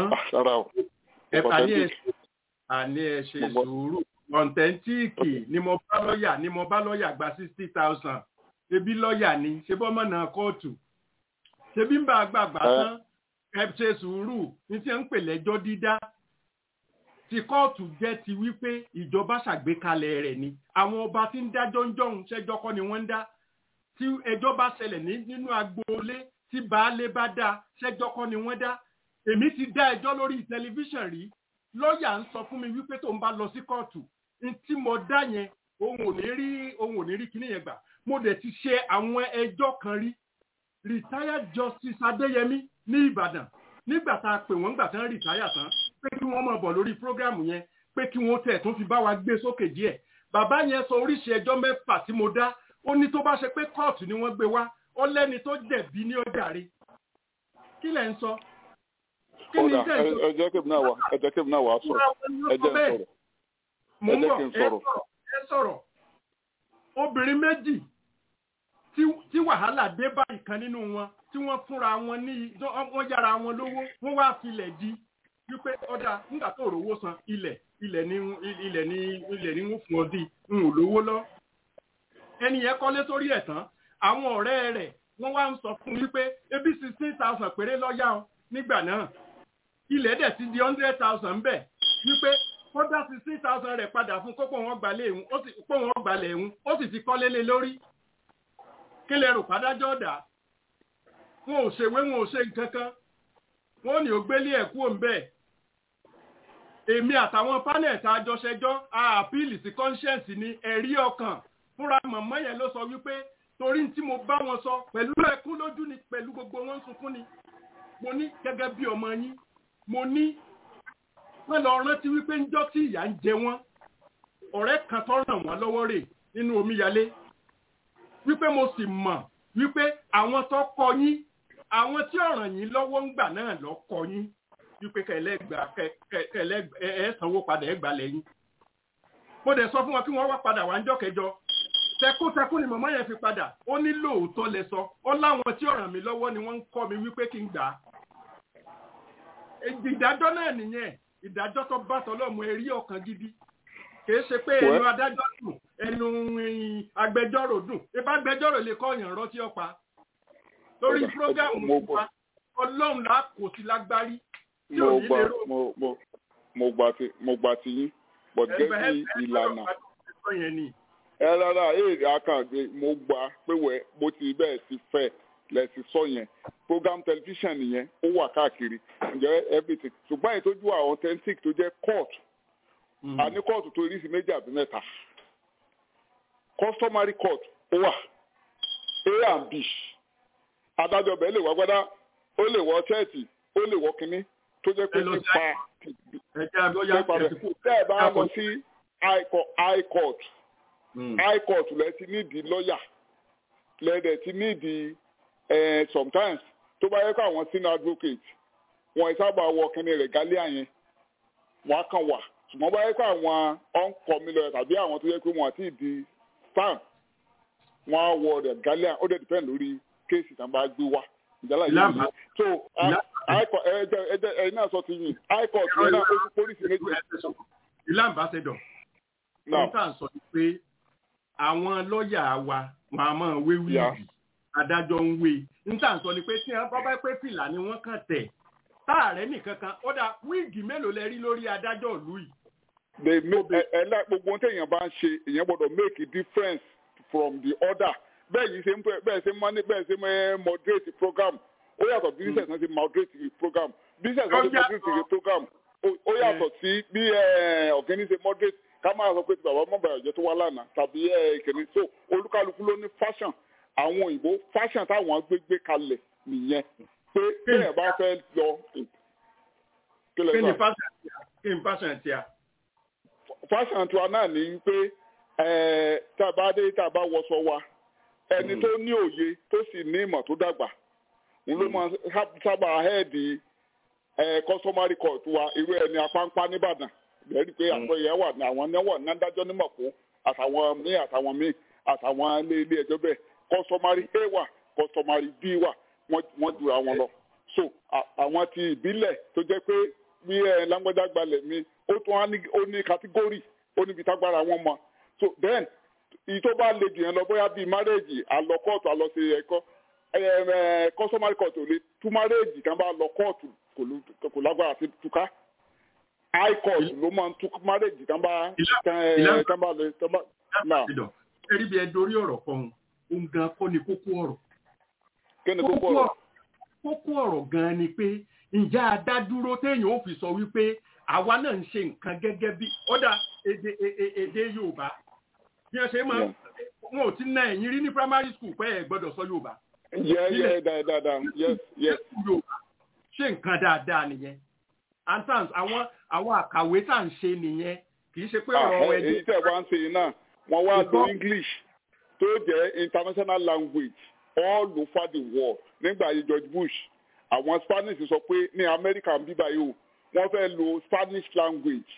ẹ àní ẹ àní ẹ ṣe sùúrù kọ̀ǹtẹ́ntíìkì ni mo bá lọ́ọ̀yà ni mo bá lọ́ọ̀yà gba sixty thousand ebi lọ́ọ̀yà ni ṣe bọ́ mọ̀nà kóòtù ṣebí ń bá àgbààgbà tán ẹ ṣe sùúrù ní tí ń pè lẹ́jọ́ dídá ti kóòtù jẹ́ ti wípé ìjọba ṣàgbékalẹ̀ rẹ̀ ni àwọn ọba tí ń dájọ́ ń jọ̀hún ṣẹ́jọ́ kọ́ ni wọ́n ń dá tí ẹjọ́ bá ṣẹlẹ̀ nínú agboolé tí baálé bá dá ṣẹ́jọ́ kọ́ ni wọ́n dá èmi ti dá ẹjọ́ lórí tẹlifíṣàn rí lọ́ọ̀yà ń sọ fún mi wípé tó ń bá lọ sí kóòtù tí mo dá yẹn òun ò ní rí òun ò ní rí kíní yẹn gbà mo dẹ̀ ti ṣe àwọn ẹjọ́ kan rí retired justice adéyẹmí ní ìbàdàn nígbà tá a pè wọ́n gbà tán retire tán pé kí wọ́n máa bọ̀ lórí program yẹn pé kí wọ́n tẹ̀ tún fi bá wa gbé sókè díẹ̀ bàbá yẹn sọ oríṣi ẹjọ́ mẹ́fà tí mo dá ó ní tó bá ṣe pé kóòtù ni wọ́n gbé wá ó lẹ́ni tó jẹ̀bi ní ó jàre kí lẹ̀ ń sọ. ọ̀dà ẹjẹ́ kébì náà wà ẹjẹ́ kébì náà wà á sọ̀rọ̀ ẹjẹ́ ń sọ̀rọ̀ mo ń bọ̀ ẹ ẹ sọ̀rọ̀ obìnrin méjì tí wàhálà dé bá ìkan nínú wọn tí wọ́n fúnra wọn ní wọ́n yára wọn lówó wọ́n wá filẹ̀ di wípé ọ̀dà nígbà tó rówó san ilẹ̀ ilẹ̀ ní ilẹ̀ ní ilẹ̀ ní wọ́n fún ọ di n ò lówó lọ. ẹni yẹn kọ́lé sórí ẹ̀ tán àwọn ọ̀rẹ́ rẹ̀ wọ́n wá ń sọ fún wípé ebi sixteen thousand péré lọ́yà ọ nígbà náà ilẹ̀ dẹ̀ ti di hundred thousand bẹ́ẹ̀ wípé kódà sixteen thousand rẹ̀ padà fún kókó wọn gbalẹ̀ ẹ̀hún ó sì kó wọn gbalẹ̀ ẹ̀hún ó sì ti kọ́lé lé lórí kí lè rò pádájọ́ dà wọn ò ṣèwé wọn ò ṣe nǹkan kan wọn ò ní ó gbélé ẹ̀kú òǹbẹ́ èmi àtàwọn panel tá a jọ ṣẹjọ́ a àpíìlì sí conscience ni ẹ̀rí ọkàn fúnra mọ̀mọ́ yẹn ló sọ wípé torí tí mo bá wọn sọ pẹ̀lú ẹkún lójú ni pẹ̀lú gbogbo wọn sunkún ni mo ní gẹ́gẹ́ bí ọmọ yín mo ní wọ́n lọ rántí wípé ńjọ́ tí ìyà ń jẹ wọ́n ọ̀rẹ́ kan tó ràn wọ́n lọ́wọ́ rè nínú omíyalé wípé mo sì mọ̀ wípé àwọn tó kọ yín àwọn tí ọ̀ràn yín lọ́wọ́ ń gbà náà lọ kọ yín wípé kẹlẹ́gbà kẹlẹ́ ẹ sanwó padà ẹ gbà lẹ́yìn. mo dẹ̀ sọ fún wọn kí wọ́n wá padà wá ńjọ́ kẹjọ tẹkútẹkú ni màmá yẹn fi padà ó ní lóòótọ́ lẹ sọ ó láwọn tí ọ̀ràn mi lọ́wọ́ ni wọ́n ń kọ́ mi wípé kí n gbà á. ìdájọ́ náà nìyẹn ìdájọ́ tó bá tọ́lọ́mù ẹ̀rí ọkàn gidi kìí ṣe pé ẹnu adájọ́ dùn ẹnu agbẹjọ́rò dùn ibà agbẹjọ́rò lè kọ́ ọ̀yàn rọ́tí ọ̀pá lórí prógámù wa ọlọ́run là kò sí lágbárí tí ò ní lè rò. mo gbà tí mo gbà tí yín but gẹ́gẹ́ bí ìlànà ẹ rárá èrè àkàndé mo gbà pé wẹ́ bó ti bẹ́ẹ̀ ti fẹ́ lẹ́sìn sọ yẹn program television yẹn ó wà káàkiri ǹjẹ́ everything ṣùgbọ́n èyí tó ju àwọn authentic tó jẹ́ court a ní kóòtù tó rí sí méjì àbí mẹ́ta customary court ó wà a and b adájọ́ bẹ́ẹ̀ lè wá gbádá ó lè wọ ṣẹ́ẹ̀tì ó lè wọ kínní tó jẹ́ pé nípa nípa rẹ̀ tẹ́ ẹ bá lọ sí high court high court lẹ ti nídìí lọ́ọ̀yà lẹ́dẹ̀ ti nídìí sometimes tó bá yẹ kó àwọn senior advocate wọn sábà wọ kínní rẹ̀ gálíà yẹn wọn á kàn wà ṣùgbọ́n báyìí pé àwọn ọ̀nkọ̀mí lọ tàbí àwọn tó yẹ pé wọ́n àti di stamp wọ́n á wọ ọ̀dẹ̀ galian ó dẹ̀ depend lórí kéèsì tá a bá gbé wá ìjálá yìí yìí so ẹ̀yin náà sọ ti yìn high court yẹn náà ó tún pólísì méjì. ilé ambassador ohun tá à ń sọ ni pé àwọn lọ́ọ̀yà wa wọn a máa wé wíìlì adájọ́ ń wé n tá à ń sọ ni pé tí wọ́n bá pé fìlà ni wọ́n kàn tẹ̀ táàrẹ nìkan kan ó dà wíìgì mélòó lẹ rí lórí adájọ́ ìlú yìí. they make ẹ ẹ gbogbo ohun téèyàn bá ń ṣe èèyàn gbọ́dọ̀ make a difference from the other bẹ́ẹ̀ yìí ṣe ń bẹ́ẹ̀ ṣe máa ní bẹ́ẹ̀ ṣe máa moderate program ó yàtọ̀ bí business náà ṣe moderate program business náà ṣe moderate program ó yàtọ̀ sí bí ọ̀gẹ́ni ṣe moderate ká máa sọ pé ti bàbá mọ̀ bàyàjẹ́ tó wá lánàá tàbí ìkíní so olúkálukú ló ní fashion àwọn òyìnbó fashion táwọn gbé gbé kalẹ̀ nìyẹn pé bẹ́ẹ̀ bá fẹ́ lọ. kí ni fashion ti a. fashion tiwa náà ní pé tá a bá dé tá a bá wọṣọ wa ẹni tó ní òye tó sì ní ìmọ̀ tó dàgbà òun ló máa sábà hẹ́ẹ̀dì customary court wa irú ẹni apánpá nìbàdàn lẹ́rìí pé àpẹẹrẹ wà ní àwọn náwó nádájọ́ nímọ̀ kó àtàwọn míì àtàwọn míì àtàwọn ilé ilé ẹjọ́ bẹ́ẹ̀ customary a wà customary b wà wọ́n jura wọn lọ. so àwọn ti ìbílẹ̀ tó jẹ́ pé bí ẹ lágbájá gbalẹ̀ mi ó tún á ní kátígórì ó níbi tágbára wọn mọ. so then ìyí tó bá le jù yẹn lọ bóyá bíi márẹ́ẹ̀jì àlọ́ kóòtù àlọ́ sí ẹ̀kọ́ customary court ò lè tú márẹ́ẹ̀jì kan bá lọ kóòtù kò lágbára sí túká high court ló máa ń tú márẹ́ẹ̀jì kan bá kan bá lè kan bá. ẹ̀rí bí ẹ dorí ọ̀rọ̀ kan òun gan kọ́ ni kókó ọ̀rọ̀ kíni kókó ọ̀rọ̀. kókó ọ̀rọ̀ gan-an ni pé ǹjẹ́ adádúró téèyàn ó fi sọ wípé àwa náà ń ṣe nǹkan gẹ́gẹ́ bí ọ̀dà èdè èdè yorùbá bí wọ́n ṣe máa wọn ò ti ná ẹ̀yìn rí ní primary school pé ẹ̀ gbọ́dọ̀ sọ yorùbá. yẹ yẹ dáadáa yes yes. ṣé nǹkan dáadáa nìyẹn antans àwọn àwọn àkàwé tá à ń ṣe nìyẹn kì í ṣe pé ọ̀rọ̀ ẹ̀dùn. èyí tẹ̀ wá ń ṣe yìí náà wọ́n wá lo english tó jẹ́ international language all over the world nígbà yìí george bush àwọn spanish sọ pé ní america ń bíbá yìí o wọ́n fẹ́ lo spanish language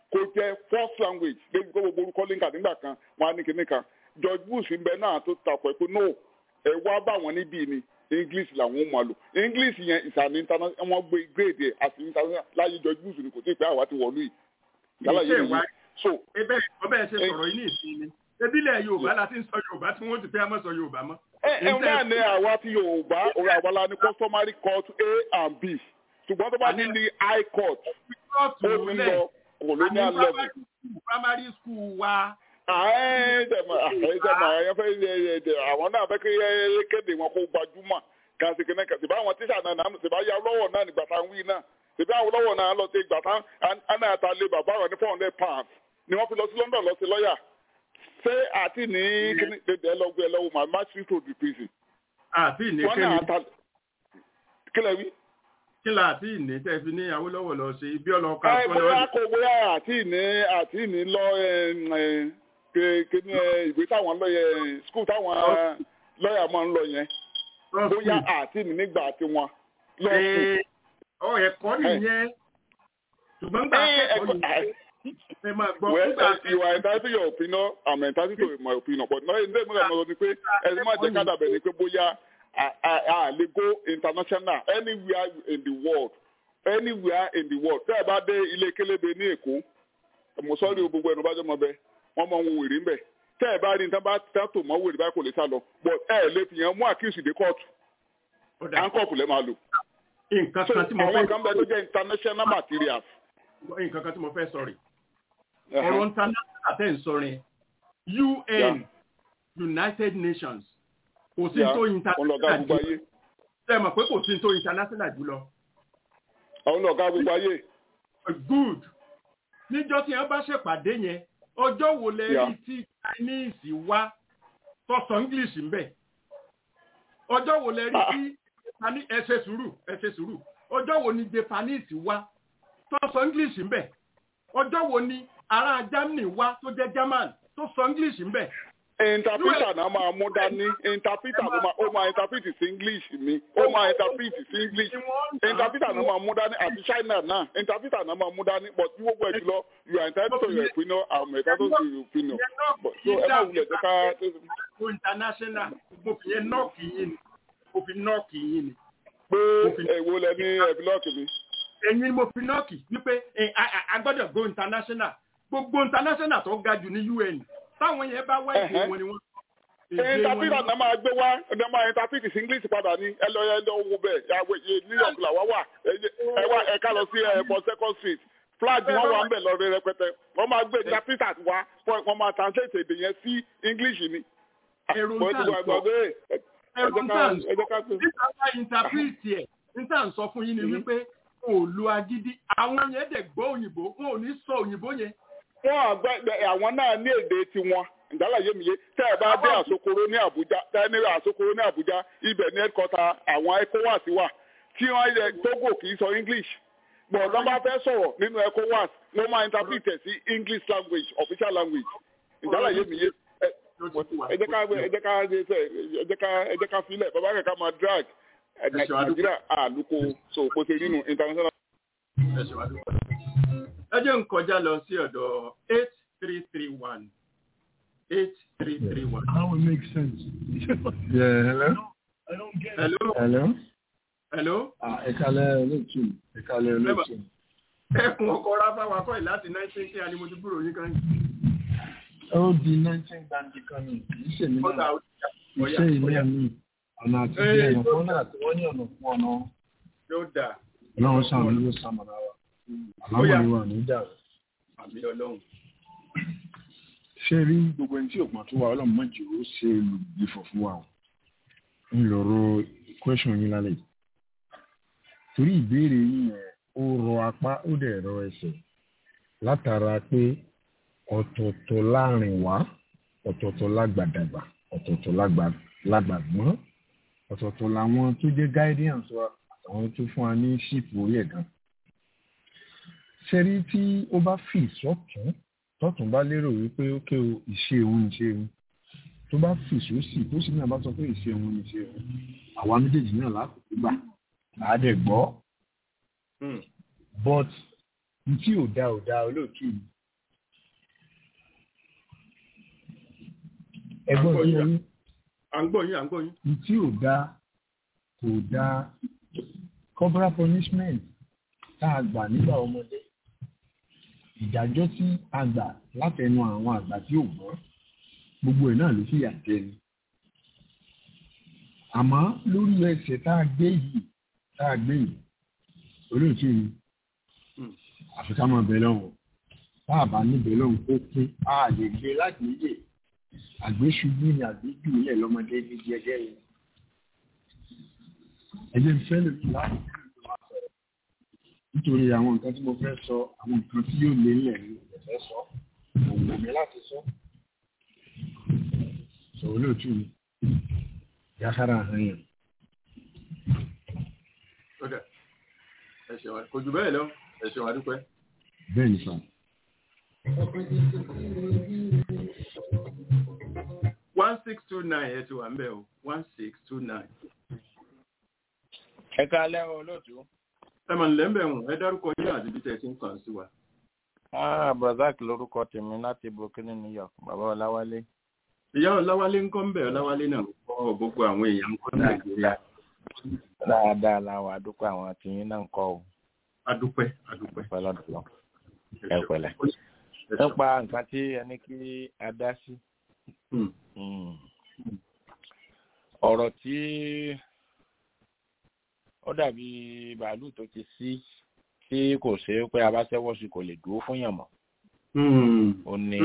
kó jẹ́ first language lẹ́yìn kó gbogbo orúkọ líǹkà nígbà kan wọn á ní kinní kan George Bush ń bẹ náà tó takọ̀ ẹ̀ pé no ẹ wá bá wọn níbí ni English làwọn ò máa lò English yẹn ìsàmì international wọn gbé grade ẹ̀ àti international láyé George Bush ni kò tí ì pẹ́ àwa ti wọ̀lú yìí yálà yìí nìyí so. ebe ọbẹ̀ ṣe sọ̀rọ̀ yìí ní ìsinmi ebílẹ̀ Yorùbá la ti ń sọ Yorùbá tí wọ́n ti fẹ́ mọ́ sọ Yorùbá mọ́. ẹ ẹ náà ní àwa ti Yorùbá òun àwa la ní customary court A and B ṣùgbọ́n tó bá ní ní high court ó ti lọ colonial level. primary school wa. àwọn náà fẹ́ kí kéde wọn kó gbajúmọ̀ kan sí kíní kan síbá àwọn tíṣà náà náà síbá yà lọ́wọ́ náà nígbà tá à ń wí náà síbá àwọn lọ́wọ́ náà lọ sí ìgbà tá à náà ta lé bàbá rẹ̀ ní four hundred pounds ni wọ́n fi lọ sí London lọ sí lọ́ọ̀yà ṣé àti ní kíní dédé ẹlọ́gbé ẹlọ́wọ́ my match to the prison. àti ní kéde kílẹ̀ wí kí la àti ìní tẹ́ fi ní Awólọ́wọ̀ lọ ṣe ibi ọlọ́ka ẹ bóyá kò bóyá àti ìní àti ìní lọ kíní ìwé táwọn lọ́yẹ skul táwọn lọ́yà máa ń lọ yẹn bóyá àti ìní nígbà tí wọn lọ sí. ọ ẹ̀kọ́ nìyẹn ṣùgbọ́n gbà kẹ́kọ̀ọ́ nìyẹn ẹ máa gbọ́ well you are entitled to your opinion I'm entitled to my opinion but náà ẹni tẹ́lẹ̀ mọ́ ni pé ẹni máa jẹ́ kádàbẹ̀ ni pé bóyá a lè go international anywhere in the world anywhere in the world tẹ́ ẹ bá dé ilé kélébé ní èkó mo sọ́ọ́rì o gbogbo ẹnu bá jẹ́ mọ́ bẹ́ẹ̀ wọ́n mọ ohun wèrè ń bẹ̀ tẹ́ ẹ bá rí nǹkan bá tẹ́tò mọ́ wèrè báyìí kò lè sá lọ but ẹ lè fi yẹn mú àkíyèsí dé kóòtù àńkọ̀pù lẹ́ máa lò. nǹkan kan tí mo fẹ́ àwọn kan bẹ tó jẹ́ international materials. nǹkan kan tí mo fẹ́ sọ̀rọ̀ ọ̀rọ̀ international tẹ́ ń sọrin UN United Nations kò sí tó international jù ṣe mọ̀ pé kò sí tó international jù lọ. àwọn ọ̀gá gbogbo ayé. good níjọ́ tí wọ́n bá ṣèpàdé yẹn ọjọ́ wo lẹ rí tí Chinese wá tó sọ English ń bẹ̀ ọjọ́ wo lẹ rí tí ẹ ṣe sùúrù ẹ ṣe sùúrù ọjọ́ wo ni Japanese wá tó sọ English ń bẹ̀ ọjọ́ wo ni ará Germany wá tó jẹ́ German tó sọ English ń bẹ̀ interpreter náà máa mú dání interpreter ló máa ó máa interpret sí english mi ó máa interpret sí english interpreter náà máa mú dání àti china náà interpreter náà máà mú dání but tí gbogbo ẹ̀ jùlọ you are entitled to your opinion i'm entitled to your opinion but so ẹ má wulẹ̀ jẹ́ ká. o international mo fi yẹn nọ́ọ̀kì yín ni mo fi nọ́ọ̀kì yín ni. pé èwo lẹ ní ẹ̀bílọ́ọ̀kì mi. ẹ̀yin mo fi nọ́ọ̀kì wípé a gbọ́dọ̀ go international gbogbo international tó ga jù ní un táwọn yẹn bá wá ìdè wọn ni wọn. ìntàpítà náà máa gbé wá ẹ̀dá máa ìntàpítì sí english padà ní ẹ lọ ẹ lọ wo bẹ́ẹ̀ yàwé new york làwa wà ẹ wá ẹ ká lọ sí ẹ̀bọ̀ second street flag wọn wà ń bẹ̀ lọ́rẹ́ rẹpẹtẹ wọ́n máa gbé ìntàpítà wá wọ́n máa translate èdè yẹn sí english ni. èrò ń tà ń sọ èrò ń tà ń sọ nípa bá ìntàpítì ẹ̀ níta ń sọ fún yín ni wípé kò lu agídí àwọn yẹn dẹ̀ gbọ́ òyìnbó wọn ò ní sọ òyìnbó yẹn wọn àgbẹ àwọn náà ní èdè tiwọn ìdálàyé mi yé tẹ ẹ bá dé àsokoro ní Àbújá tẹ ẹ ní àsokoro ní Àbújá ibẹ̀ ní ẹkọta àwọn ECOWAS wà tí wọn yẹ Togo kì í sọ English gbọ̀ngàn bá fẹ́ sọ̀rọ̀ nínú ECOWAS wọ́n máa interpret sí English language official language ìdálàyé mi yé ẹ jẹ́ ká ẹ jẹ́ ká ẹ jẹ́ ká ẹ jẹ́ ká filẹ̀ bàbá kẹ̀kẹ́ máa drag Nàìjíríà àlùkò so kò sí nínú international ẹ jẹ́ ń kọjá lọ sí ọ̀dọ̀ eight three three one eight three three one. That would make sense. yeah, hello. hello. hello. hello. ẹ̀kalẹ̀ olóòtú ẹ̀kalẹ̀ olóòtú. ẹkùn ọkọ ráfà wà kọ́ ẹ̀ láti nineteen kí alimọ̀tò gbúrò yín kan. ó di nineteen gbàǹdì kan ní kì í ṣèmi náà iṣẹ́ ilé mi ọ̀nà àti bí ọ̀nà fún náà tí wọ́n ní ọ̀nà fún ọ̀nà. yóò dà. ọlọ́run sàmì ló sàmàlà wa àlámọ̀ ìwà ní dàrú. àmì ọlọ́run. ṣé rí gbogbo ẹni tí òpin tó wà ọlọ́run mọ̀jì ó ṣe olùgbìfọ̀ fún wa ń lọ́rọ̀ question yín lálẹ́ yìí. torí ìbéèrè yín yẹn ó rọ apá ó dẹ̀ rọ ẹsẹ̀ látara pé ọ̀tọ̀ọ̀tọ̀ láàrin wá ọ̀tọ̀ọ̀tọ̀ lágbàdàgbà ọ̀tọ̀ọ̀tọ̀ lágbàgbọ́n ọ̀tọ̀ọ̀tọ̀ làwọn tó jẹ́ guidance wa àtàwọn tó fún wa ní ṣíìpù orí ẹ̀gán ṣẹ́rí tí ó bá fì sọ́tún tọ́tún bá lérò wípé ókè o ìṣe òun ìṣe òun tó bá fì sósì tó sì náà bá sọ pé ìṣe òun ìṣe òun àwa méjèèjì náà lákòókò gbà láàdẹ̀ gbọ́ but tí ò dá ò dá olóòtú ẹgbọ́n tí mo ní. à ń gbọ́ yín à ń gbọ́ yín. tí ò dá kò dá corporal punishment tá a gbà nígbà ọmọdé ìdájọ́ tí a gbà látẹnu àwọn àgbà tí ò gbọ́ gbogbo ẹ̀ náà ló fìyà jẹ ni àmọ́ lórí ẹsẹ̀ tá a gbé yìí tá a gbé yìí olóòtú ni àfi ká máa bẹ̀ lọ́wọ́ tá a bá níbẹ̀ lọ́wọ́ kó kún a lè gbé lágbèéyè àgbéṣubú ni àgbéjù ilẹ̀ lọ́mọdé ní jẹ́jẹ́ yìí ẹ̀jẹ̀ ń fẹ́ lòdì láti nítorí àwọn nǹkan tí mo fẹ́ sọ àwọn nǹkan tí yóò lé nílẹ̀ ní ìfẹ́ sọ òun mi láti sọ sọ olóòtú mi yàtara àhán yẹn. ẹ̀ṣẹ̀ wa kò jù bẹ́ẹ̀ lọ ẹ̀ṣẹ̀ wa dúpẹ́. bẹ́ẹ̀ ni sọ. one six two nine ẹ ti wà ń bẹ̀ o one six two nine. ẹ káalẹ́ o olóòtú. ẹ mà nílẹ̀ ń bẹ̀ wọ̀n ẹ dárúkọ yín àti bí tẹ̀ ti ń kàn sí wa. ah brazak lórúkọ tèmi láti brooklyn new york bàbá ọláwálé. ìyá ọláwálé ń kọ́ ń bẹ̀ ọláwálé náà kọ́ gbogbo àwọn èèyàn ń kọ́ nàìjíríà. dáadáa làwọn àdúpẹ́ àwọn àtìyín náà ń kọ́ o. adúpẹ́ adúpẹ́. pẹ̀lọ́dún lọ ẹ pẹ̀lẹ́. nípa nǹkan tí ẹni kí a dá sí. ọ̀rọ̀ tí ó dàbí bàálù tó ti sí tí kò ṣe é pé abáṣẹ́wọ́ sí kò lè dúró fún yàn mọ́. ó ní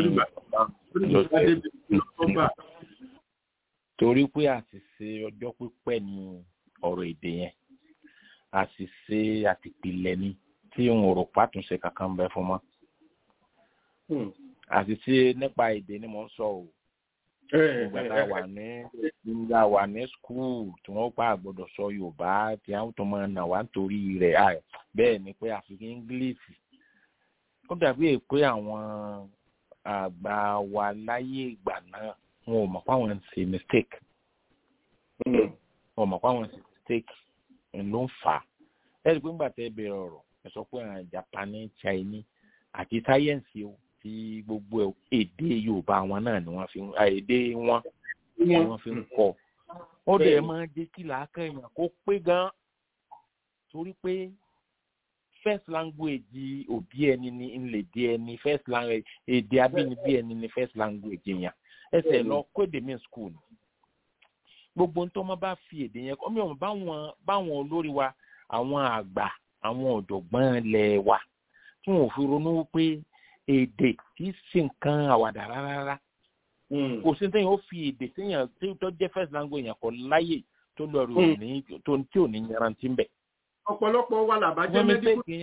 torí pé àṣìṣe ọjọ́ pípẹ́ ni ọ̀rọ̀ èdè yẹn àṣìṣe àtìpìlẹ̀ ni tí n ò rò pàtúnṣe kankan bẹ fún mọ́. àṣìṣe nípa èdè ni mò ń sọ o ìgbà tá a wà ní ìgbà wà ní skul tí wọ́n pa àgbọ̀dọ̀ sọ yorùbá tí àwọn tó máa nà wá nítorí rẹ̀ bẹ́ẹ̀ ni pé àfi english ó dàbí pé àwọn àgbà wa láyé ìgbà náà wọn ò mọ̀ pé àwọn ń ṣe mistake wọn ò mọ̀ pé àwọn ń ṣe mistake ló ń fà á ẹ rí i pé ńgbà tẹ́ bẹ̀rẹ̀ ọ̀rọ̀ ẹ sọ pé àwọn japanese chinese àti sáyẹ́ǹsì o ti gbogbo èdè yorùbá wọn náà ni wọ́n fi ń èdè wọn ni wọ́n fi ń kọ́ ó dẹ̀ máa jẹ́ kí làákà èèyàn kó pé gan torí pé first language òbí ẹni ni ńlẹ̀dí ẹni first language èdè abínibí ẹni ni first language yẹn ẹsẹ̀ lọ kóde mi school gbogbo nítorí wọn bá fi èdè yẹn kọ́ mi ò báwọn báwọn olórí wa àwọn àgbà àwọn ọ̀jọ̀gbọ́n ilẹ̀ wa tí wọn ò fi ronú wípé èdè kì í ṣe nǹkan àwàdà rárá kò sí téèyàn ó fi èdè téèyàn tó jẹ́ first language yẹn kọ́ láyè tó lọ rí òní tó tí ò ní yanrantí ń bẹ̀. ọ̀pọ̀lọpọ̀ wa làbájẹ́ mẹ́díkù.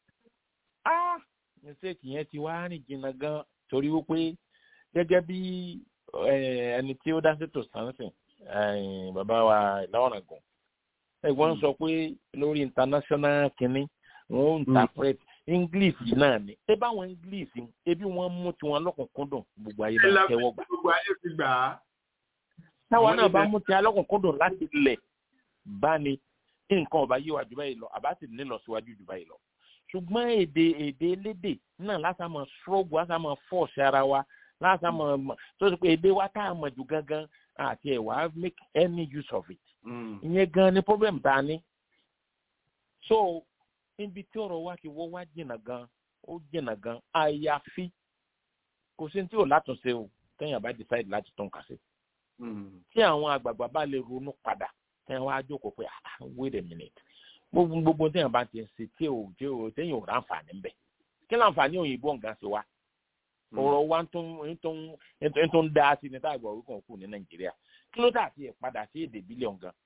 mistake yẹn ti wá rìn jìnnà gan torí wípé gẹ́gẹ́ bí ẹni tí ó dá sétò sánsìn bàbá wa láwọn àgùn ẹ̀gbọ́n sọ pé lórí international kínní wọn ò interpret english náà ni ẹ báwọn english ebi wọn mú tiwọn lọkùnkúndùn gbogbo ayé bá tẹwọ gbà. gbogbo ayé ti gbà á. táwọn náà bá mú tiwọn lọkùnkúndùn láti lẹ̀ bá ní nǹkan ọba yíwa jù báyìí lọ àbá sì ní lọ síwájú jù báyìí lọ. ṣùgbọ́n èdè èdè elédè náà lásàmọ̀ struggle lásàmọ̀ force ara wa lásàmọ̀ tó ti pé èdè wa tá a mọ̀ jù gangan àti ẹ̀ wá make any use of it. ìyẹn gan ni problem tá a ní. so níbi tí ọ̀rọ̀ wa ti wọ́ wá jìnnà gan ó jìnnà gan àyàfi kò sí tí ò látúnṣe o téèyàn bá decide láti tún kà sí. tí àwọn àgbààgbà bá lè ronú padà téèyàn wá jókòó pé ah wait a minute gbogbo gbogbo téèyàn bá ti ń ṣe tí ò tí ò téèyàn ò ráǹfààní ń bẹ̀ kí láǹfààní òyìnbó nǹkan ṣe wa ọ̀rọ̀ wa tó ń dá sí ní táàgbà orí kan kù ní nàìjíríà kí ló dà sí ẹ̀ padà sí èdè bílíọ̀n gan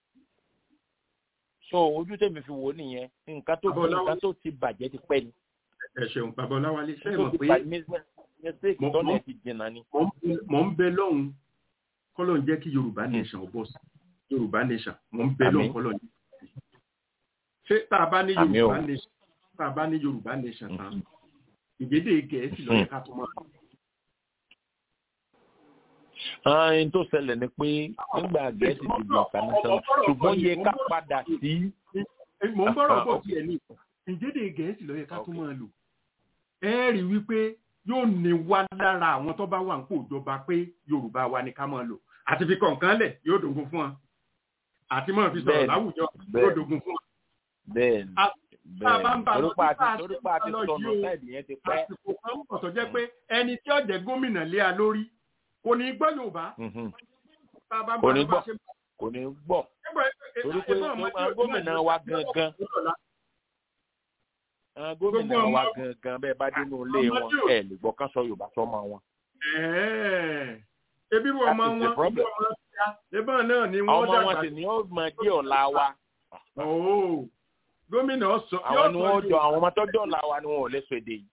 so ojú tèmi fi wò ó nìyẹn nǹkan tó bí nǹkan tó ti bàjẹ́ ti pẹ́ ni. ẹ ṣeun bàbá ọláwálé ṣe é mọ̀ pé mistake tọ́lẹ̀ ti jìnnà ni. mò ń bẹ lọ́hùn kọ́lọ̀ ń jẹ́ kí yorùbá nation bọ̀ sí yorùbá nation mò ń bẹ lọ́hùn kọ́lọ̀ ń jẹ́ ṣé tá a bá ní yorùbá nation tá a bá ní yorùbá nation tán ìgbédè gẹ̀ẹ́sì lọ́yẹ̀ ká tó máa ẹni tó ṣẹlẹ̀ ni pé nígbà gẹ̀ẹ́sì ti di international ṣùgbọ́n yẹ ká padà sí. mo ń bọ̀rọ̀ bọ̀ tiẹ̀ ní ìjẹ́dẹ̀ gẹ̀ẹ́sì lọ́yẹ̀ ká tó máa lò ẹ rí wípé yóò ní wá lára àwọn tó bá wà ń pò ìjọba pé yorùbá wa ni ká máa lò àti fi kọ̀ọ̀kan lẹ̀ yóò dògún fún wọn àti máa fi sọ̀rọ̀ láwùjọ yóò dògún fún wọn. bẹ́ẹ̀ni bẹ́ẹ̀ni torípa àti torípa àti sọnù sáìdì yẹn ti pẹ́. àsìkò kan ń bọ̀ tó jẹ́ pé ẹni tí ó jẹ́ gómìnà lé a lórí kò ní gbọ́ yorùbá. kò ní gbọ́ kò ní gbọ́ torí pé gómìnà wa gangan gómìnà wa gangan bẹ́ẹ̀ bá dénú ilé wọn ẹ̀ lè gbọ́ kán sọ yorùbá sọ́mọ wọn. ebi wọn ọmọ wọn ìbọn náà ni wọn dàgbà. ọmọ wọn sì ni ó mọ dí ọ̀la wa. gómìnà sọ. àwọn ni wọn jọ àwọn ọmọ tó jọ ọ̀la wa ni wọn ò lè sọ èdè yìí.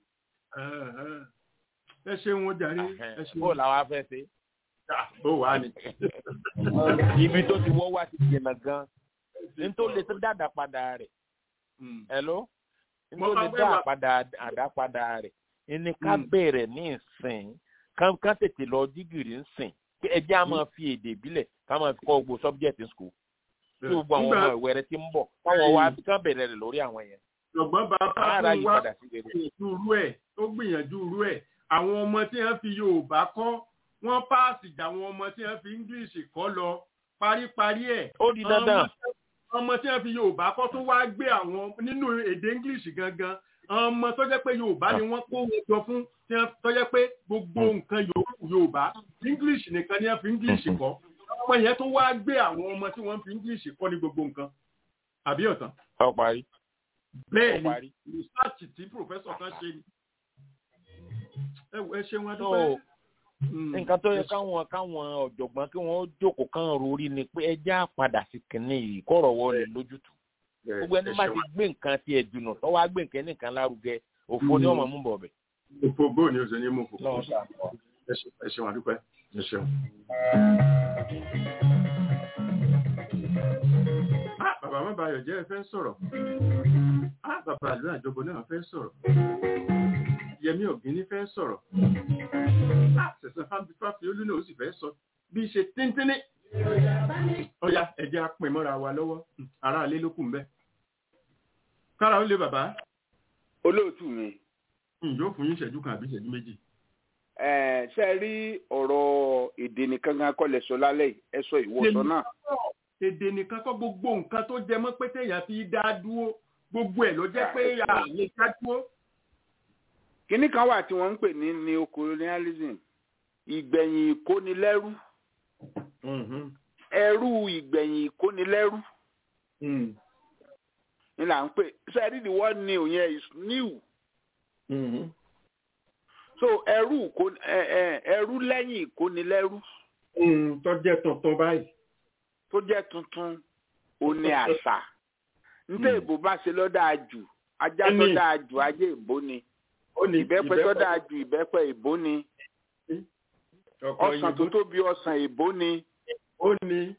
ẹ ṣe wọn jàre. bó làwa fẹ́ ṣe. bó wàá ni. ibi tó ti wọ́ wá ti jìnnà gan-an nítorí lè ṣe dáadáa padà rẹ̀. hello nítorí dá àpadà àdápadà rẹ̀ ẹni ká bẹ̀rẹ̀ ní ìsìn ká tètè lọ jígìrì ń sìn pé ẹjẹ́ á máa fi èdè ìbílẹ̀ ká máa fi kọ́ gbogbo subject in school tí gbogbo àwọn ọmọ ìwé rẹ ti ń bọ̀ káwọn wá ká bẹ̀rẹ̀ rẹ̀ lórí àwọn yẹn. ṣùgbọ́n bàbá fún wa gbìyànjú irú ẹ̀ ó gbìyànjú irú ẹ̀ àwọn ọmọ tí wọ́n fi Yorùbá kọ́ wọ́n páàsì jà àwọn ọmọ tí wọ́n fi English kọ́ lọ paríparí ẹ̀. ó di dandan ọmọ tí wọn fi yorùbá kọ́ tó wá gbé àwọn nínú èdè english gangan ọmọ tó jẹ́ pé yorùbá ni wọ́n kó wọn jọ fún tó jẹ́ pé gbogbo nǹkan yorùbá english nìkan ni wọ́n fi english kọ́ ọmọ yẹn tó wá gbé àwọn ọmọ tí wọ́n fi english kọ́ ní gbogbo nǹkan àbí ọ̀tàn. ọ parí. bẹ́ẹ̀ ni research tí professor kan ṣe ni ẹ ṣe wọn dúpẹ́ nǹkan tó yẹ káwọn káwọn ọ̀jọ̀gbọ́n kí wọ́n jókòó kán rorí ni pé ẹjẹ́ àpadà sí kìnní yìí kọ̀rọ̀ wọlé lójútù gbogbo ẹni bá ti gbé nǹkan ti ẹ̀dùnà tó wá gbé nǹkan nìkan lárugẹ òfo ni ọmọ mú bọ̀ bẹ̀. òfo bóò ni o ṣe ní mú fò. ẹ ṣeun àdúpẹ́ ẹ ṣeun. bàbá má bayọ̀ jẹ́ ẹ fẹ́ sọ̀rọ̀ bàbá àlọ́ àjọbọ náà fẹ́ sọ̀rọ̀ yẹmí ọ̀gíní fẹ́ sọ̀rọ̀ sẹ̀sán fáfiolú náà ó sì fẹ́ sọ bí ṣe tíntínní ọ̀yà ẹ̀jẹ̀ apin mọ́ra wa lọ́wọ́ ara alẹ́ ló kù ń bẹ́. kára ó lé bàbá. olóòtú mi. yóò fún yín ìṣẹ́jú kan àbí ìṣẹ́jú méjì. ẹ ṣe rí ọ̀rọ̀ èdè nìkan kan kọ́ lẹ sọ lálẹ́ ẹ sọ ìwọ̀sọ náà. èdè nìkan kọ́ gbogbo nǹkan tó jẹ mọ́ pé téèyàn fi dá dúró gbogbo ẹ̀ ló jẹ́ pé àlè dá dúró kínní kan wà tí wọ́n ń pè ní neocolonialism ìgbẹ̀yìn ìkónilẹ́rú ẹrú ìgbẹ̀yìn ìkónilẹ́rú ni là ń pè sẹ́ẹ̀dì the word new yẹn is new so ẹrú ẹrú lẹ́yìn ìkónilẹ́rú. tó jẹ́ tuntun báyìí. tó jẹ́ tuntun ó ní àṣà nítorí ìbò bá ṣe lọ́dà jù ajá tó dáa jù ajé ìbò ni ìbẹ́pẹ tó dáa ju ìbẹ́pẹ ìbò ni ọsàn tó tóbi ọsàn ìbò ni ó ní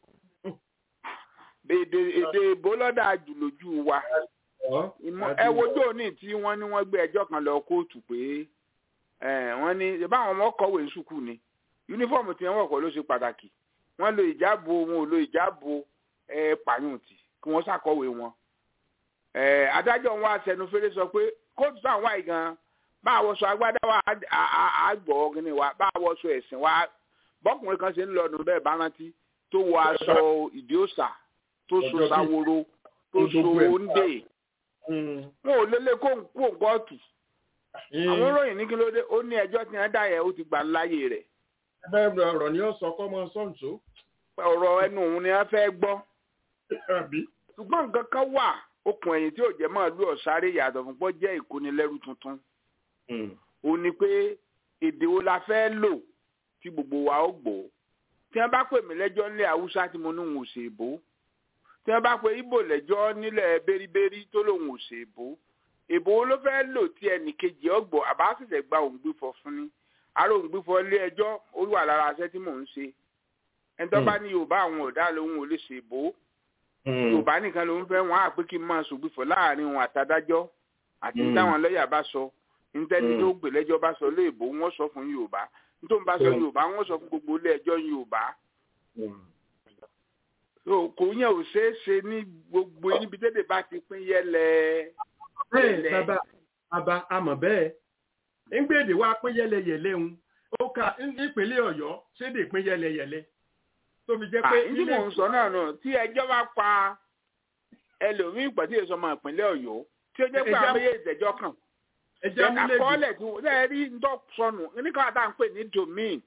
èdè èdè ìbò lọ́dà jù lójú wa ẹ wojú òní tí wọ́n ní wọ́n gbé ẹjọ́ kan lọ kóòtù pé wọ́n ní báwọn ọmọ kọ̀wé sùkú ni yúnífọ̀mù tí wọ́n wọ̀ ló ṣe pàtàkì wọ́n lo ìjáàbò wọn ò lo ìjáàbò pàyùntì kí wọ́n ṣàkọ̀wé wọn adájọ́ wọn aṣẹnufẹ́rẹ́ sọ pé kóòtù táwọn wáyé gan-an bá a wọṣọ agbádá wa àgbọ̀ ọ̀gìnì wa bá a wọṣọ ẹ̀sìn wa bọ́kùnrin kan ṣe ń lọ ọdún bẹ́ẹ̀ bá rántí tó wọ aṣọ ìdí òòṣà tó so sáworo tó so oúnjẹ wọn ò lélẹ̀ kó ń kó kóòtù àwọn olóyìn ní kí ló dé ó ní ẹjọ́ tí wọ́n dá yẹn ó ti gbà láyè rẹ̀. bẹ́ẹ̀ ọ̀rọ̀ ni ó sọ kọ́ mọ sọ́ǹtò. ọ̀rọ̀ ẹnu òun ni wọ́n fẹ́ gbọ́. ṣùgbọ́n nǹkan kan wà okùn ẹ̀yìn tí ò jẹ́ máa lú ọ̀sáré yàtọ̀ fún pọ́ jẹ́ ìkónilẹ́rú tuntun ó ní pé èdè wo la fẹ́ lò tí gbogbo wa ó gbọ́ tí wọ́n bá pè mí lẹ́jọ́ nílẹ̀ haúsá tí mo ní òun ò ṣe èbó tí wọ́n bá pè ibo lẹ́jọ́ nílẹ̀ bẹ́ríbẹ́rí tó lòun ò ṣe èbó èbó wo ló fẹ́ lò tí ẹnì kejì ọgbọ̀ àbá ṣẹ̀ṣẹ̀ gba òun gbífọ̀ fún ni àrò òun gbífọ̀ ilé ẹjọ́ ó wà lára aṣẹ́ tí mò ń ṣe ẹni tó bá ní yorùbá àwọn ọ̀dà lòun ò lè ṣe èbó yorùbá nìkan lòun fẹ́ wọn àpé kí n máa ṣògbífọ̀ láàrin òun àtàdájọ́ àti táwọn lọ́ọ̀yà bá sọ ntẹni tó gbè lẹ́jọ́ bá sọ léèbó wọ́n sọ fún yorùbá nítorí bá sọ yorùbá wọ́n sọ fún gbogbo ilé ẹjọ́ yorùbá. kò yẹn ò ṣeé ṣe ní gbogbo níbi tẹ́lẹ̀ bá ti pín yẹlẹ. bẹ́ẹ̀ bàbá bàbá àmọ̀ bẹ́ẹ̀ ńgbèdè wa pín yẹlẹyẹlẹ ń ó ka nípínlẹ̀ ọ̀yọ́ ṣédè pín yẹlẹyẹlẹ tó fi jẹ́ pé ní mò ń sọ náà nù tí ẹjọ́ bá pa ẹlòmíín pẹ̀lú èso ọmọ ìpínlẹ̀ ọ̀yọ́ tí ó jẹ́ pé àwọn méjèèjì ìjẹ́jọ́ kàn àkọọ́lẹ̀ tí wọ́n ṣe rí ń dọ́ sọnù nígbà tá à ń pè ní domain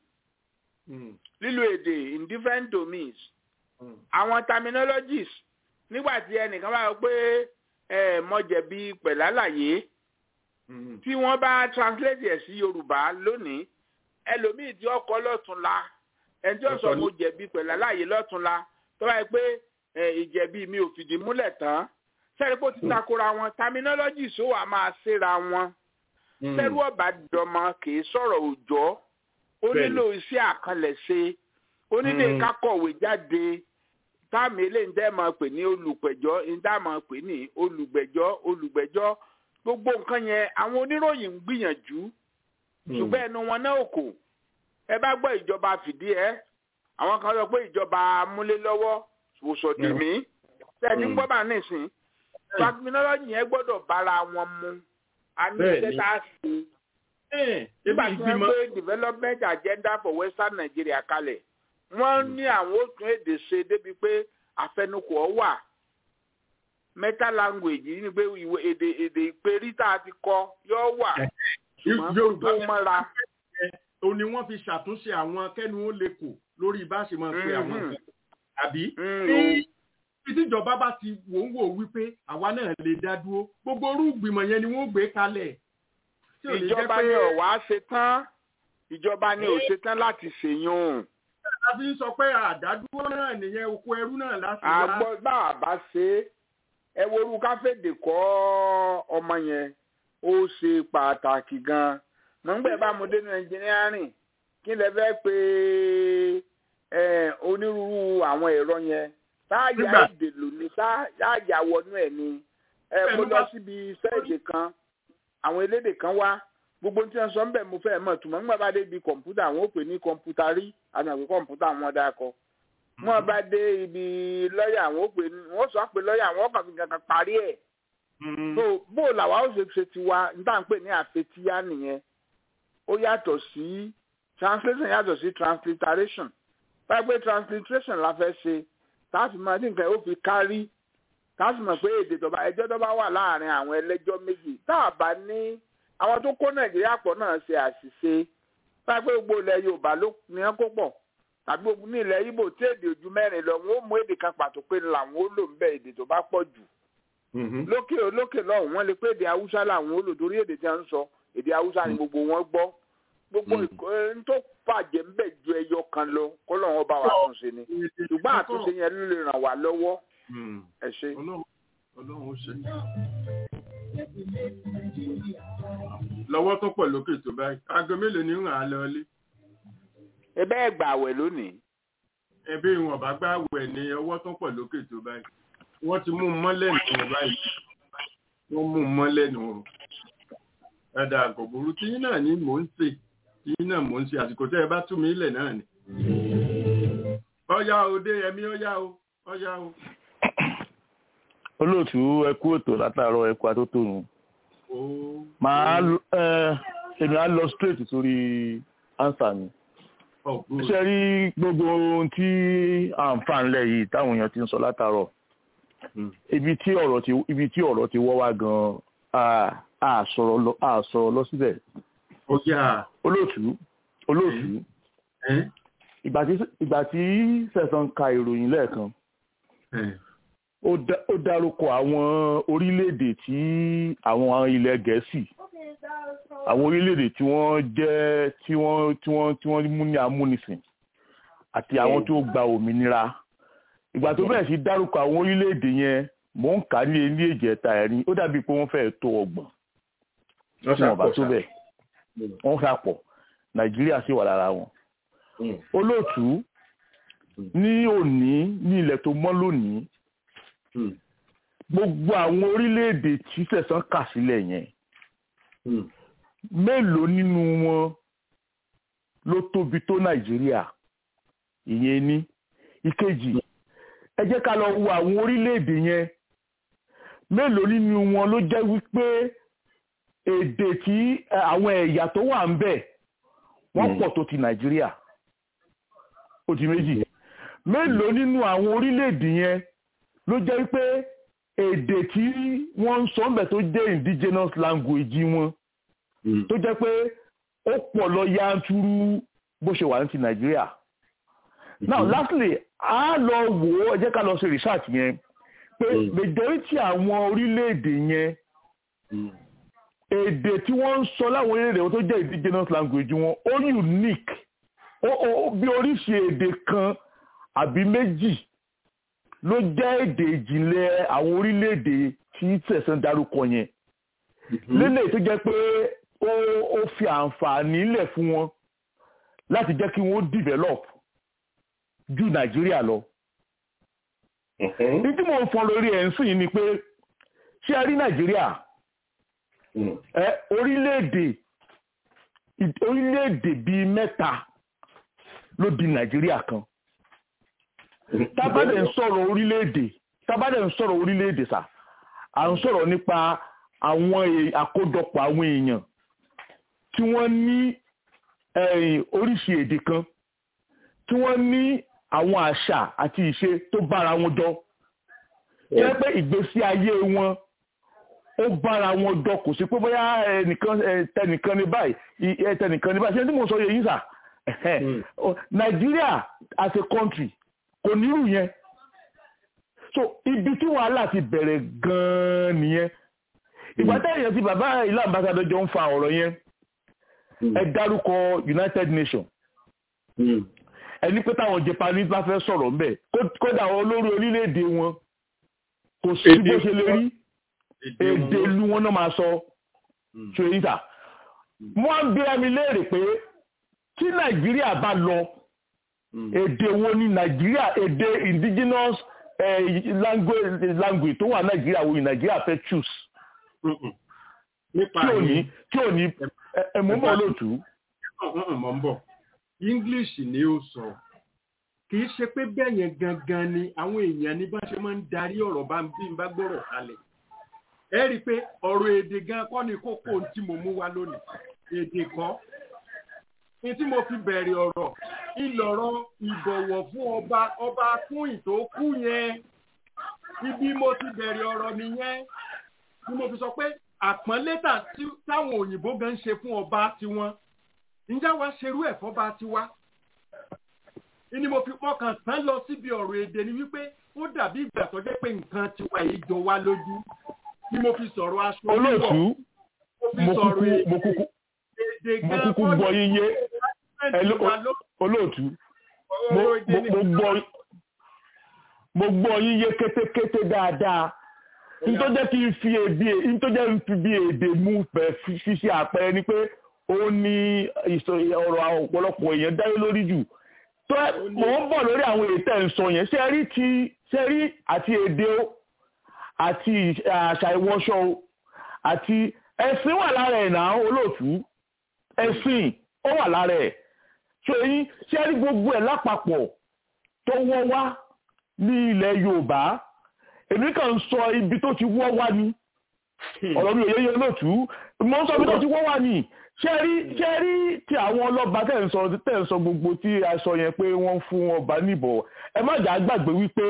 lílo èdè in different domains àwọn terminologies nígbà tí ẹnìkan bá sọ pé ẹ mo jẹ̀bi pẹ̀lálàyé tí wọ́n bá translate ẹ̀ sí yorùbá lónìí ẹlòmíì tí ọkọ lọ́túnla ẹni tí ó sọ mo jẹ̀bi pẹ̀lálàyé lọ́túnla tó bá yẹ pé ìjẹ̀bi mi ò fìdí múlẹ̀ tán sẹ́ni pé ó ti takora wọn terminologies ó wà máa ṣera wọn sẹ́rú ọ̀bà dọ̀mọ kì í sọ̀rọ̀ òòjọ́ ó nílò iṣẹ́ àkànlẹ̀ṣe ó nílò kákọ̀wé jáde táàmì eléyìí dẹ́ máa pè ní olùpẹ̀jọ́ ìdá máa pè ní olùgbẹ̀jọ́ olùgbẹ̀jọ́ gbogbo nǹkan yẹn àwọn oníròyìn ń gbìyànjú ṣùgbọ́n ẹnu wọn náà kò ẹ bá gbọ́ ìjọba fìdí ẹ àwọn kan sọ pé ìjọba amúlélọ́wọ́ òṣòdì mí tẹ́ẹ̀tì ń gbọ́ bá nísìn terminology yẹn gbọ́dọ̀ bára wọn mu a ní iṣẹ́ tá a ṣe nígbà tí wọ́n gbé development agenda for western Nigeria kalẹ̀ wọ́n ní àwọn ó tún èdè ṣe débi pé àfẹnukò ọ wà meta language yìí ni pé ìwé èdè èdè ìpèrí tá a ti kọ yóò wà yorùbá tó mọ́ra. o ní wọ́n fi ṣàtúnṣe àwọn kẹ́nu ó lè kò lórí bá ṣe máa pe àwọn nǹkan àbí tí tíjọba bá ti wò ń wò wípé àwa náà lè dá dúró gbogbo orú ìgbìmọ̀ yẹn ni wọ́n gbé kalẹ̀. ìjọba ni ọ̀wá ṣe tán ìjọba ni ò ṣe tán láti ṣèyún a fi ń sọ pé àdádúró náà nìyẹn oko ẹrú náà láti wá. àgbọ̀ bá a bá ṣe ẹ worú káfíńdì kọ́ ọmọ yẹn ó ṣe pàtàkì gan-an mọ̀ nígbà bá mo dénú ẹnjìnírìn kí lè fẹ́ pé onírúurú àwọn ẹ̀rọ yẹn táyà èdè lò ní táyà wọnú ẹ̀ ni mo lọ síbi iṣẹ́ èdè kan àwọn elédè kan wá gbogbo tí wọn sọ ń bẹ mo fẹ́ mọ̀ tùmọ̀ nígbà bá dé ibi kọ̀ǹpútà àwọn ò pè ní kọ̀ǹpútà rí àmì àgbẹ̀ kọ̀ǹpútà wọn dákọ. wọn bá dé ibi lọ́ọ̀yà àwọn ò pè ní wọ́n sọ pé lọ́ọ̀yà àwọn ọkàn fi kankan parí ẹ̀. so bó làwa ó ṣe ṣe tiwa níta ń pè ní àfetíyá nìyẹn ó yàtọ̀ sí translation yàtọ̀ sí transliteration báyìí pé transliteration la fẹ́ ṣe táàfin máa ní nǹkan ó fi kárí táàfin mọ̀ pé èdè tọ́ba ẹjọ́ tó bá wà láàrin àwọn ẹlẹ́jọ́ méjì tá a bá ní àwọn tó kó nàìjíríà pọ̀ náà ṣe àṣìṣe báyìí pé gbogbo ilẹ̀ yorùbá ló ní wọn kó pọ̀ tàbí gbogbo ní ilẹ̀ ibo tí èdè ojú mẹ́rin lọ wọn ó mú èdè kan pàtó pé làwọn ó lò ń bẹ èdè tó bá pọ̀ jù lókè lókè lọ́hùn wọn lè pé èdè haúsá làwọn ó lò torí èdè tí wọ́n ń sọ èdè haúsá ni gbogbo wọn gbọ́ gbogbo n tó bàjẹ́ ń bẹ̀ ju ẹyọ kan lọ kó lọ́wọ́ bá wa tún ṣe ni ṣùgbọ́n àtúnṣe yẹn ló lè ràn wá lọ́wọ́ ẹ ṣe. ọlọ́run ó ṣe lọ́wọ́ tó pọ̀ lókè tó báyìí aago mélòó ni ń ràn án lọlé. ẹbẹ́ ẹ̀ gbà wẹ̀ lónìí. ẹbí wọn bá gbà wẹ̀ ní ọwọ́ tó pọ̀ lókè tó báyìí wọ́n ti mú un mọ́lẹ̀ nù báyìí wọ́n mú un mọ́lẹ̀ nù rùn. ẹ̀dà àgọ̀bùrú tí yín náà ni mò ń ṣe tí yín náà mò ń ṣe àsìkò tẹ́ ẹ bá tú mi ilẹ̀ náà ni. ọ̀yá o dé ẹ̀mí ọ̀yá o ọ̀yá o. olóòtú ẹ kú ètò látàárọ̀ ẹ kú atótónu màá ẹ èmi á lọ straight sórí answer mi ṣe rí gbogbo ohun tí à ń fà ńlẹ̀ yìí táwọn èèyàn ti ń sọ látàárọ̀ ibi tí ọ̀rọ̀ ti ibi tí ọ̀rọ̀ ti wọ́ wá gan-an a sọ̀rọ̀ lọ a sọ̀rọ̀ lọ síbẹ̀ olóòtú olóòtú ìgbà tí sẹ̀sán ka ìròyìn lẹ́ẹ̀kan ó dárúkọ àwọn orílẹ̀-èdè tí àwọn ilẹ̀ gẹ̀ẹ́sì àwọn orílẹ̀-èdè tí wọ́n jẹ́ tí wọ́n tí wọ́n tí wọ́n mú ní amúnisìn àti àwọn tó gba òmìnira ìgbà tó bẹ̀rẹ̀ sí dárúkọ àwọn orílẹ̀-èdè yẹn mò ń kà ní ilé ìjẹta ẹ̀rín ó dàbí pé wọ́n fẹ́ẹ́ tó ọgbọ̀n tí wọ́n bá tó bẹ̀ wọ́n fẹ́ pọ̀ nàìjíríà sì wà lára wọn olóòtú ní òní ní ilẹ̀ tó mọ́ lónìí gbogbo àwọn orílẹ̀-èdè tí sẹ̀sán kà sílẹ̀ yẹn mélòó nínú wọn ló tóbi tó nàìjíríà ìyẹn ní ìkejì ẹ jẹ́ ká lọ wo àwọn orílẹ̀-èdè yẹn mélòó nínú wọn ló jẹ́ wípé èdè tí àwọn ẹ̀yà tó wà ń bẹ̀ wọ́n pọ̀ tó ti nàìjíríà ó di méjì mélòó nínú àwọn orílẹ̀-èdè yẹn ló jẹ́ pé èdè tí wọ́n ń sọ ńbẹ̀ tó jẹ́ indigenous language wọn tó jẹ́ pé ó pọ̀ lọ yanturu bó ṣe wà ní ti nàìjíríà now lastly a lọ wò ó ẹ jẹ́ ká lọ ṣe research yẹn pé majority àwọn orílẹ̀-èdè yẹn èdè tí wọ́n ń sọ láwọn orílẹ̀-èdè wọn tó jẹ́ indigenous language wọn ó unique ó bí oríṣi èdè kan àbí méjì ló jẹ́ èdè ìjìnlẹ̀ àwọn orílẹ̀-èdè tí tẹ̀sán dárúkọ yẹn lélẹ̀ tó jẹ́ pé ó fi àǹfààní lẹ̀ fún wọn láti jẹ́ kí wọ́n develop ju nàìjíríà lọ. ní tí mo ń fọn lórí ẹ̀ ń sìn ni pé ṣé ẹ rí nàìjíríà ẹ orílẹ̀-èdè orílẹ̀-èdè bíi mẹ́ta ló di nàìjíríà kan tábàdẹ̀ ń sọ̀rọ̀ orílẹ̀-èdè tábàdẹ̀ ń sọ̀rọ̀ orílẹ̀-èdè sà à ń sọ̀rọ̀ nípa àwọn àkójọpọ̀ àwọn èèyàn tí wọ́n ní oríṣi èdè kan tí wọ́n ní àwọn àṣà àti ìṣe tó bára wọn jọ jẹ́ pé ìgbésí ayé wọn ó bára wọn jọ kò sí pé bóyá ẹnìkan tẹnìkan ní báyìí tẹnìkan ní báyìí ṣé tí mo sọ yẹ yín sà Nàìjíríà as a country kò nírú yẹn so ibi tí wàhálà ti bẹ̀rẹ̀ gan-an nìyẹn ìgbà tẹ́yìn tí bàbá ilé ambassador jọ ń fa ọ̀rọ̀ yẹn ẹ dárúkọ United Nations ẹni pé táwọn Japanese bá fẹ́ sọ̀rọ̀ ń bẹ̀ kódà olórí orílẹ̀-èdè wọn kò sí bó ṣe lè rí èdè ìlú wọn náà máa sọ ṣe yín sà wọ́n ń bí ẹmi léèrè pé tí Nàìjíríà bá lọ èdè wo ni Nàìjíríà èdè indigenous language language tó wà Nàìjíríà wo ni Nàìjíríà fẹ́ choose tí ò ní tí ò ní ẹ̀mú mọ́ lóòtú. mọ̀ ń bọ̀ English ni ó sọ kì í ṣe pé bẹ́ẹ̀ yẹn gangan ni àwọn èèyàn ní bá ṣe máa ń darí ọ̀rọ̀ bá ń bí ń bá gbọ́rọ̀ kalẹ̀ ẹ rí i pé ọ̀rọ̀ èdè gan kọ́ ni kókó tí mo mú wá lónìí èdè kọ́ ní tí mo fi bẹ̀rẹ̀ ọ̀rọ̀ ìlọ̀rọ̀ ìbọ̀wọ̀ fún ọba ọba fún ìtókù yẹn ibi mo ti bẹ̀rẹ̀ ọ̀rọ̀ nìyẹn ni mo fi sọ pé àpọ́nlé táwọn òyìnbó gan ń ṣe fún ọba tiwọn ǹjẹ́ wàá ṣerú ẹ̀ fọ́ba tiwa ni mo fi pọ́kàn tán lọ síbi ọ̀rọ̀ èdè ni wípé ó dàbí ìgbà tó jẹ́ pé nǹkan tiwa yìí jọ wá lójú ni mo fi sọ̀rọ̀ aṣọ olóòtú mo kúkú mo kúkú mo kúkú gbọ́ yíyé olóòtú mo gbọ́ mo gbọ́ yíyé kétékété dáadáa nítorí jẹ́ kí n fi èdè nítorí jẹ́ n fi bí èdè mú pẹ̀ ṣíṣe àpẹẹrẹ ni pé ó ní ọ̀rọ̀ ọ̀pọ̀lọpọ̀ èèyàn dáyé lórí jù tó mò ń bọ̀ lórí àwọn ètò ẹ̀sọ́ yẹn ṣe rí ti ṣe rí àti èdè o àti àṣà ìwọṣọ o àti ẹ̀sìn wà lára ẹ̀ náà olóòtú ẹ̀sìn ó wà lára ẹ̀ ṣe yín ṣe rí gbogbo ẹ̀ lápapọ̀ tó wọ́ wá ní ilẹ̀ Yorùbá èmi kàn ń sọ ibi tó ti wọ́ wá ni ọ̀rọ̀ mi ò yẹ yẹ olóòtú mo ń sọ ibi tó ti wọ́ wá ni ṣe rí ṣe rí tí àwọn ọlọ́ba tẹ̀ ń sọ tẹ̀ ń sọ gbogbo tí a sọ yẹn pé wọ́n fún ọba níbọ̀ ẹ má jà gbàgbé wípé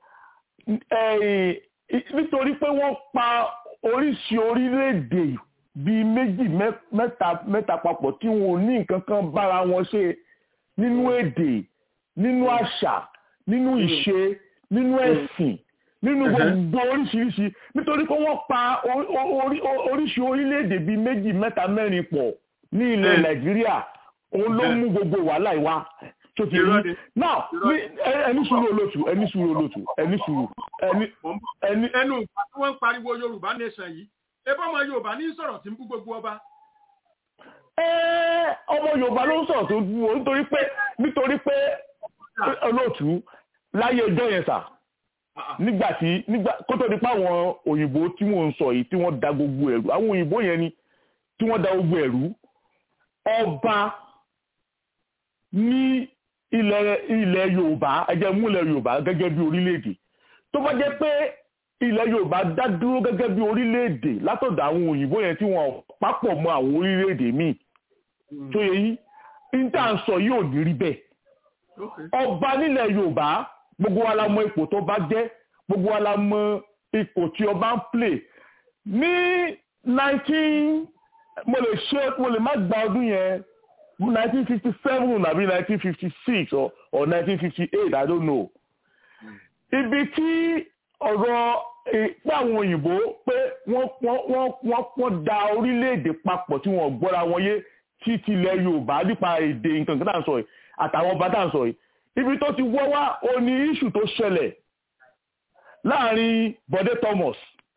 nítorí pé wọ́n pa oríṣi orílẹ̀-èdè bíi méjì mẹ́ta mẹ́ta papọ̀ tí wọn ò ní nǹkan kan bára wọn ṣe nínú èdè nínú àṣà nínú ìṣe nínú ẹ̀sìn nínú gbogbo oríṣiríṣi nítorí pé wọ́n pa oríṣi orílẹ̀-èdè bíi méjì mẹ́ta mẹ́rin pọ̀ ní ilẹ̀ nàìjíríà òun ló mú gbogbo wàhálà ìwà tó ti rí now ẹni sùúrù olótù ẹni sùúrù olótù ẹni sùúrù ẹni. ẹnu ìgbà tí wọ́n ń pariwo yorùbá nation yìí ebí ọmọ yorùbá ní sọ̀rọ̀ tí ń bú gbogbo ọba. ọmọ yorùbá ló ń sọ̀rọ̀ tó bú o nítorí pé nítorí pé olótù láyé ọjọ́ yẹn sà nígbà tí nígbà kó tó di pé àwọn òyìnbó tí wọ́n ń sọ yìí tí wọ́n da gbogbo ẹ̀rú àwọn òyìnbó yẹn ni tí wọ́n da gbogbo ẹ̀rú ọba ní ilẹ̀ ilẹ̀ yorùbá ẹjẹ́ mú ilẹ̀ yorùbá gẹ́gẹ́ bí orílẹ̀-èdè tó bá jẹ́ pé ilẹ̀ yorùbá dá dúró gẹ́gẹ́ bí orílẹ̀-èdè látọ̀dọ̀ àwọn òyìnbó yẹn tí wọ́n papọ̀ mọ́ àwọn orílẹ̀-èdè míì tó yẹ yí níta ń sọ yóò ní rí bẹ́ẹ̀ ọba nílẹ̀ yorùbá gbogbo wa la mọ ipò tó bá jẹ́ gbogbo wa la mọ ipò tí ọba ń play ní nineteen mo lè ṣe mo lè má gba ọdún yẹn nineteen fifty seven àbí nineteen fifty six or or nineteen fifty eight i don't know ibi tí ọ̀rọ̀ pé àwọn òyìnbó pé wọ́n wọ́n wọ́n wọ́n wọ́n da orílẹ̀-èdè papọ̀ tí wọ́n gbọ́ra wọn yé tí tilẹ̀ yorùbá nípa èdè nǹkan kan tá à ń sọ yìí àtàwọn ọba tá à ń sọ yìí ibi tó ti wọ́ wá ó ní iṣu tó ṣẹlẹ̀ láàrin Bọ̀dé Thomas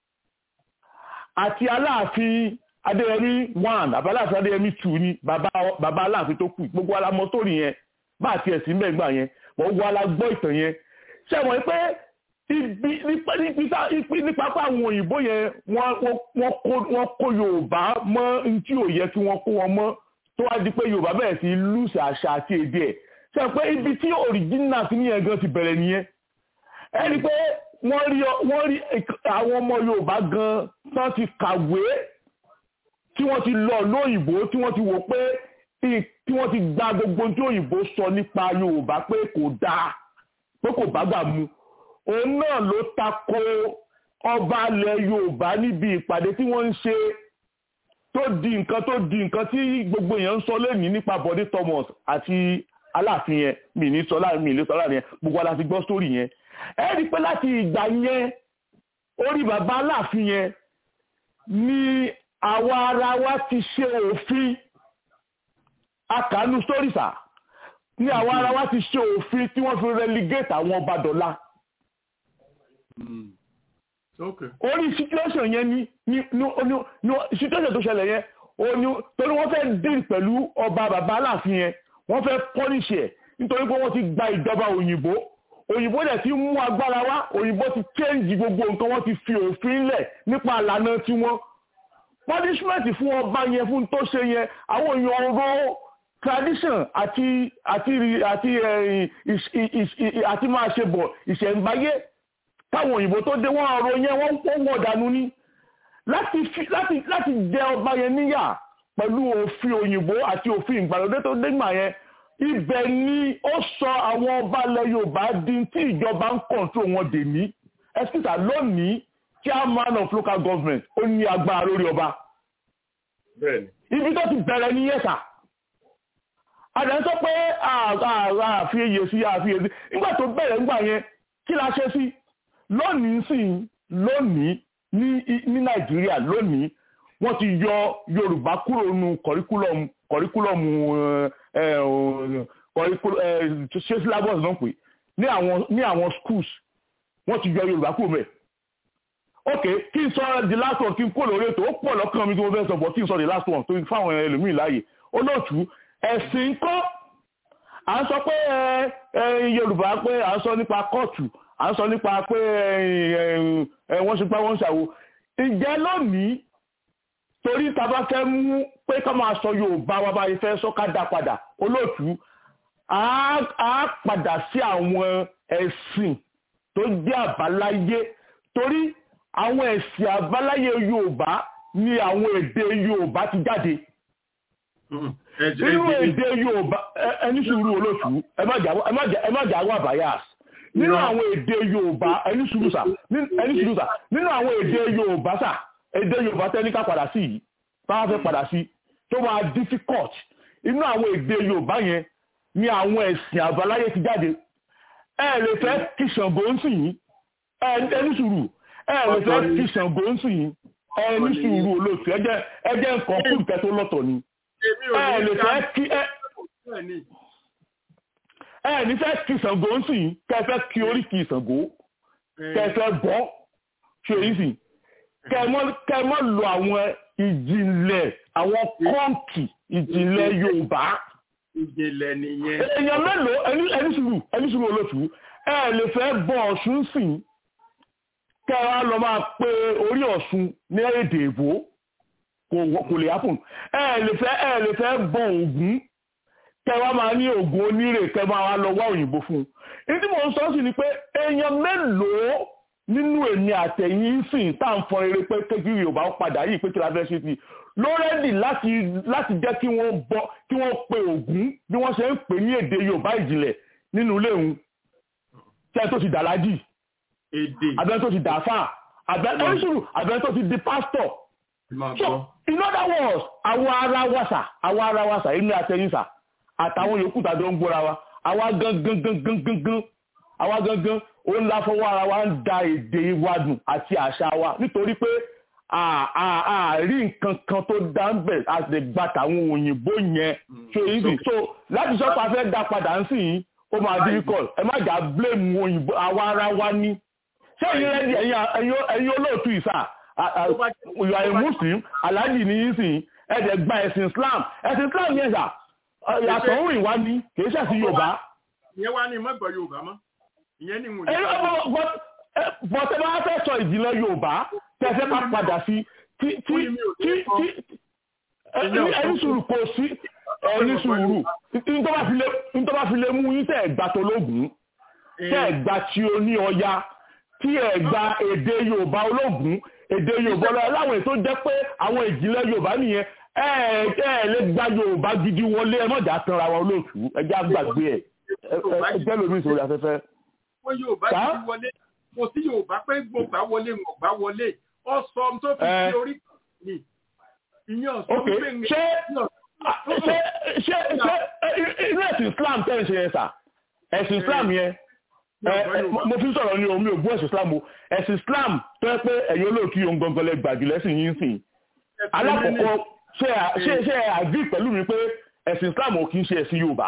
àti aláàfin adéyẹmí one àbá aláàfin adéyẹmí two ni bàbá bàbá aláàfin tó kù gbogbo alamọ sórí yẹn bá àti ẹ̀sìn mẹ́gbà yẹn wọ́n wá la gbọ́ ìtàn yẹn ṣé wọ́n pé ibi nípa nípa pé àwọn òyìnbó yẹn wọ́n kó yorùbá mọ́ ntí ò yẹ kí wọ́n kó wọn mọ́ tó wá di pé yorùbá bẹ̀rẹ̀ sí lùsì àṣà àti èdè ẹ̀ ṣe pé ibi tí òrìjínà sí ní ẹ̀gán ti bẹ̀rẹ̀ nìyẹn ẹ rí i pé wọ́n rí wọ́n rí àwọn ọmọ yorùbá gan tán ti kàwé tí wọ́n ti lọ lóyìnbó tí wọ́n ti wò pé tí wọ́n ti gba gbogbo tí òyìnbó sọ nípa yorùbá pé kò dáa pé kò bá gbà mu òun náà ló tako ọba ilẹ̀ yorùbá níbi ìpàdé tí wọ́n ń ṣe tó di nǹkan tó di nǹkan tí gbogbo èèyàn ń sọ lẹ́nìí nípa Bọ̀dé Thomas àti aláàfin yẹn mi ní sọ láàrin mi ní sọ láàrin yẹn gbogbo aláfi gbọ́ sórí yẹn ẹ rí i pé láti ìgbà yẹn orí bàbá aláàfin yẹn ni àwa ara wa ti ṣe òfin akànú sórìṣà ni àwa ara wa ti ṣe òfin tí wọ́n fi relegate àwọn ọba dọ̀la orí situation yẹn ni ni ni situation tó ṣẹlẹ̀ yẹn òní torí wọ́n fẹ́ deal pẹ̀lú ọba bàbá aláàfin yẹn wọ́n fẹ́ punish ẹ̀ nítorí pé wọ́n ti gba ìjọba òyìnbó òyìnbó dẹ̀ ti mú agbára wá òyìnbó ti change gbogbo nǹkan wọ́n ti fi òfin lẹ̀ nípa àlànà tiwọn punishment fún ọba yẹn fún tó ṣe yẹn àwọn èèyàn ro tradition àti àti àti àti máa ṣe bọ̀ ìṣẹ̀ǹbáyé táwọn òyìnbó tó dé wọ́n ọ̀rọ̀ yẹn wọ́n wọ́n wọ̀ dànù ni láti láti láti jẹ ọba yẹn níyà pẹ̀lú òfin òyìnbó àti òfin ìgbàlódé tó dégbà yẹn ibẹ̀ ni ó sọ àwọn ọba ilẹ̀ yorùbá di tí ìjọba ń kọ̀ǹtró wọn dè ní ẹ̀sìtà lónìí chairman of local government ó ní agbára lórí ọba ibi tó ti bẹ̀rẹ̀ ní yẹ́sà àdán sọ pé àfi eye sí àfi eye sí nígbà tó bẹ̀rẹ̀ nígbà yẹn kí la ṣe sí lónìí sí lónìí ní ní nàìjíríà lónìí wọ́n ti yọ yorùbá kúrò nínú kọ̀ríkúlọ̀mù kọ̀ríkúlọ̀mù ṣé syllabus náà pè ní àwọn ní àwọn schools wọ́n ti yọ yorùbá kúrò mẹ́ ok kí n sọ the last one kí n kó lórí ètò ó pọ̀ lọ́kàn mi tí mo fẹ́ sọ bọ̀ kí n sọ the last one tó fáwọn ẹlòmíì láàyè olóòtú ẹ̀sìn kọ́ à ń sọ pé yorùbá pé à ń sọ nípa kóòtù à ń sọ nípa pé wọ́n ṣe pé wọ́n ń ṣàwo ìjẹ́ lónìí torí ta bá fẹ́ mú pé ká máa sọ yorùbá wa bá yẹ fẹ́ sọ ká dá padà olóòtú á padà sí àwọn ẹ̀sìn tó jẹ́ àbáláyé torí àwọn ẹ̀sìn àbáláyé yorùbá ni àwọn èdè yorùbá ti jáde nínú èdè yorùbá ẹni sùúrù olóòtú ẹ má jà wà bias nínú àwọn èdè yorùbá ẹni sùúrù sà ẹni sùúrù sà nínú àwọn èdè yorùbá sà èdè yorùbá tẹ́ ní ká padà sí yìí bá fẹ́ padà sí tó máa difficult inú àwọn èdè yorùbá yẹn ni àwọn ẹ̀sìn àbáláyé ti jáde ẹ lè fẹ́ kí Ṣàngó ń sìn yín ẹni sùúrù ẹ lè fẹ́ kí Ṣàngó ń sìn yín ẹni sùúrù olóòtú ẹ jẹ́ nǹkan fún ìkẹ́ tó lọ́tọ̀ ni ẹ lè fẹ́ kí ẹ ẹ ní fẹ́ kí Ṣàngó ń sìn kẹ́ fẹ́ kí oríkì Ṣàngó kẹ́ fẹ́ bọ́ ṣe yìí sìn kẹ́ mọ́ lo àwọn ìjìnlẹ̀ àwọn kọ́ǹkì ìjìnlẹ̀ Yorùbá ìjìnlẹ̀ nìyẹn. èèyàn mélòó ẹni sùúrù ẹni sùúrù olóòtú ẹ lè fẹ́ bọ Ọ̀ṣun sìn kẹ́ ẹ wá lọ máa pe orí Ọ̀ṣun ní èdè èbó kò lè happen ẹ lè fẹ́ ẹ lè fẹ́ bọ Ògún kẹ́ wá máa ní Ògún onírè kẹ́ máa wá lọ wá òyìnbó fún un ní tí mò ń sọ sí ni pé èèyàn mélòó nínú èmi àtẹ̀yìn sìn tá à ń fọn eré pé kékeré yorùbá ó padà yìí pé kí la fẹ́ ṣe sí i lórẹ́dì láti láti jẹ́ kí wọ́n bọ kí wọ́n pe ògún bí wọ́n ṣe ń pè ní èdè yorùbá ìjìnlẹ̀ nínú ilé òun tí ẹ tó ti dàlájì abẹ́rẹ́ tó ti dàáfà abẹ́rẹ́ sùúrù abẹ́rẹ́ tó ti di pásítọ̀ so in other words àwọn ara wa sà àwọn ara wa sà èmi àtẹ̀yìn sà àtàwọn yòókù tàbí ó ń gbóra wa àwa gangan gangan gangan àwa gangan ó ń la fọwọ́ ara wa ń da èdè wa dùn àti àṣà wa nítorí pé àárí nǹkan kan tó dá ń bẹ̀ a lè gba tàwọn òyìnbó yẹn so easy so láti sọ pé a fẹ́ dá padà ń sìn yín ó máa difficult ẹ má jà blame òyìnbó àwa ara wa ní ṣé ẹ̀yin rẹ́dí ẹ̀yin olóòtú ìsà you are a muslim alhaji ní yín sìn ẹ̀dẹ̀ gba ẹ̀sìn islam ẹ̀sìn islam yẹn sà yàtọ̀ ń rìn wá ní kì í ṣẹ̀sìn yorùbá. ìyẹn wá ní mọ́gbọ̀n yorùbá mọ́ ìyẹn ní ìwòye. bọ́tẹ́ bá fẹ́ sọ ìjìnlẹ̀ yorùbá tẹ́fẹ́ ká padà sí tí tí tí tí ẹni sùúrù kò sí ẹni sùúrù nítorí bá fi lè mú yín tẹ́ ẹ̀ gbà tó lóògùn tẹ́ ẹ̀ gbà tí ó ní ọya tí ẹ̀ gba èdè yorùbá olóògùn èdè yorùbá ọlọ́run láwọn ètò jẹ́ pé àwọn ìjìnlẹ̀ yorùbá nìyẹn ẹ ẹ lè gba yorùbá gidi wọlé ẹ mọ̀jà tanra wọn olóòtú ẹ já gbàgbé ẹ ẹ jẹ́ lómi ìṣòro afẹ́fẹ́. wọ́n yorùbá gidi wọlé kò sí yorùbá pé gbogbo wọlé wọn gbà wọlé ọ sọ tó fi sí orí mi ìyẹn ọ̀sán wípé ń ṣe ṣe ṣe ṣe inú ẹ̀sìn islam tẹ́ ń ṣe yẹn sà ẹ̀sìn islam yẹn mo fi sọ̀rọ̀ ní omi ògbó ẹ̀sìn islam o ẹ̀sìn islam tó yẹ pé ẹ̀yin olóòtú yóò ń gangan lẹ gbàjú lẹ́sìn yín sìn alákọ̀ọ́kọ́ ṣe ṣe ṣe àgbì pẹ̀lú mi pé ẹ̀sìn islam ò kì í ṣe ẹ̀sìn yorùbá.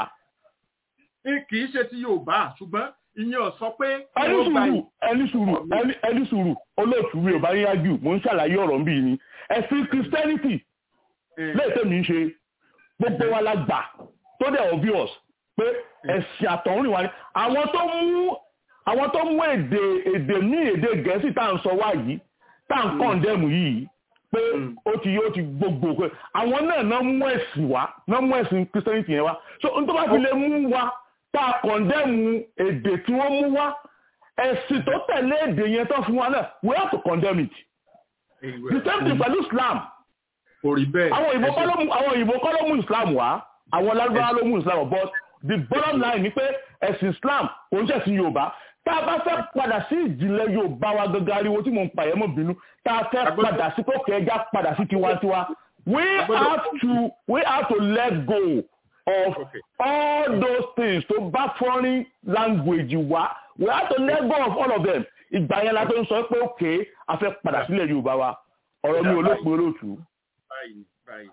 kì í ṣe ti yorùbá ṣùgbọ́n ìyẹn ò sọ pé. ẹni sùúrù ẹni sùúrù ẹni sùúrù olóòtú mi ò bá yín yájú mò ń ṣàlàyé ọ̀rọ̀ nbí ni ẹ̀sìn christianity léètè mi ń ṣe gbogbo wa la gbà tó dẹ̀ obvious pé ẹ̀sìn àtọ̀húnrìn wa ni àwọn tó mú àwọn tó mú èdè èdè ní èdè gẹ̀ẹ́sì tá à ń sọ wá yìí tá à ń kọ̀ǹdẹ́mù yìí pé ó ti yóò ti gbogbo pé àwọn náà náà mú ẹ̀sìn wá náà mú ẹ̀sìn christianity yẹn wá so n tó bá fi lè mú wa tá a kọ̀ndẹ́mù èdè tí wọ́n mú wá ẹ̀sìn tó tẹ̀lé èdè yẹn tó fún wa náà we have to condemn it the same thing pẹ̀lú islam àwọn òyìnbó kọ́ ló mú àwọn òyìnbó kọ́ ló mú islam wá àwọn lárúbáwá ló mú islam but the bottom line ni pé ẹ̀sìn islam kò ń ṣẹ̀sìn yorùbá tá a bá fẹ́ padà sí ìjìnlẹ̀ yorùbá wa gangan ariwo tí mò ń pààyẹ́ mọ̀ bínú tá a fẹ́ padà sí kókè ẹja padà sí tiwantiwa we have to we have to let go of okay. all those things to bá foreign language wá we have to let go of all of them ìgbà yẹn la tó ń sọ pé òkè a fẹ́ padà sílẹ̀ yorùbá wa ọ̀rọ̀ mi ò ló pe olóòtú. báyìí báyìí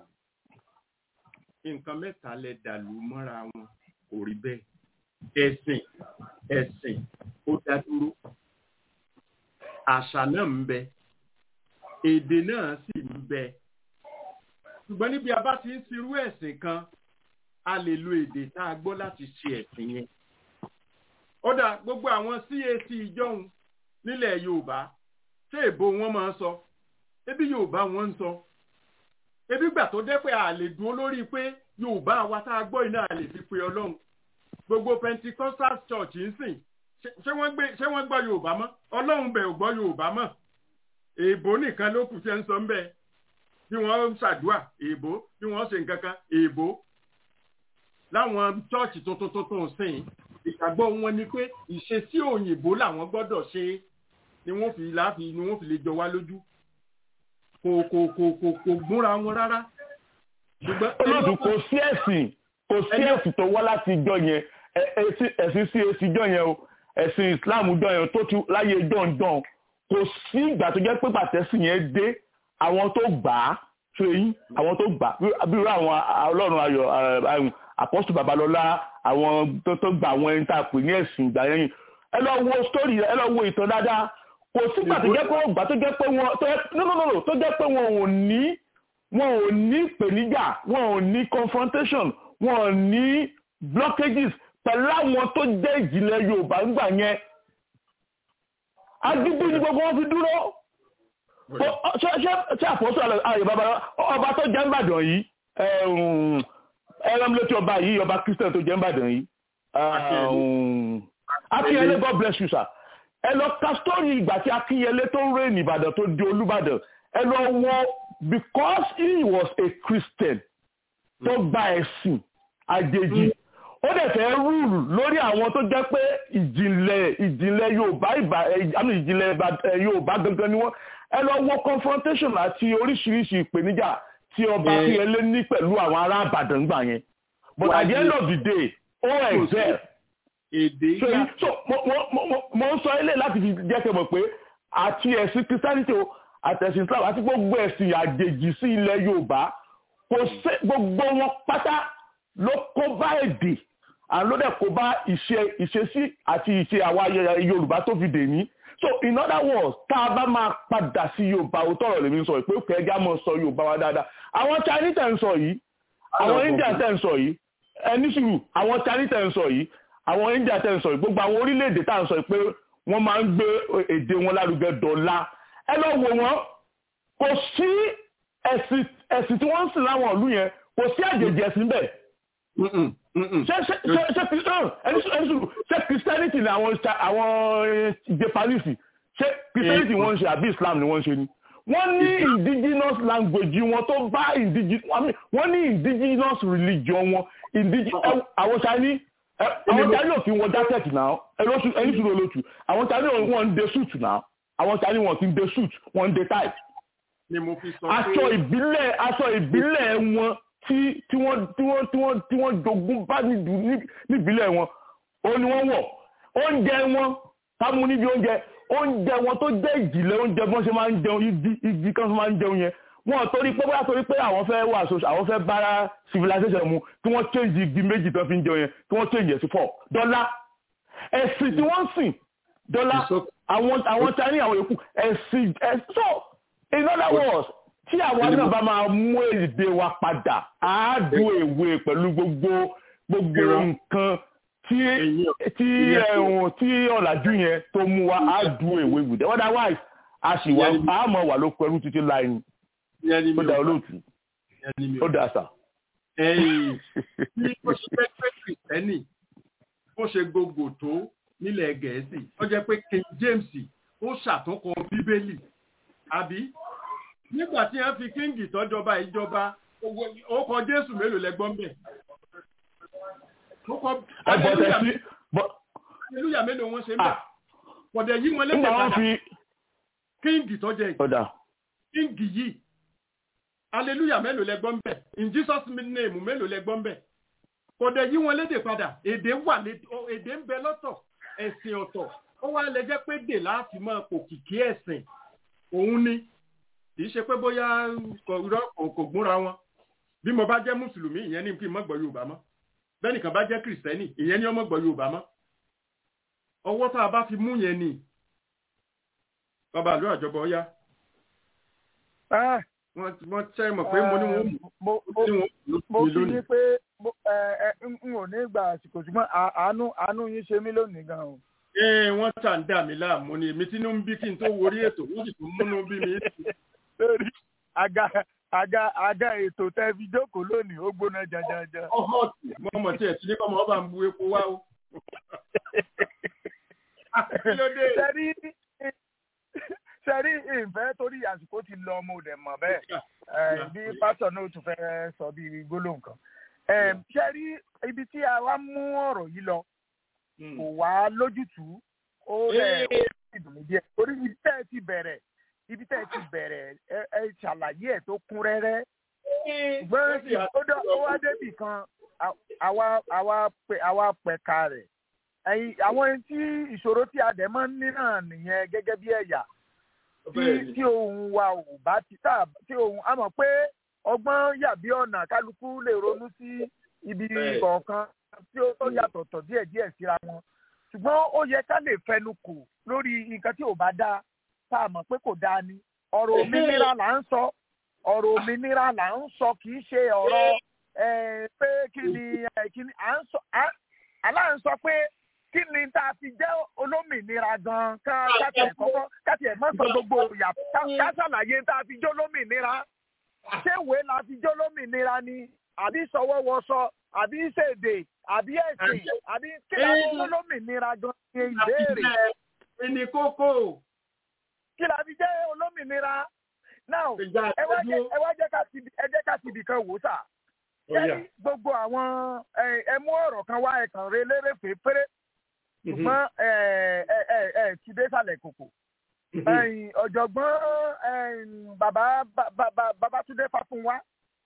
nǹkan mẹ́ta lẹ dàlú mọ́ra wọn kò rí bẹ́ẹ̀ ẹ̀sìn ẹ̀sìn ó dá dúró àṣà náà ń bẹ èdè náà sì ń bẹ ṣùgbọ́n níbi a bá ti ń ṣirú ẹ̀sìn kan a lè lo èdè tá a gbọ́ láti ṣe ẹ̀sìn yẹn ó dà gbogbo àwọn CAC ìjọhun nílẹ̀ Yorùbá ṣé èbó wọn máa ń sọ ebi Yorùbá wọn ń sọ ebi gbà tó dé pé a lè dúró lórí pé Yorùbá wa tá a gbọ́ iná a lè fi pe Ọlọ́run gbogbo pentecostal church ń sìn ṣé wọ́n gbé ṣé wọ́n gbọ́ yorùbá mọ́ ọlọ́run bẹ̀ ò gbọ́ yorùbá mọ́ èèbó nìkan ló kù tí ẹ ń sọ ń bẹ bí wọ́n ń ṣàdúà èèbó bí wọ́n ṣe nǹkan kan èèbó láwọn church tuntun tuntun sìn ìgbàgbọ́ wọn ni pé ìṣesí òyìnbó làwọn gbọ́dọ̀ ṣe ni wọ́n fi láfi ni wọ́n fi lè jọ wá lójú kò kò kò kò kò gúnra wọn rárá. olóòtú kò sí ẹ̀sìn kò sí ẹ̀sìn tó wá láti jọ yẹn ẹ̀sìn sí èsì jọ yẹn o ẹ̀sìn islam jọ yẹn tó ti láyé jọ̀ǹjọ̀ǹ kò sí ìgbà tó jẹ́ pé pàtẹ́sì yẹn dé àwọn tó gbà á ṣe yín àwọn tó gbà bí irú àwọn ọlọ́run ayọ̀ apọ́sù babalọ́lá àwọn tó tó gbà àwọn ẹni tá a pè ní ẹ̀sìn ìgbà yẹn ẹ lọ wo story ẹ lọ wo ìtàn dáadáa kò sígbà tó jẹ́ pé wọ́n gbà tó jẹ́ pé wọ́n tó jẹ́ pé wọ́n ò ní wọn ò ní ìpèníjà wọn ò ní confrontation wọn ò ní blockages pẹ̀lú àwọn tó jẹ́ ìjìnlẹ̀ yorùbá ńgbà yẹn agídí ni gbogbo wọn fi dúró ṣé àpòsọ àyè bàbá ọba tó jẹ́ ńbàdàn yìí ẹ̀rọ létí ọba yìí ọba christian tó jẹ́ ńbàdàn yìí akínyẹlé god bless you sir ẹ lọ ka sítórì ìgbà tí akínyẹlé tó ń rè ní ìbàdàn tó di olúbàdàn ẹ lọ wọ because he was a christian tó gba ẹ̀sìn àjèjì ó dẹ̀ fẹ́ rúùlù lórí àwọn tó jẹ́ pé ìjìnlẹ̀ ìjìnlẹ̀ yorùbá ìbà àmì ìjìnlẹ̀ yorùbá gangan ni wọ́n ẹ lọ wọ confrontation àti oríṣiríṣi ìpèníjà tí ọba akínyẹlé ní pẹ̀lú àwọn ará àbàdàn gbà yẹn but at the end of the day ó excel èdè so so mo mo mo mo ń sọ ilé láti fi jẹ́ kẹ́ mọ̀ pé àti ẹ̀sìn christianity o àtẹ̀sìn islam àti gbogbo ẹ̀sìn àjèjì sí ilẹ̀ yorùbá kò sí gbogbo wọn pátá ló kó bá èdè àwọn ló dẹ̀ kó bá ìṣe ìṣesí àti ìṣe àwa yorùbá tó fi dè ní so in other words tá a bá máa padà sí yorùbá òótọ́ ọ̀rọ̀ lèmi sọ pé òkè ẹja mọ̀ sọ yorùbá wa dáadáa àwọn chinese tẹ̀ ń sọ yìí àwọn india tẹ̀ ń sọ yìí ẹni sùúrù àwọn chinese tẹ̀ ń sọ yìí àwọn india tẹ̀ ń sọ yìí gbogbo àwọn orílẹ̀-èdè tá à ń sọ pé wọ́n máa ń gbé èdè wọn lárugẹ dọ̀la ẹ lọ wò wọ́n kò sí ẹ̀sìn ẹ̀sìn tí wọ́n ń sìn láwọn ìlú yẹn kò sí àjèjì ẹ̀sìn bẹ́ẹ̀. ṣé ṣé ṣé ṣé ẹni sùúrù ṣé christianity ni àwọn àwọn japanese ṣé christianity wọ́n ń ṣe àbí islam ni wọ́n ń ṣe ni wọ́n ní indigenous language wọn tó bá indigenous wọ́n ní indigenous religion wọn àwọn chinese àwọn chinese ò kí wọ́n jacket náà ẹni sùúrù olótù àwọn chinese wọ́n ń de suit náà àwọn chinese wọ́n kì í de suit wọ́n ń de tie. aṣọ ìbílẹ̀ aṣọ ìbílẹ̀ wọn tí tí wọ́n tí wọ́n tí wọ́n tí wọ́n jogún bá níbílẹ̀ wọn ó ní wọ́n wọ̀ oúnjẹ wọn ká mú níbi oúnjẹ oúnjẹ wọn tó jẹ́ ìjìnlẹ̀ oúnjẹ bọ́n ṣe máa ń jẹun igi igi kan máa ń jẹun yẹn wọn torí pé bóyá torí pé àwọn fẹ́ wà so àwọn fẹ́ bára civilization mu tí wọ́n change igi méjì tó fi ń jẹun yẹn tí wọ́n change ẹ̀ sí four dọ́là ẹ̀sìn tí wọ́n ń sìn dọ́là àwọn àwọn Chinese àwọn yòókù ẹ̀sìn so in other words tí àwọn náà bá máa mú èdè wa padà á dùn èwe pẹ̀lú gbogbo gbogbo nǹkan tí tí ẹ̀hún tí ọ̀làjú yẹn tó mú wa á dùn èwe with them otherwise a sì wà á mọ̀ wà ló pẹ̀lú títí láì ní ó dá olóòtú ó dá sà. ẹ̀yìn bí ó ṣe fẹ́ pé kìrìtẹ́nì bó ṣe gbogbo tó nílẹ̀ gẹ̀ẹ́sì ó jẹ́ pé King James ó ṣàtúnkọ bíbélì àbí nígbà tí wọ́n fi kíngì tọ́jọba ìjọba ó kọ Jésù mélòó lẹ́gbọ́n bẹ̀ ó kọ aleluya mélòó wọn ṣe ń bẹ̀ kọ̀dẹ̀ yí wọn lẹ́gbẹ̀ẹ́ padà kíngì tọ́jẹ́ yìí kíngì yìí aleluya mélòó lẹ́gbọ́n bẹ̀ in Jesus name mélòó lẹ́gbọ́n bẹ̀ kọ̀dẹ̀ yí wọn lédè padà èdè wà èdè ń bẹ lọ́tọ̀ ẹ̀sìn ọ̀tọ̀ ó wá lè jẹ́ pé dè láti máa pò kìkì ẹ̀sìn òun ni kì í ṣe pé bóyá kò gúnra wọn bí mo bá jẹ́ mùsùlùmí ìyẹn ní kí n má gbọ́ yorùbá mọ́ bẹ́ẹ̀ nìkan bá jẹ́ kìrìsìtẹ́nì ìyẹn ní ọmọ gbọ́ yorùbá mọ́ ọwọ́ tá a bá fi mú yẹn ni bàbá àlọ́ àjọbọ ọ̀yá wọ́n tẹ́ mọ̀ pé mo ní wọ́n mú mo fi ní pé n ò ní gba àsìkò ṣùgbọ́n àánú àánú yín ṣe mí lónìí gan o. ee wọ́n tà ń dà mí láàmú ni èmi tí inú ń bí kí n tó worí ètò wọ́n sì tún múnú bí mi. lórí àga àga àga ètò tẹ́ fi jókòó lónìí ó gbóná janjanjan. ọmọ mo mọ̀ tí ẹ̀ tí ní kọ́mọ ọba ń bu epo wá o. sẹ́rí sẹ́rí ìfẹ́ torí àsìkò ti lọ ọmọ òdẹ̀ mọ̀ bẹ́ẹ̀ bí pásítọ̀ náà tún fẹ́ sọ bí gbólóhùn kan. sẹ́rí ibi tí a wá mú ọ̀rọ̀ yìí lọ kò wá lójútùú ó rẹ̀ ó sì dùn mí díẹ̀ torí ibi tẹ́ ẹ ti bẹ̀rẹ̀ ibi tẹ́ ẹ ti bẹ̀rẹ̀ ẹ ṣàlàyé ẹ̀ tó kún rẹ́rẹ́ ṣùgbọ́n ó wá débì kan àwa pẹ̀ka rẹ̀ ẹ̀yin àwọn tí ìṣòro tí a dẹ̀ máa ń ní náà nìyẹn gẹ́gẹ́ bí ẹ̀yà tí tí ohun wa ò bá ti tà tí ohun a mọ̀ pé ọgbọ́n yàbí ọ̀nà kálukú lè ronú sí ibi kọ̀ọ̀kan tí ó yàtọ̀tọ̀ díẹ̀díẹ̀ síra wọn ṣùgbọ́n ó yẹ ká lè fẹnu kò lórí nǹkan tí ò bá dáa tá a mọ̀ pé kò dáa ni ọ̀rọ̀ òmìnira là ń sọ ọ̀rọ̀ òmìnira là ń sọ kì í ṣe ọ̀rọ̀ pé kí ni kí ni à ń sọ aláà ń sọ pé kí ni tá a fi jẹ́ olómìnira gan-an ká kátiẹ̀ kọ́kọ́ kátiẹ̀ má sọ gbogbo ìyà ká ṣàlàyé tá a fi jẹ́ olómìnira ṣé ìwé la fi jẹ́ olómìnira ni àbí sọwọ́wọ́sọ àbí ṣèdè àbí ẹ̀sìn àbí kí la fi jẹ́ olómìnira gan-an ní ìbéèrè ìní kókó. kí la fi jẹ́ olómìnira now ẹ wá jẹ́ ẹ wá jẹ́ ká ti ẹ jẹ́ ká ti ibì kan wò sà ṣé gbogbo àwọn ẹ mú ọ̀rọ̀ kan wá ẹ kàn rẹ lérèfé péré ṣùgbọ́n ẹ ẹ ẹ ẹ ti dé sàlẹ̀ kòkò ọ̀jọ̀gbọ́n bàbá Babátúndé Fáfúnwá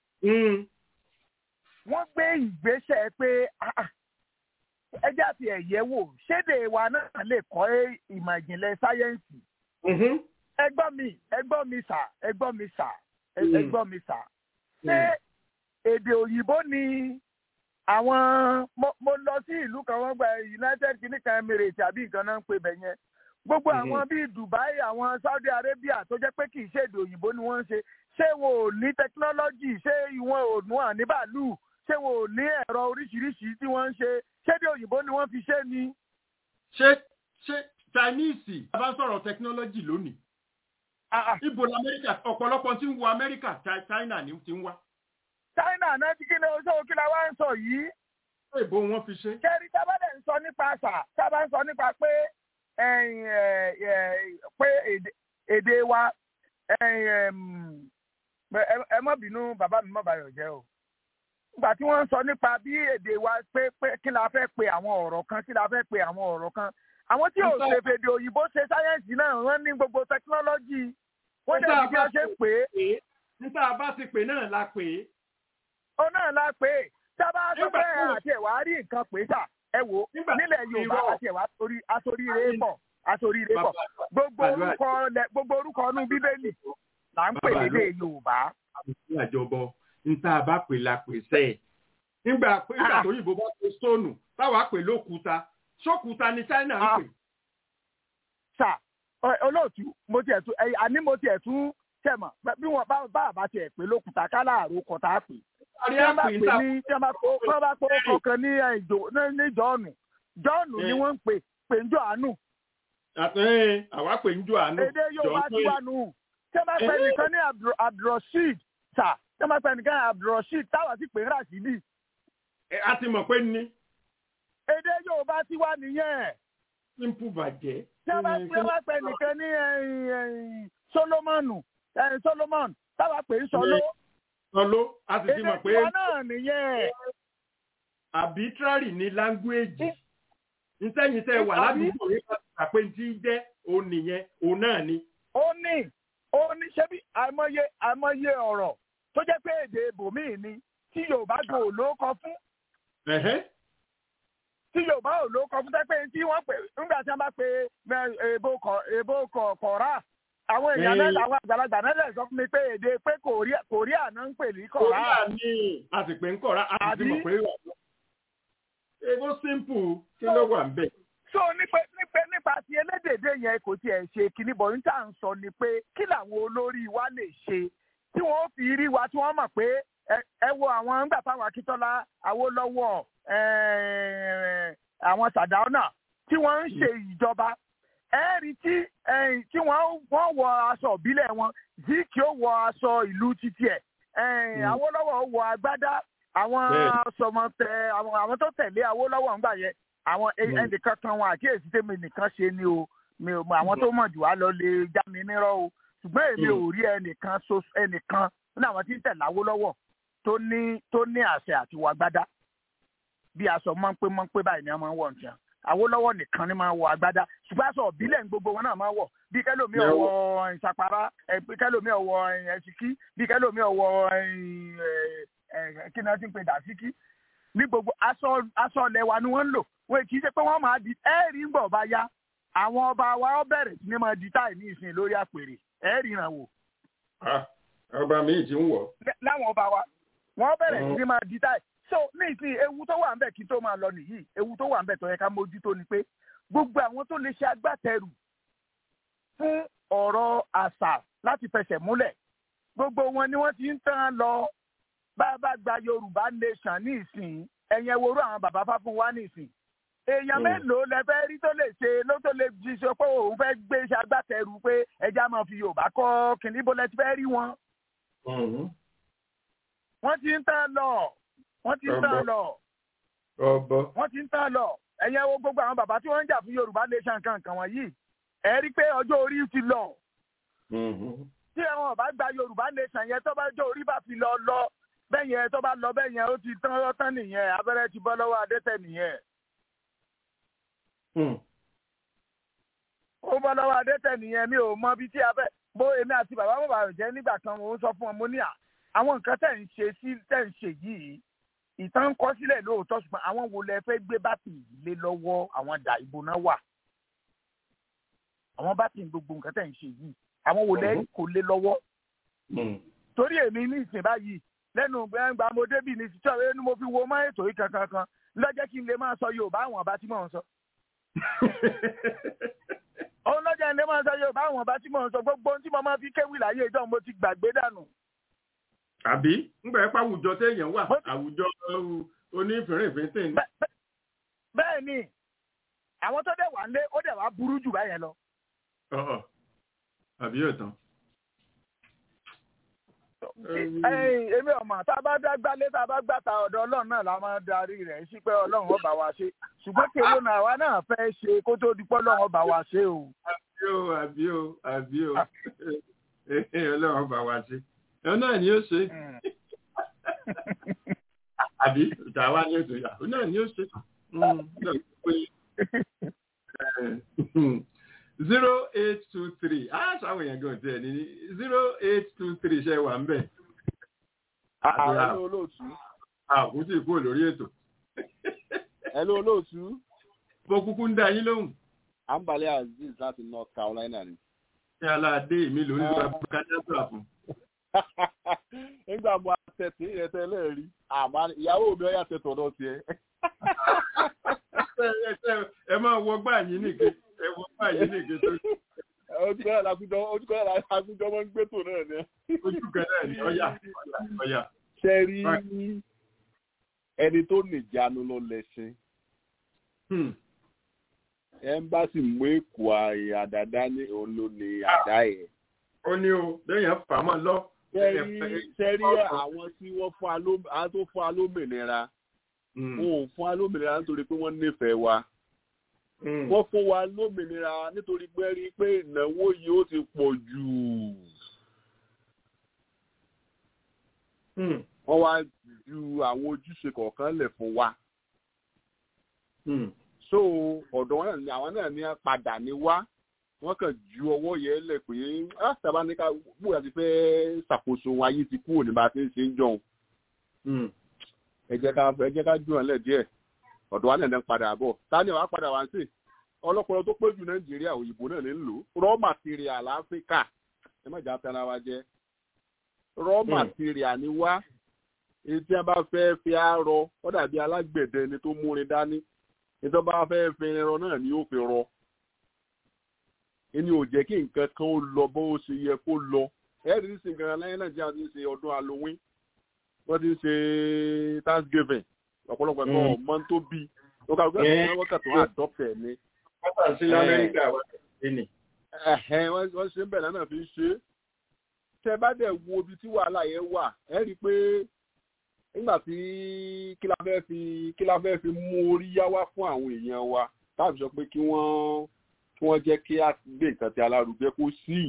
wọ́n gbé ìgbésẹ̀ pé ẹjẹ́ àti ẹ̀yẹ́ wò ṣédè wa náà lè kọ́ ìmọ̀ ìjìnlẹ̀ sáyẹ́ǹsì. ẹgbọ́n mi ẹgbọ́n mi sà ẹgbọ́n mi sà ẹgbọ́n mi sà. ṣé èdè òyìnbó ni àwọn mo lọ sí ìlú kan wọ́n gba United Kingdom Emirates àbí nǹkan náà ń pè bẹ̀ yẹn gbogbo àwọn bíi Dubai àwọn Saudi Arabia tó jẹ́ pé kì í ṣe èdè òyìnbó ni wọ́n ń ṣe ṣé wọn ò ní tẹkinọ́lọ́jì ṣé ìwọ̀n ò nù hàn ní bàálù ṣé wọn ò ní ẹ̀rọ oríṣiríṣi tí wọ́n ń ṣe ṣé èdè òyìnbó ni wọ́n fi ṣe ni. ṣé ṣé Chinese a bá sọ̀rọ̀ tẹkinọ́lọ́jì lónìí. ibo ní Amẹ́ríkà ọ̀pọ̀lọpọ̀ tí ń wo Amẹ́ríkà China ni ti ń wá. China náà ti kí ni oṣù kí la wá ń sọ yìí. ìbò wọn fi ṣe. kẹrí tábàdẹ̀ ń sọ nípa àṣà tábà ń sọ nípa pé pé èdè wa ẹ má bínú bàbá mi má bàyọ̀ jẹ́ o nígbà tí wọ́n ń sọ nípa bí èdè wa pé pé kí la fẹ́ pe àwọn ọ̀rọ̀ kan kí la fẹ́ pe àwọn ọ̀rọ̀ kan àwọn tí ò ṣe fèdè òyìnbó ṣe sáyẹ́ǹsì náà wọ́n ní gbogbo tẹkinọ́lọ́jì wọ́n dẹ̀ bí wọ́n ṣe ń pè é. níta bá ti pè náà la pè é. ó náà la pè é sábà sọ pé àti ẹ̀wà rí nǹkan pè é sà ẹ wò nílẹ̀ Yorùbá àti ẹ̀wà asorí rẹ̀ pọ̀ asorí rẹ̀ pọ̀ gbogbo orúkọ gbogbo orúkọ ọdún Bíbélì là ń pè lédè Yorùbá. àjọbọ níta bá pè la pè sẹ ẹ nígbà pé nígbà tó yìnbó bá pè stóònù táwa pè lókúta sókúta ní China ń pè. sà olóòtú mo tiẹ̀ tún àní mo tiẹ̀ tún tẹ̀mọ̀ bí wọ́n bá bá tiẹ̀ pè lókúta kálá àròkọ tá a pè. tí wọ́n bá pè ní tí wọ́n bá kó wọ́n bá kó kọ̀ọ̀kan ní ní jọ́ọ̀nù jọ́ọ̀nù ni wọ́n ń pè pè ń jọ àánú. àtẹ̀yìn àwa pè ń jọ àánú. èdè Yorùbá ti wà nù tí wọ́n bá pè nìkan ní Abdulrasheed sà tí wọ́n bá pè nìkan ní Abdulrasheed táwa sì pè ń Rashidi. a ti mọ̀ pé ní. èdè Yorùbá ti wà nìyẹn. simple bàjẹ́. tí wọ́n bá tí wọ́n bá pè nìkan ní Solomonu Solomon táwa pè ń sọló. sọló a sì ti mọ̀ pé. èdè tiwa náà nìyẹn. arbitrary ni language ntẹ́yìn tẹ́ wà ládùúgbò yìí láti pàpé tí jẹ́ òun nìyẹn òun náà ni. ó ní ó ní ṣebí àìmọye àìmọye ọ̀rọ̀ tó jẹ́ pé èdè ibòmíì ni tí Yorùbá gan ò ló kọ fún. tí Yorùbá ò ló kọ fún tẹ́ pé tí wọ́n pè nígbà tí wọ́n bá pe èbó kọ̀ọ̀rá àwọn èèyàn náà làwọn àgbàlagbà náà lè sọ fún mi pé èdè pé Korea náà ń pè ní kọ̀ọ̀rá. Korea ni a sì pè ń kọ̀ọ̀rá a sì mọ̀ pé ego simple kí ló wà ń bẹ̀. so nípa nípa nípa ti elédèdè yẹn kò tiẹ̀ ṣe kíní bọ̀ níta ń sọ ni pé kí làwọn olórí wa lè ṣe tí wọ́n fi rí wa tí wọ́n mọ̀ pé ẹ wo àwọn ńgbà táwọn Akíntọ́lá Awólọ́wọ̀ àwọn Sàdáúnà tí wọ́n ń ṣe ìjọba ẹ̀rí tí tí wọ́n wọ aṣọ ìbílẹ̀ wọn Zik ó wọ aṣọ ìlú títí ẹ̀ Awólọ́wọ̀ wọ agbádá àwọn sọmọtẹ àwọn tó tẹ̀lé Awólọ́wọ̀ ńgbà yẹn àwọn ẹnìkan kan wọn àkíyèsí tèmi nìkan ṣe ni o mi ò mọ àwọn tó mọ̀ jù wá lọ lè já mi nírọ́ o ṣùgbọ́n èmi ò rí ẹnìkan ẹnìkan ní àwọn tí ń tẹ̀lé Awólọ́wọ̀ tó ní tó ní àṣẹ àti wàgbádá bí aṣọ mọ́ńpé mọ́ńpé báyìí ni wọ́n máa ń wọ̀ nìkan Awólọ́wọ̀ nìkan ni máa ń wọ agbádá ṣùgbọ́n aṣọ ìbílẹ̀ gbogbo wọn náà máa ń wọ̀ bí kẹ́lòmí ọwọ́ ìsapara bí kẹ́lòmí ọwọ́ ẹ̀ṣìkí bí kẹ́lòmí ọwọ́ kí ni wọ́n ti ń pè dàsíkí ní gbogbo aṣọ aṣọ ilẹ̀ wa ni wọ́n ń lò wọ́n kì í ṣe pé wọ́n máa di ẹ́ẹ̀rí ń bọ̀ bá yá àwọn ọba wa ó bẹ̀rẹ̀ sí ni máa di táì ní ìsìn lórí àpèrè ẹ́ẹ̀rí ràn wò. ọba mi ti ń wọ̀. láwọn ọba wa wọ́n bẹ̀rẹ̀ sí ni máa di táì so ní ìsìn ewu tó wà ń bẹ̀ kí tó máa lọ nìyí ewu tó wà ń bẹ̀ tó yẹ ká mójútó ni pé gbogbo àwọn tó lè ṣe agbátẹrù fún ọ̀rọ̀ àṣà láti fẹsẹ̀ múlẹ̀ gbogbo wọn ni wọ́n ti ń tán lọ bá a bá gba yorùbá nation ní ìsìn ẹ̀yẹn worú àwọn bàbá fáfún wa ní ìsìn èèyàn mélòó lẹ fẹ́ rí tó lè ṣe ló tó lè fi sọ pé òun fẹ́ gbé iṣẹ́ agbátẹrù pé ẹja máa fi yorùbá kọ́ kìnní bó lẹ ti fẹ́ rí wọn. wọ́n ti ń tán lọ wọ́n ti ń tán lọ wọ́n ti ń tán lọ ẹ̀yẹn wo gbogbo àwọn bàbá tí wọ́n ń jà fún yorùbá nation kankan wọ̀nyí ẹ rí i pé ọjọ́ orí ti lọ tí àwọn ọba gba yorùbá nation yẹn tó bá jọ orí bá fi lọ lọ bẹ́ẹ̀ yẹn tó bá lọ bẹ́ẹ̀ yẹn ó ti tán ọ́tán nìyẹn abẹ́rẹ́ ti bọ́ lọ́wọ́ adẹ́tẹ̀ nìyẹn. ó bọ́ lọ́wọ́ adẹ́tẹ̀ nìyẹn mi ò mọ bí tí abẹ́ bó èmi àti bàbá bàbá rẹ̀ jẹ́ nígbà kan mo sọ fún ọ mo ní à àwọn nǹkan tẹ̀ ń ṣe sí tẹ̀ ń ṣe yìí ìtàn ń kọ́ sílẹ̀ lóòótọ́ ṣùgbọ́n àwọn wo lẹ fẹ́ gbé bátìrì lé lọ́wọ́ àwọn dà ìbò náà wà àwọn bátìrì gbogbo nǹkan tẹ̀ ń ṣe yìí àwọn wo lẹ kò lé lọ́wọ́ torí èmi ní ìsìn báyìí lẹ́nu gbẹ̀ngbà mo débì ní ti sọ̀rọ̀ ẹnu mo fi wo mọ́ ètò yìí kankan kan lọ́jọ́ kí n lè máa sọ Yorùbá àwọn ọba tí mò ń sọ. òun lọ́jọ́ ilé máa sọ Yorùbá àwọn ọba tí mò ń sọ gbogbo ohun tí mo máa fi kéwì láyé ìjọ mo ti gbàgbé dànù. àbí ńgbà ẹ pa àwùjọ téèyàn wà àwùjọ onífìrìnfìntìn. bẹ́ẹ̀ ni àwọn tó dẹ̀ wà ń lé ó dẹ̀ wá burú jù báyẹn lọ. àbí yóò tán èmi ọmọ tá a bá dá gbálé tá a bá gbàtà ọ̀dọ̀ Ọlọ́run náà la máa darí rẹ̀ sí pé Ọlọ́run ó bá wa ṣe ṣùgbọ́n kéwòn náà àwa náà fẹ́ ṣe kó tó di pé Ọlọ́run ó bá wa ṣe o. àbí o àbí o àbí o Ọlọ́run ó bá wa ṣe ẹ náà ni ó ṣe àbí ìtàwa ni ó ṣe ẹ náà ni ó ṣe zero eight two three ah ṣàwọn èèyàn gan tiẹ̀ ní zero eight two three ṣe wà ń bẹ̀. Hello olóòtú. àkútì kúrò lórí ètò. Hello olóòtú. mo kúkú ń dá yín lóhùn. Ambale Aziz láti North Carolina ni. ṣé aládé mi lórí ìgbà kájásà fún. nígbà mo àtẹ̀tì ẹ̀tẹ̀ lẹ́ẹ̀rí àmọ́ ìyàwó mi ọ̀yà tẹ̀tọ̀ náà tiẹ̀. ẹ máa wọ gbà yín nìkan ẹ wọ gbà yín nìkan tó. ojúkọ́ náà làkújọ ojúkọ́ náà làkújọ máa ń gbé tò náà ni. ojúkọ́ náà ni ọ̀yà ọ̀yà. ṣe rí ẹni tó nìjánu ló lẹ́sìn ẹmbásì mú èkó àdàdá ní òun ló ní àdá ẹ̀. ó ní o lẹ́yìn fàmọ́ lọ. sẹ́rí àwọn tí wọ́n fún àwọn tó fún alómìnira wọn ò fún alómìnira nítorí pé wọ́n nífẹ̀ẹ́ wa. wọ́n fún wa lómìnira nítorí pé rí i pé ìnáwó yìí ó ti pọ̀ jù. wọ́n wá ju àwọn ojúṣe kọ̀ọ̀kan lẹ̀ fún wa so ọ̀dọ̀ wọn náà ni àwọn náà ní padà ní wá wọ́n kàn ju ọwọ́ yẹn lẹ̀ pé sábà ní ká bóyá ti fẹ́ ṣàkóso ayé ti kúrò ní bá a ti ń ṣe ń jọun ẹ jẹ́ ká ẹ jẹ́ ká jù wọn lẹ̀ díẹ̀ ọ̀dọ̀ wa náà ní padà bọ̀ tani wàá padà wá sí ọlọ́pọ̀lọ́ tó pé jù nàìjíríà òyìnbó náà ní lò raw material áfíríkà ẹ má jà tẹ́ra wa jẹ́ raw material ni wá èyí tí a bá fẹ́ fi á rọ ó dàbí alágbẹ̀dẹ ni tó múrin dání ìtọ́ bá fẹ́ fi ẹran náà ni ó fi rọ ẹni ò jẹ́ kí nǹkan kan ó lọ bó ṣe yẹ kó lọ ẹ̀rí ní sìnkàn lẹ́yìn náà jẹ́ àti ṣe ọdún halloween wọ́n ti ń ṣe thanksgiving ọ̀pọ̀lọpọ̀ ẹ̀kọ́ ọmọ tó bí ó kà wípé ẹ̀kọ́ wọ́n kàtó adopt ẹ̀ ni. wọ́n kà sí lamẹ́ríkà wọ́n ti ní. wọ́n ṣe ń bẹ̀rẹ̀ náà fi ń ṣe é tẹ bá dẹ̀ wo ibi tí wàhálà yẹn wà ẹ rí i pé nígbà tí kí la fẹ́ fi kí la fẹ́ fi mú orí yá wá fún àwọn èèyàn wa táàbí sọ pé kí wọ́n kí wọ́n jẹ́ kí á gbé nǹkan tí alárugẹ kó sí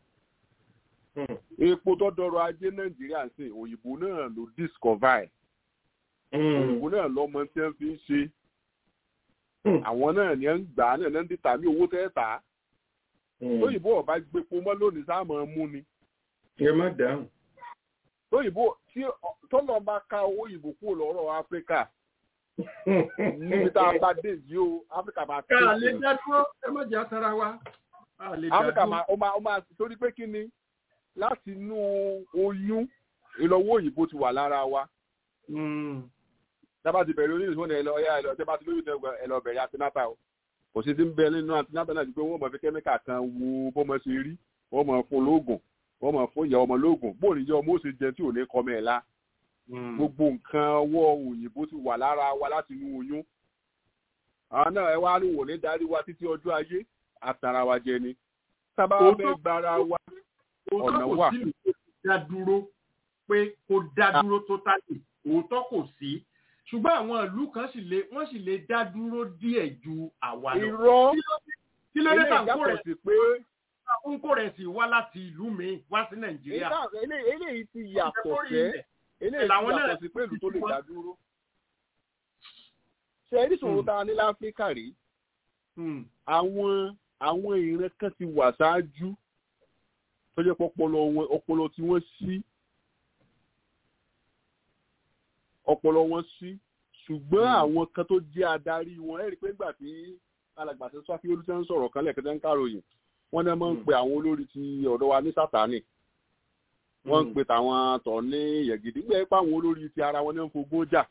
epo tó dọrọ̀ ajé nàìjíríà sí òyìnbó náà ló discover òyìnbó náà lọ́mọ tí wọ́n fi ń ṣe àwọn náà ni ń gbà á náà ń dìtà ní owó tẹ́ẹ̀ta òyìnbó ọba gbépo mọ́ lónìí sáàmù mú ni. ẹ má dáhùn. òyìnbó tí tọ́lọ́ bá ká owó ìbò kúrò lọ́rọ̀ áfíríkà níbi tá a bá dé yìí o áfíríkà máa tẹ̀lé. ká lè dá dúró ẹ má jẹ́ àtàrà wa. áfíríkà máa ó máa ó máa torí pé kí ni láti inú oyún ìlọ́wọ́ òyìnbó ti wà lára wa. dábàá ti bẹ̀rẹ̀ oníṣòwò ní ẹlọ ẹlọ tẹ́ bá ti lóyún tẹ́ ẹlọ bẹ̀rẹ̀ antinata o kò sí ti ń bẹ nínú antinata náà ju pé wọ́n mọ̀ fi kẹ́míkà kan wo bọ́mọ ṣe rí wọ́n mọ̀ fún lóògùn wọ́n mọ̀ fún ìyá ọmọ lóògùn bóun ìyá ọmọ ó ṣe jẹ tí ò ní kọ́mọ ẹ̀ la gbogbo nǹkan ọwọ́ òyìnbó ti wà lára wa láti inú oyún àwọn náà ẹ wá ní wò ní darí wa títí ọjọ́ ayé àtàrà wa jẹ ni sábà fẹ́ gbára wa ọ̀nà wà. òótọ́ kò sí dá dúró pé kó dá dúró tó tálè òótọ́ kò sí ṣùgbọ́n àwọn ìlú kan sì lè wọ́n sì lè dá dúró díẹ̀ ju àwa lọ. irọ́ kí ló dé tà ń kó eléyìí rẹ̀ yàtọ̀ sí pé ń kó rẹ̀ sí wá láti ìlú mi wá sí nàìjíríà. Èyí- eléyìí eléyìí ti yàtọ̀ Ìjẹ́kórìí sẹ́ ilẹ̀. eléyìí ti Làwọn náà yàtọ̀ sí pé ìlú tó lè ti dá dúró. ṣe é níṣòro tá a ní láfíríkà rí àwọn àwọn ìran kan ti wà ṣáájú tó jẹ́ pé ọpọlọ wọn ọpọlọ tí wọ́n sí ọpọlọ wọn sí ṣùgbọ́n àwọn kan tó jẹ́ adarí wọn ẹ̀rí pé nígbà tí alàgbà tó sọ́fí olùsẹ́ ń sọ̀rọ̀ kan lẹ́ẹ̀kẹ́tẹ́ ń káròyìn wọ́n náà máa ń pe àwọn olórí ti ọ̀dọ́ wa ní sátánì wọ́n ń pe tàwọn tọ̀ ní yẹ̀gìdì gbẹ́ pé àwọn olórí ti ara wọn ní ń fogún jà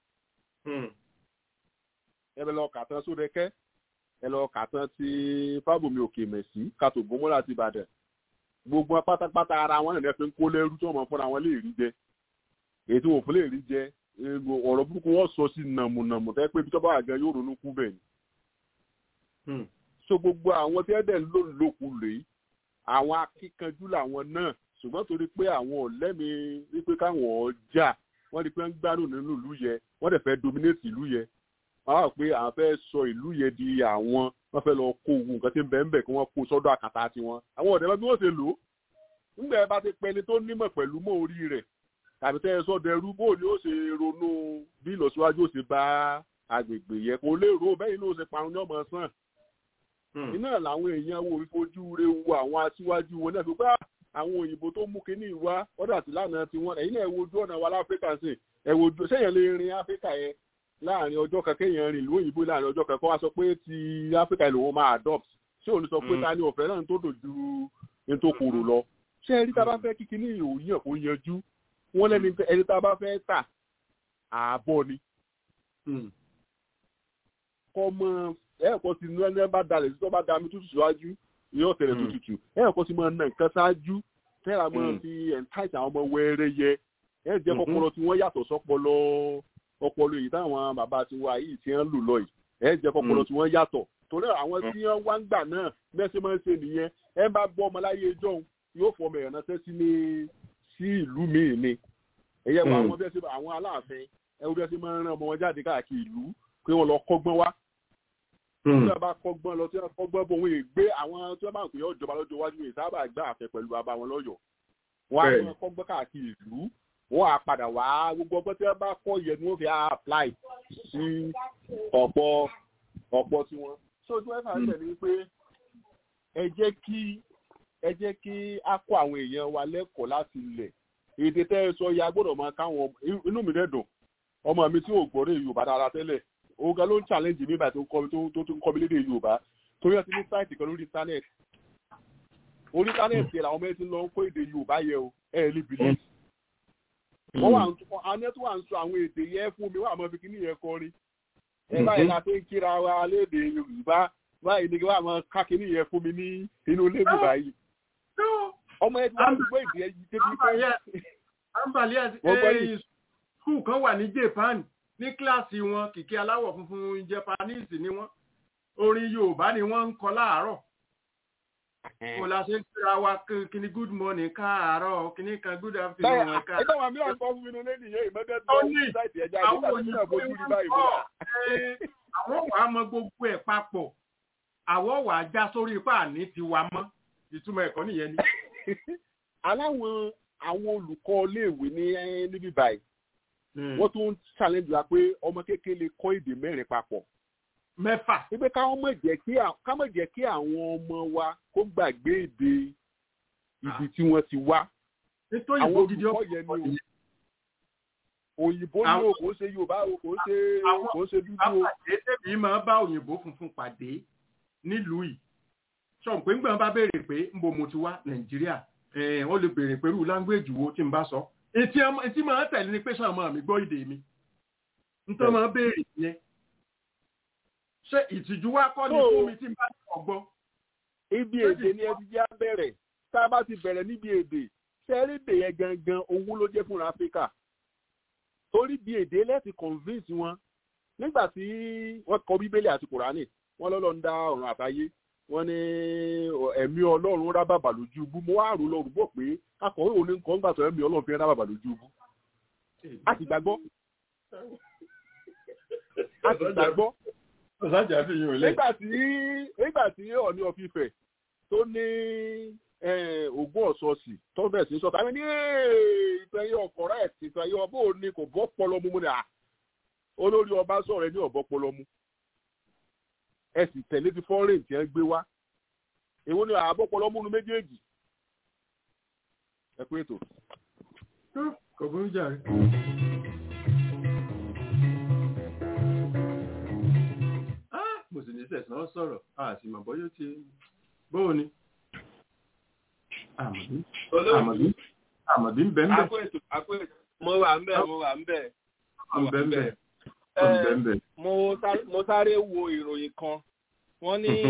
ẹ bẹ lọ kàtàn sódẹkẹ́ ẹ lọ kàtàn ti fábùmí òkè mẹ̀sí kàtó gbọmọlá ti ìbàdàn gbogbo wọn pátápátá ara wọn nìyẹn fi ń kó lẹ́rú tí wọ́n mọ̀ fúnra wọn lè rí jẹ èyí tí wọ́n fún lè rí jẹ èrò ọ̀rọ̀ burúkú wọ́n sọ sí nàmùnàmù tẹ́ pé bíjọba àgàn yóò ronú kú bẹ́ẹ̀ ni. so gbogbo àwọn tí ẹ̀dẹ̀ ń lò lóku rèé àwọn akíkanjú làwọn náà ṣùgbọ́n torí pé àwọn ọ̀lẹ́mi wípé káwọn ọjà wọ́n di pé ń gbádùn nínú ìlú yẹ wọ́n dẹ̀ fẹ́ dominate ìlú yẹ wọ́n á pé àwọn fẹ́ sọ ìlú yẹ di àwọn wọ́n fẹ́ lọ kó ogun nǹkan tí ń bẹ̀ ń bẹ̀ kí wọ́n kó sọ́dọ̀ àkàtà tiwọn àwọn ọ̀dẹ́ bí wọ́n ṣe lò ó ńgbà ẹ bá ti pẹni tó nímọ̀ pẹ̀lú mọ́ orí rẹ̀ tàbí tẹ́ ẹ sọ́dọ̀ ẹrú bó ni ó ṣe ronú bí ìlọsíwájú ó ṣe bá agbègbè yẹ kó lérò bẹ́ẹ̀ ni ó ṣe parun ní ọmọ sàn iná làwọn èèyàn wo ìfojú rẹ wo àwọn aṣíwájú wọn náà fi gbá àwọn òyìnbó tó mú kínní ìwá ọ̀dà sí lánàá tiwọn ẹ̀yin náà ẹ wojú ọ̀nà wa láfíríkà sí ẹ wojú sẹ́yìn lè rin áfíríkà yẹn láàrin ọjọ́ kan kéèyàn rìn ìlú òyìnbó láàrin ọjọ́ kan kó wá sọ pé ti áfíríkà ìlú wọn máa adopt ṣé òun sọ pé ta ni ọ̀fẹ́ náà tó dojú ní tó kúrò lọ ṣé ẹni tá a bá fẹ́ kíkí ní ìròyìn kó yanjú wọ́n lẹ́ni ẹni tá a bá fẹ́ tà ààbọ̀ ni. kọ́mọ ẹ̀ẹ́kọ́ ti ní ẹni bá dalẹ̀ sí tó bá dami tútù síwájú yóò tẹ̀lé tó tutù ẹ̀ẹ́kọ́ ti máa na nǹkan ṣáájú tẹ́lá máa fi ẹ̀ńtáìtì àwọn ọmọ wẹ́rẹ́ yẹ ẹ̀ jẹ́ kọ́pọlọ tí wọ́n yàtọ̀ sọ́pọlọ ọpọlọ èyí táwọn bàbá ti wá yìí ti ń lù lọ yìí ẹ̀ jẹ́ kọ́pọlọ tí wọ́n yàtọ̀ torí àwọn tí wọ́n wá ń gbà náà mẹ́sẹ̀ máa ń ṣe nìyẹn ẹ bá gbọ́ ọmọ láyé ẹjọ́ yóò fọ ọmọ ìrànṣẹ́ sí ní sí ìlú míì ni ẹ̀yẹ wọ àwọn bẹ́ẹ̀ sí àwọn aláàfin ẹ wo bẹ́ẹ̀ sí máa ń rán ọmọ wọn jáde káàkiri ìlú pé wọ́n lọ kọ́gbọ́n wá tí wọ́n bá kọ́gbọ́n lọ tí wọ́n kọ́gbọ́n bọ̀ wọ́n gbé àwọn tí wọ́n bá ń pè é ọ̀jọba lọ́jọ́ iwájú yìí sábà gbá àfẹ pẹ̀lú bàbá wọn lọ́yọ̀ wọ́n á máa kọ́gbọ́n káàkiri ìlú wọ́n á padà wá gbogbo ọgbọ́n tí wọ́n bá kọ́ yẹ ni wọ́n fi apply sí ọ̀pọ̀ ọ̀pọ̀ tí wọ́n. so tí wọ́n fà ń tẹ̀lé pé ẹ jẹ́ kí ẹ jẹ́ kí á kọ́ àwọn èèyàn wa lẹ́kọ̀ọ́ láti ilẹ̀ èdè tẹ́ ẹ sọ ya gbọ́dọ̀ máa káwọn inú mi dẹ́dùn ọmọ mi tí ò gbọ́dọ̀ yorùbá dára tẹ́lẹ̀ òun ló ń challenge mi báyìí tó tún kọ́ mi lédè yorùbá torí ẹ ti ní sáìtì kan lórí internet orí internet yẹn làwọn mẹ́rin ti lọ ń kó èdè yorùbá yẹ o ẹ ẹ lè bìlẹ̀ wọ́n wà àwọn ẹ̀tọ́ wà ń sọ àwọn èdè yẹn fún mi wọ́n àmọ́ fi kíní yẹn kọrin ẹ báyìí la fi ń kíra wa lédè yorùbá báyìí ni wọ́n àmọ́ ká kíní yẹn fún mi ní inú ilé mi báyìí ọmọ ẹ ti wá gbogbo èdè yẹn débi pé. àǹbàlẹ́ ẹ̀ skul kan wà ní japan ní kíláàsì wọn kìkì aláwọ̀ funfun japanese ni wọ́n orin yorùbá ni wọ́n ń kọ láàárọ̀ kò la ṣe ń kíra wa kíní good morning káàárọ̀ kíní kan good afternoon wọn ká. ẹ tọ́wọ́ mi àgbọ̀ fún mi nínú lẹ́nu yẹn ìmọ̀tẹ́ tó ń bí sáìtì ẹja àti sáìtì náà bójú rí báyìí múra. àwọn wàá mọ gbogbo ẹ̀ papọ̀ àwọn wàá já sórí ipá àní tiwa mọ́ ìtumọ̀ ẹ̀kọ́ nìyẹn ni. aláwọn àwọn olùkọ́ iléèwé ní níbí báyìí wọ́n tún challenge wa pé ọmọ kékeré lè kọ́ èdè mẹ́rin papọ̀. mẹ́fà. wípé káwọn mọ̀ jẹ́ kí ká mọ̀ jẹ́ kí àwọn ọmọ wa kó gbàgbé èdè ibi tí wọ́n ti wá. nítorí àwọn ìbò gidi olùkọ́ yẹn ni o òyìnbó ni o kò ṣe yorùbá o kò ṣe kò ṣe dúdú o. àwọn àpàdé tèmi máa bá òyìnbó funfun pàdé nílùú yìí sọ pé ńgbà bá béèrè pé ńbo mo ti wá nàìjíríà wọ́n lè béèrè pẹ̀lú láńgbéèjì wo tí n bá sọ etí máa tẹ̀lé ni pé sọ àmọ́ mi gbọ́ èdè mi nítorí máa béèrè yẹn ṣé ìtìjú wa kọ́ ni fún mi tí n bá ti ọgbọ́. ibi èdè ni ẹ ti já bẹ̀rẹ̀ tá a bá ti bẹ̀rẹ̀ níbi èdè sẹ́rídè yẹn gangan owó ló jẹ́ fúnra áfíríkà torí bí èdè lẹ́ẹ̀tì convince wọn nígbà tí wọ́n kọ bíbélì àti kùránì wọ́n lọ́lọ́ ń dá ọ̀run àtayé wọ́n ní ẹ̀mí ọlọ́run rá bàbà lójú ibú mo wá rò lọ́rùn bọ̀ pé akọ̀wé òní nǹkan ń gbà tó ẹ̀mí ọlọ́run fi rá bàbà lójú ibú a sì gbàgbọ́ a sì gbàgbọ́ ọ̀sájà fi yín ò lẹ̀. nígbà tí nígbà tí ọ̀ní ọ̀fífẹ̀ tó ní ogún ọ̀sọ̀ọ̀sì tó bẹ̀ sí sọ́ta ní ìtẹ̀yẹ ọkọ̀ rẹ̀ ìtẹ̀yẹ ọbọ̀ òní kò bọ́ pọlọmú mu ni à olórí ọba sọ̀rọ̀ ẹ ní ọ̀bọ pọlọmú ẹ sì tẹ̀lé ti fọ́ọ̀rìn tí ẹ gbé wá èwo ni àbọ̀ pọlọmú nu méjèèjì ẹ pé ètò. kò burú jàre. mo sì ní sẹ̀sán sọ̀rọ̀ a sì mọ̀ bọ́yọ́ ti bóun ni. àmọ̀bí àmọ̀bí àmọ̀bí ń bẹ́ ń bẹ́. mo wà ń bẹ̀ mo wà ń bẹ̀. mo bẹ́ ń bẹ̀. mo bẹ́ ń bẹ̀. mo sáré wo ìròyìn kan wọ́n ní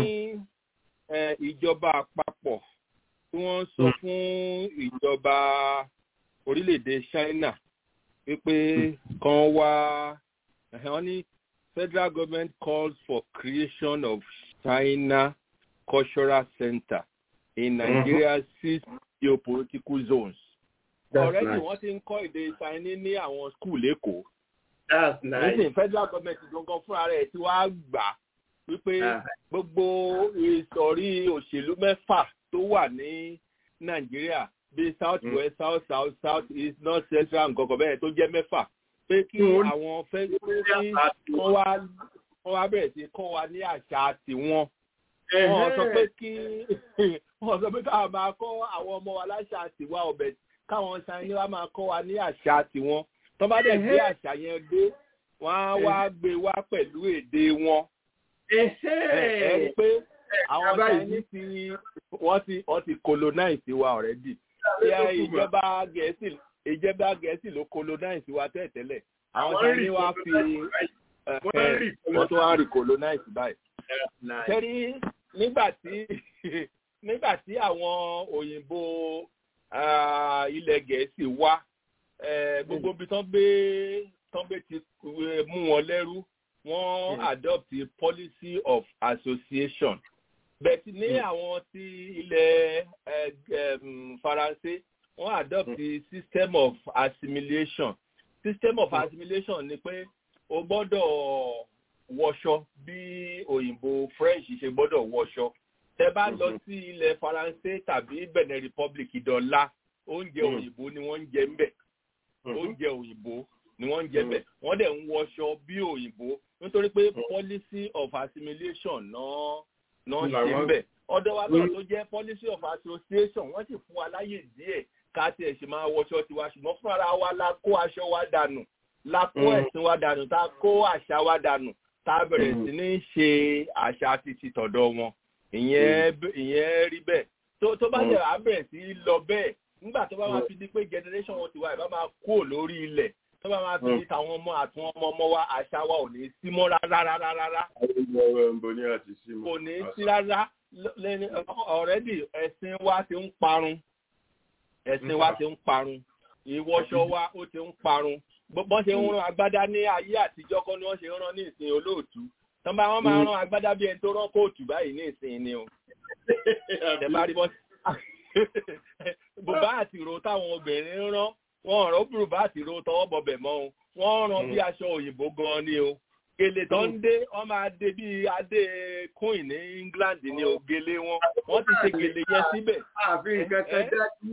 ìjọba àpapọ̀ tí wọ́n sọ fún ìjọba orílẹ̀-èdè China wípé kan wá wọ́n ní federal government calls for creation of China Cultural Center in Nigeria's six geopolitical zones. Already wọ́n ti ń kọ́ èdè Chinese ní àwọn skul Èkó. That's nice. Nísìnyí federal government gangan fúnra rẹ̀ ti wá gbà wípé gbogbo ìsọ̀rí òṣèlú mẹ́fà tó wà ní Nàìjíríà bíi south west south south south east north central nǹkan kan bẹ́ẹ̀ tó jẹ́ mẹ́fà pé kí àwọn fẹ́ kí wọ́n wá wọ́n wá bẹ̀rẹ̀ sí kọ́ wa ní àṣà tiwọn. wọ́n sọ pé kí wọ́n sọ pé káwọn máa kọ́ àwọn ọmọ wa láṣà tiwa ọ̀bẹ káwọn ṣáínì wa máa kọ́ wa ní àṣà tiwọn. tó bá dẹ̀ gbé àṣà yẹn dé wọ́n á wá gbé wá pẹ̀lú èdè wọn. ẹ rí pé àwọn ṣáínì ti wọ́n ti wọ́n ti colonize wa already. ìjọba gẹ̀ẹ́sì ìjẹba gẹ̀ẹ́sì ló colonize wa tẹ́tẹ́lẹ̀ àwọn Chinese wa fi wọ́n tún wá rí colonize báyìí. sẹ́rí nígbà tí nígbà tí àwọn òyìnbó ilẹ̀ gẹ̀ẹ́sì wá gbogbo ibi tán gbé tán gbé ti mú wọn lẹ́rú wọ́n adopt a policy of association bẹ́ẹ̀ ti ní àwọn ti ilẹ̀ Faransé wọ́n adopt the system of assimilation system of assimilation ni pé o gbọ́dọ̀ wọṣọ bí òyìnbó french ṣe gbọ́dọ̀ wọṣọ tẹ bá lọ sí ilẹ̀ faransé tàbí benin republic ìdọ̀la oúnjẹ òyìnbó ni wọ́n ń jẹ ń bẹ̀ oúnjẹ òyìnbó ni wọ́n ń jẹ bẹ̀ wọ́n dẹ̀ ń wọṣọ bí òyìnbó nítorí pé policy of assimilation náà náà ṣe ń bẹ̀ ọ̀dọ̀ wa náà tó jẹ́ policy of association wọ́n sì fún wa láyè díẹ̀ ká tiẹ̀ ṣe máa wọṣọ tiwa ṣùgbọ́n fúnra wa la kó aṣọ wa dànù la kó ẹ̀sìn wa dànù tá a kó àṣà wa dànù tá a bẹ̀rẹ̀ sí ní ṣe àṣà títí tọ̀dọ̀ wọn ìyẹn ìyẹn rí bẹ́ẹ̀ tó tó bá yẹ àbẹ̀rẹ̀ sí lọ bẹ́ẹ̀ nígbà tó bá máa fi di pé generation wọn ti wá ìbá máa kú lórí ilẹ̀ tó bá máa fi di tàwọn ọmọ àtún ọmọ ọmọ wa àṣà wa ò ní sí mọ́ rárá rárá rárá kò ní sí rárá already ẹ̀sìn wa ti ń parun ẹ̀sìn wa ti ń parun ìwọṣọ wa ó ti ń parun bọ́n ṣe ń rán agbádá ní ayé àtijọ́ kọ́ ni wọ́n ṣe ń rán ní ìsìn olóòtú tán bá wọ́n máa rán agbádá bí ẹni tó rán kóòtù báyìí ní ìsìn ni o ẹ bá rí bọ́n bùbá àti ìró táwọn obìnrin ń rán wọ́n rán bùbá àti ìró tọwọ́ bọbẹ̀ mọ́ o wọ́n rán bí aṣọ òyìnbó gan ni o gèlè tó ń dé wọ́n máa dé bí adé queen ní England ni o gèlè wọn wọ́n ti ṣe gèlè yẹn síbẹ̀. àfi nǹkan kan dájú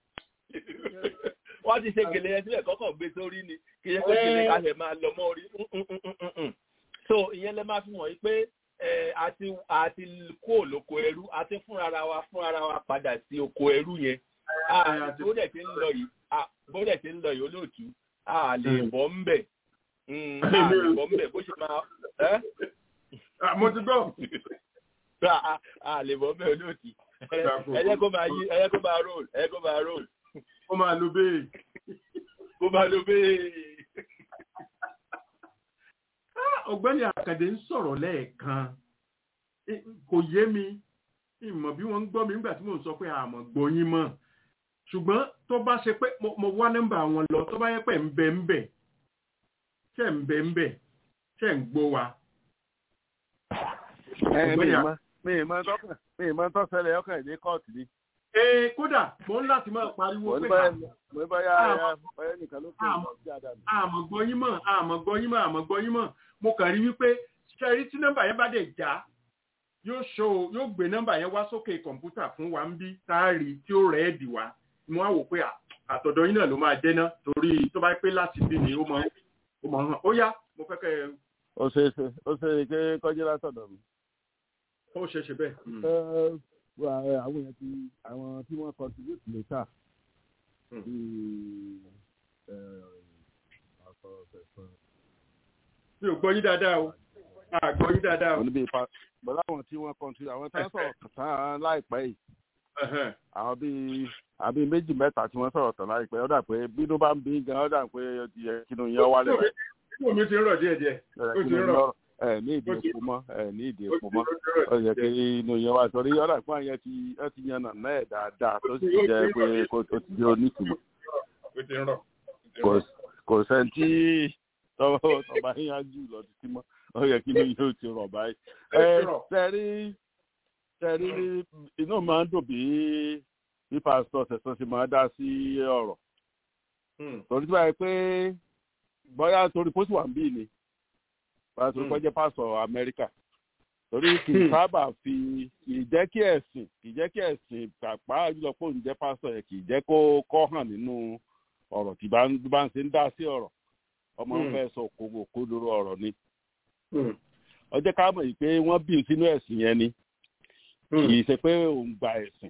wọ́n ti ṣe gèlè yẹn síbẹ̀ kọ́kọ́ gbé sórí ni kì í ṣe pé gèlè ká ṣe máa lọ mọ́ orí so ìyẹn lẹ máa fi mọ̀ yí pé àti àti kó olóko ẹrú àti fúnra wa fúnra wa padà sí oko ẹrú yẹn bó dẹ̀ ti ń lọ yìí bó dẹ̀ ti ń lọ yìí olóòtú a lè bọ́ ń bẹ̀ a lè bọ́ ń bẹ̀ bó ṣe máa. mo ti gbọ́. a lè bọ́ ń bẹ̀ olóòtú ẹ̀yẹ́ kó máa yí ẹ̀yẹ́ kó máa roll ẹ̀yẹ́ kó máa roll ó máa lo bẹ́ẹ̀. ó máa lo bẹ́ẹ̀. ọ̀gbẹ́ni àkàdé ń sọ̀rọ̀ lẹ́ẹ̀kan kò yé mi ìmọ̀ bí wọ́n ń gbọ́ mi nígbà tí mò ń sọ pé àmọ̀ gbọ́yìn mọ̀ ṣùgbọ́n tó bá ṣe pé mo wá nọ́mbà wọn lọ tó bá yẹ pé ń bẹ ń bẹ ṣe ń bẹ ń bẹ ṣe ń gbọ́ wa. mi ì mọ tó ṣẹlẹ̀ ọkàn ìdí kóòtù ni ee kódà mo ń láti máa pariwo pé mo bá yá ẹ nìkan ló pè é àmọ́ gbọ́yìn mọ̀ àmọ́ gbọ́yìn mọ̀ àmọ́ gbọ́yìn mọ̀ mo kàn rí wípé ṣẹ́rí tí nọ́mbà yẹn bá dẹ̀ já yóò ṣó yóò gbé nọ́mbà yẹn wá sókè kọ̀ǹpútà fún wa ń bí táàrí tí ó rẹ̀ ẹ́ dì wá mo á wò pé àtọ̀dọ̀ yín náà ló máa jẹ́ ná torí tó bá pé láti bí ni ó máa ó máa hàn ó yá mo fẹ́ kẹ́ ẹ. ó ṣe é ṣe ó ṣe é ké kọjá látọ̀dọ̀ mi. ó ṣe é ṣe bẹ́ẹ̀. àwọn èèyàn ti àwọn tí wọ́n contribute later mi ò gbọ́ yín dáadáa o àgbọ̀ yín dáadáa o. bọ́lá àwọn tí wọ́n kọ́ńtì àwọn tí wọ́n sọ̀rọ̀ tán láìpẹ́ yìí àwọn bíi àbí méjì mẹ́ta tí wọ́n sọ̀rọ̀ tán láìpẹ́ ó dà pé bínú bá ń bí gan ó dà pé kínú yẹn wálé rẹ̀. inú mi ti ń rọ̀ díẹ̀ díẹ̀ ó ti ń rọ̀. ẹ ní ìdí epo mọ́ ẹ ní ìdí epo mọ́ ó yẹ kí inú yẹn wá sọrí ó dà pé àyẹn ti ẹ ti yan nàná ẹ̀ dáadáa tó sì jẹ́ pé ó ti di onítùmọ̀. kò sẹ́ńtì tọ́wọ́ tọ́ba yín jù lọ títí mọ́ ó yẹ kí inú yóò ti rọ̀ báyìí. ẹ tẹ́rí tẹ́rí inú máa ń dùn bí bí pásítọ̀ ṣẹ̀ṣẹ̀ ṣe máa dá sí ọ̀rọ̀. torí tí wàá pé bóyá torí pósí wà ń bí ni pásítọ̀ kọ́ jẹ́ pásítọ̀ amẹ́ríkà torí kì í sábà fi kì í jẹ́ kí ẹ̀sìn kì í jẹ́ kí ẹ̀sìn pàápàá jùlọ pé òun jẹ́ pásítọ̀ yẹn kì í jẹ́ kó kọ́ hàn nínú ọ̀rọ̀ tí bá ń ṣe ń dá sí ọ̀rọ̀ ọmọ ń fẹ́ sọ kókó kódóró ọ̀rọ̀ ni. ọjọ́ ká mọ̀ yìí pé wọ́n bí sínú ẹ̀sìn yẹn ni kì í ṣe pé òun gba ẹ̀sìn.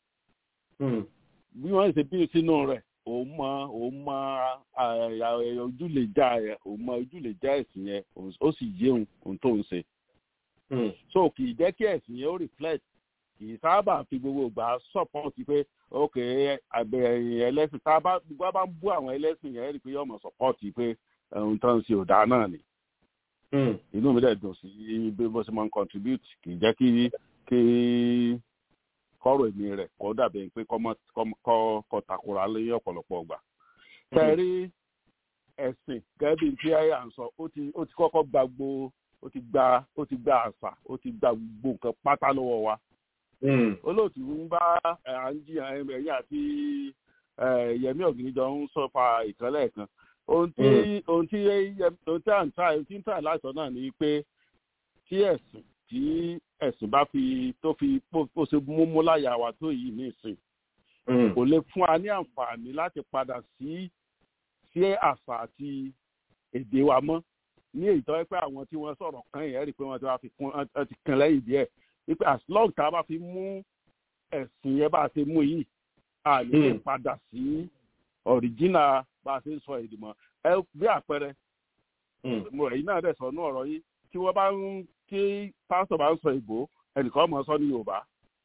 bí wọ́n ṣe bí sínú rẹ̀ òun mọ òun mọ ojúlèjà ẹ̀ òun mọ ojúlèjà ẹ̀sìn yẹn ó sì yé òun tó ń ṣe. so kì í jẹ́ kí ẹ̀sìn yẹn ó reflect kì í sábà fi gbogbo ìgbà support pé ok àgbẹ̀yìn ẹlẹ́sìn tá a bá gbogbo bá ń bú àwọn ẹlẹ́sìn yẹn rí i pé yóò mọ̀ support pé ohun tó ń ṣe ọ̀dà náà ni. inú mi dẹ̀ dùn sí bí bó ṣe máa ń contribute kì í jẹ́ kí kí kọ́rọ̀ èmi rẹ̀ kọ́ dàbí pé kọ́ takora lé ọ̀pọ̀lọpọ̀ ọgbà. tẹ̀rí ẹ̀sìn gẹ́gẹ́ bí tí àyà ń sọ ó ti kọ́kọ́ gba gbo ó ti gba ó ti gba àṣà ó ti gba gbogbo nǹkan pátá lọ́wọ́ wa. olóòtú ń bá àǹjì ẹ̀yìn àti yẹmí ọ̀gìnìjọ ń sọ fa ìkànlẹ̀ kan ohun tí ohun tí ohun tí à ń ta ohun tí ń tà láìsọ náà ni pé tí ẹ̀sìn tí ẹ̀sìn bá fi tó fi bó ṣe múmú láyà wa tó yìí ní ìsìn kò lè fún wa ní àǹfààní láti padà sí sí àṣà àti èdè wa mọ́ ní èyí tó yẹ pé àwọn tí wọ́n sọ̀rọ̀ kan yẹn rí i pé wọ́n ti wá fi kún ẹ ti kan lẹ́yìn díẹ̀ wípé as long tá a bá fi mú ẹ̀sìn yẹn bá a ṣe mú yìí a lè padà sí ọ̀ríjínà bá a ṣe ń sọ èdè mọ́ ẹ bí àpẹẹrẹ mo èyí náà dẹ̀ sọ ní ọ̀rọ̀ yìí tí wọ́n bá ń kí pásítọ̀ bá ń sọ ìbò ẹnìkan mọ̀ sọ ní yorùbá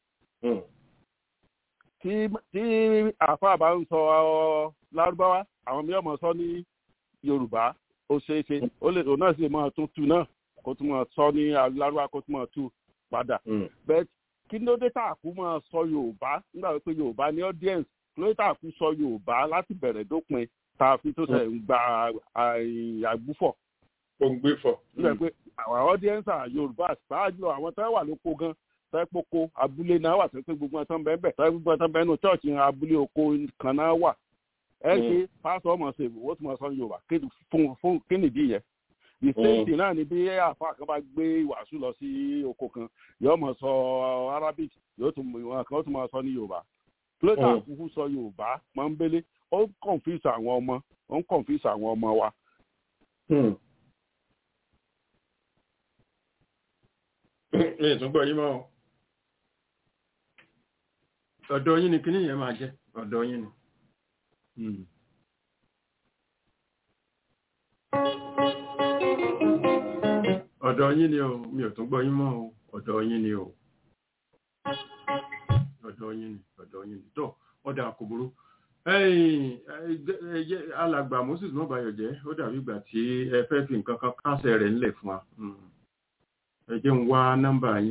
tí tí àáfàá bá ń sọ lárúbáwá àwọn mìíràn mọ̀ sọ ní yorùbá ó ṣeé ṣe ó lè òun náà sì máa tún tu náà kó tún máa sọ ní lárúbáwá kó tún máa tu padà bẹ́ẹ̀ kí ló dé tààkú máa sọ yorùbá nígbà wípé yorùbá ní audience kí ló dé tààkú sọ yorùbá láti bẹ̀rẹ̀ dópin tá a fi tó ṣe ń gba àgbúfọ̀ òǹgbẹ́fọ̀. nígbà pé àwọn audience yorùbá ṣáájú àwọn tó wà lóko gan tẹ́pọ̀kọ abúlé náà wà tẹ́pẹ́ gbogbo ẹ̀tàn bẹ́ẹ̀ bẹ́ẹ̀ tẹ́pẹ́ gbogbo ẹ̀tàn bẹ́ẹ̀ nù chọ́ọ̀chì abúlé oko kan náà wà. ẹ ṣe pásọ ọmọ ṣe wọ́n tún máa sọ yorùbá fún fún kí nìdí yẹn. the same thing náà ni bí àfa kan bá gbé wàásù lọ sí oko kan yóò máa sọ arabic yóò tún wọn kan tún máa sọ ní yorùbá. plẹ́tà kúkú sọ yorùbá máa ń bélé ó ń confuse àwọn ọmọ ó ń confuse àwọn ọmọ wa. mi tún gbọ́ yín mọ́ ọ ọ̀dọ̀ yín ni kíní yẹn máa jẹ́ ọ̀dọ̀ yín ni. ọ̀dọ̀ yín ni o mi ò tún gbọ́ yín mọ́ o ọ̀dọ̀ yín ni o ọ̀dọ̀ yín ni ọ̀dọ̀ yín ni tó ọ̀dà kò burú alàgbà moses mọ́bàyọ̀ jẹ́ ó dàbí ìgbà tí ẹ fẹ́ fi nǹkan kan kásẹ̀ rẹ̀ ńlẹ̀ fún wa ẹ jẹ́ ń wá nọ́mbà yín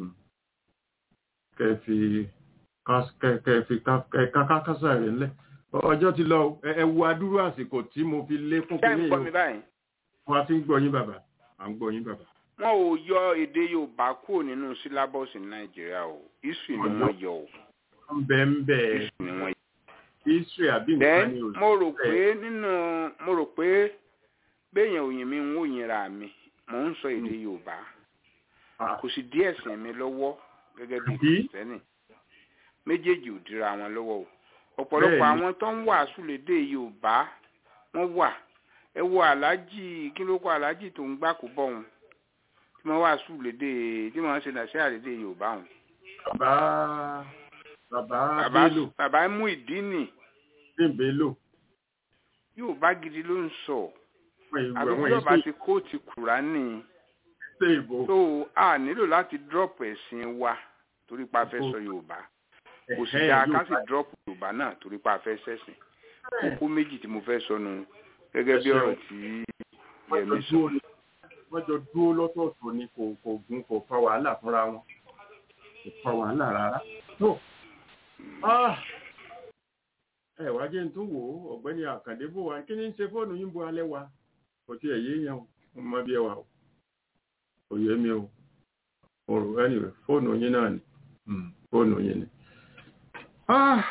kẹfì kẹfì kákásá rẹ̀ ńlẹ̀ ọjọ́ ti lọ ẹ wo adúrú àsìkò tí mo fi lékún kí ní yìí wọ́n ti ń gbọ́ yín bàbá à ń gbọ́ yín bàbá. wọn ò yọ èdè yorùbá kúrò nínú sílábọ̀sì nàìjíríà o history ni wọ́n yọ o. bẹ́ẹ̀ ń bẹ́ẹ̀ history ni wọ́n yọ. history àbí nǹkan ni o. mo rò pé nínú mo rò pé béèyàn òyìn mi ń wò yín ra mi mò ń sọ èdè yorùbá kò sì dí ẹ̀sìn mi lọ́wọ́ gẹ́gẹ́ bí kìrìsìtẹ́nì méjèèjì ò dira wọn lọ́wọ́ o ọ̀pọ̀lọpọ̀ àwọn tó ń wàásù lédè yorùbá wọ́n wà ẹ wo aláàjì kí ló kọ aláàjì tó ń gbà kó bọ̀ wọn tí wọ́n wàásù lédè tí wọ́n ṣe nàṣẹ́ lédè yorùbá wọn. bàbá bàbá bàbá bello bàbá mú ìdí nì bello yorùbá gidi ló ń sọ àbí àwọn tí ọba èso ti kóòtù kùránì ṣe ìbò tó a nílò láti drop ẹ̀sìn wa torí pa fẹ́ sọ yorùbá kò sì dáa ká sì drop yorùbá náà torí pa fẹ́ sẹ́sìn kókó méjì tí mo fẹ́ sọnù gẹ́gẹ́ bí ọ̀rọ̀ tí yẹmi sọ. wọ́n jọ dúró lọ́tọ̀ọ̀tọ̀ ni kò kò gun kò fa wàhálà fúnra wọn kò fa wàhálà rárá. tó ah, ẹ wá jẹ́ n tó wò ó ọ̀gbẹ́ni àkàndé bò wá kí ni ń ṣe fóònù yín bo alẹ́ wa kò tí ẹ̀ yé yan o mo mọ bí ẹ wà o kò yé mi o mo rò anyway fóònù yín náà ni Mm, fóònù yín ni. Ah,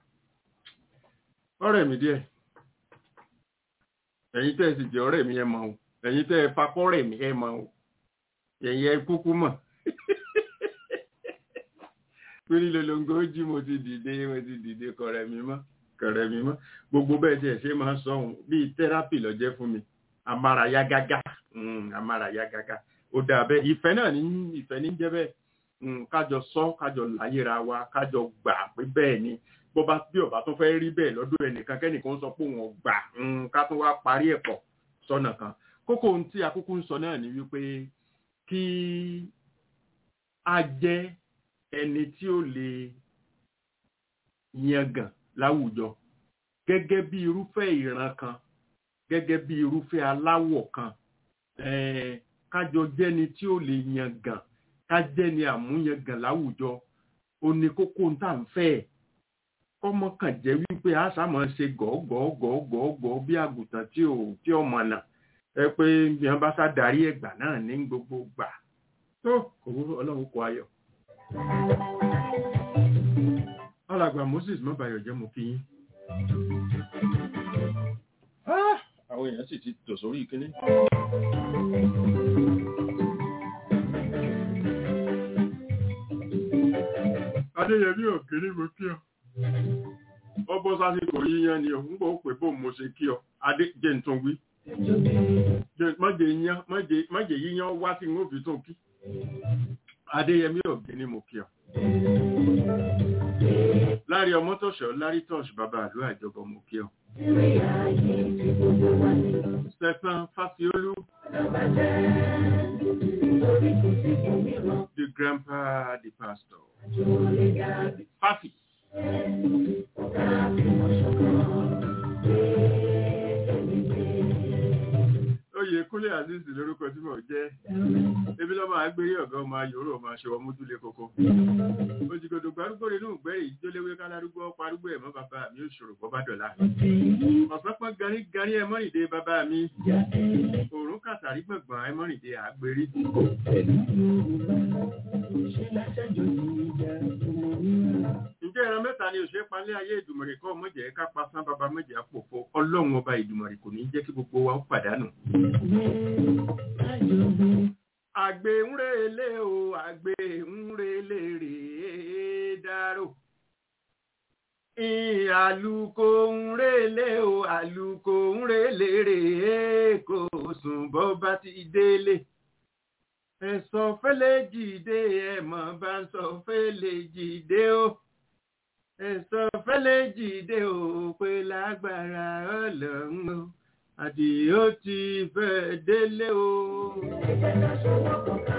ọ̀rẹ́ mi díẹ̀ ẹ̀yin tẹ́ ẹ sì jẹ́ ọ̀rẹ́ mi ẹ mọ̀ o ẹ̀yin tẹ́ ẹ fakọ́rẹ́ mi ẹ mọ̀ o ẹ̀yin ẹ kúkú mọ̀ pírí lolongo jí mo ti dìde mo ti dìde kọ̀rẹ́ mi mọ́ kọ̀rẹ́ mi mọ́ gbogbo bẹ́ẹ̀ tiẹ̀ ṣe máa ń sọ ohun bíi tẹ́rápì lọ́jẹ́ fún mi amárayá gágá Mm, amárayá gágá ó dáa bẹ́ẹ̀ ìfẹ́ náà ní ìfẹ́ ní jẹ́ bẹ́ẹ̀ Mm, kájọ sọ kájọ láyéra wa kájọ gbà pé bẹ́ẹ̀ ni bó bá bí ọba tó fẹ́ rí bẹ́ẹ̀ lọ́dọ̀ ẹnìkan kẹ́nìkan sọ pé òun gbà mm, ká tó wá parí ẹ̀ pọ̀ sọ́nà kan kókó ohun tí akókó ń sọ náà ni wípé kí a jẹ́ ẹni tí ó lè yangàn láwùjọ gẹ́gẹ́ bí irúfẹ́ ìran kan gẹ́gẹ́ bí irúfẹ́ aláwọ̀ kan eh, kájọ jẹ́ni tí ó lè yangàn ká jẹ́ni àmúyangàn láwùjọ ó ní kókó ń tà ń fẹ́ ẹ̀ kọ́mọ kàn jẹ́ wípé a sàmọ́ ṣe gọ́gọ́gọ́gọ́gọ́ bí àgùntàn tí ò tí ò mọ̀nà ẹ pé bí wọ́n bá sá darí ẹ̀gbà náà ní gbogbo gbà tó kò wúrò ọlọ́run kọ ayọ̀. alàgbà moses mọ́bàyọ̀ jẹ́ mo kí yín. Ah, àwọn èèyàn sì ti tò sórí ìkíní. adéyẹmí òkèrè mo kí ọ ọbọ sásìkò yíyan ni ọ ń gbọ́ pé bó mo ṣe kí ọ adé jẹ́ ń tún wí májè yíyan wá sí ń fi tún kí adéyẹmí òkèrè mo kí ọ lárí ọmọ tọ̀ṣọ́ lárí tọ̀ṣ bàbá àlú àjọbọ mo kí ọ stephen fasiolu the grandpa the pastor Fafi. Oyè Kúnlé Aziz lórúkọ tí mò ń jẹ́. Ebi lọ́mọ àgbérí ọ̀gá ọmọ ayòrò ọmọ aṣọ ọmọdúlé koko. Òjìgòdò gbárùgbò nínú ìgbẹ́rì ìjólewé kálárúgbó parúgbó ẹ̀mọ́ bàbá mi ò ṣòro bọ́ bá dọ̀la. Ọ̀sán pọ́n garí garí ẹmọ́rìndé bàbá mi. Òrùn kàtàrí gbọ̀ngbọ̀n ẹmọ́rìndé àgbérí. Ǹjẹ́ ẹran mẹ́ta ni òṣèré palẹ́ ayé ìdùmọ̀rì kọ́ mọ̀jẹ̀ ká pa sán bàbá mọ̀jẹ̀ àpòfo ọlọ́run ọba ìdùmọ̀rì kò ní jẹ́ kí gbogbo wa ó pàdánù. Àgbè ń relé o, àgbè ń relé rèé dárò. Àlùkò ń relé o, àlùkò ń relé rèé kò sùn bọ́ bá ti délé ẹ̀sọ́ fẹ́lẹ́ jìde ẹ̀mọ́ bá ń sọ fẹ́lẹ́ jìde o ẹ̀sọ́ fẹ́lẹ́ jìde o pé lágbára ọlọ́run o àdìó ti fẹ́ délé o. ẹ̀jẹ̀ ká ṣọwọ́ kọ̀ọ̀kan.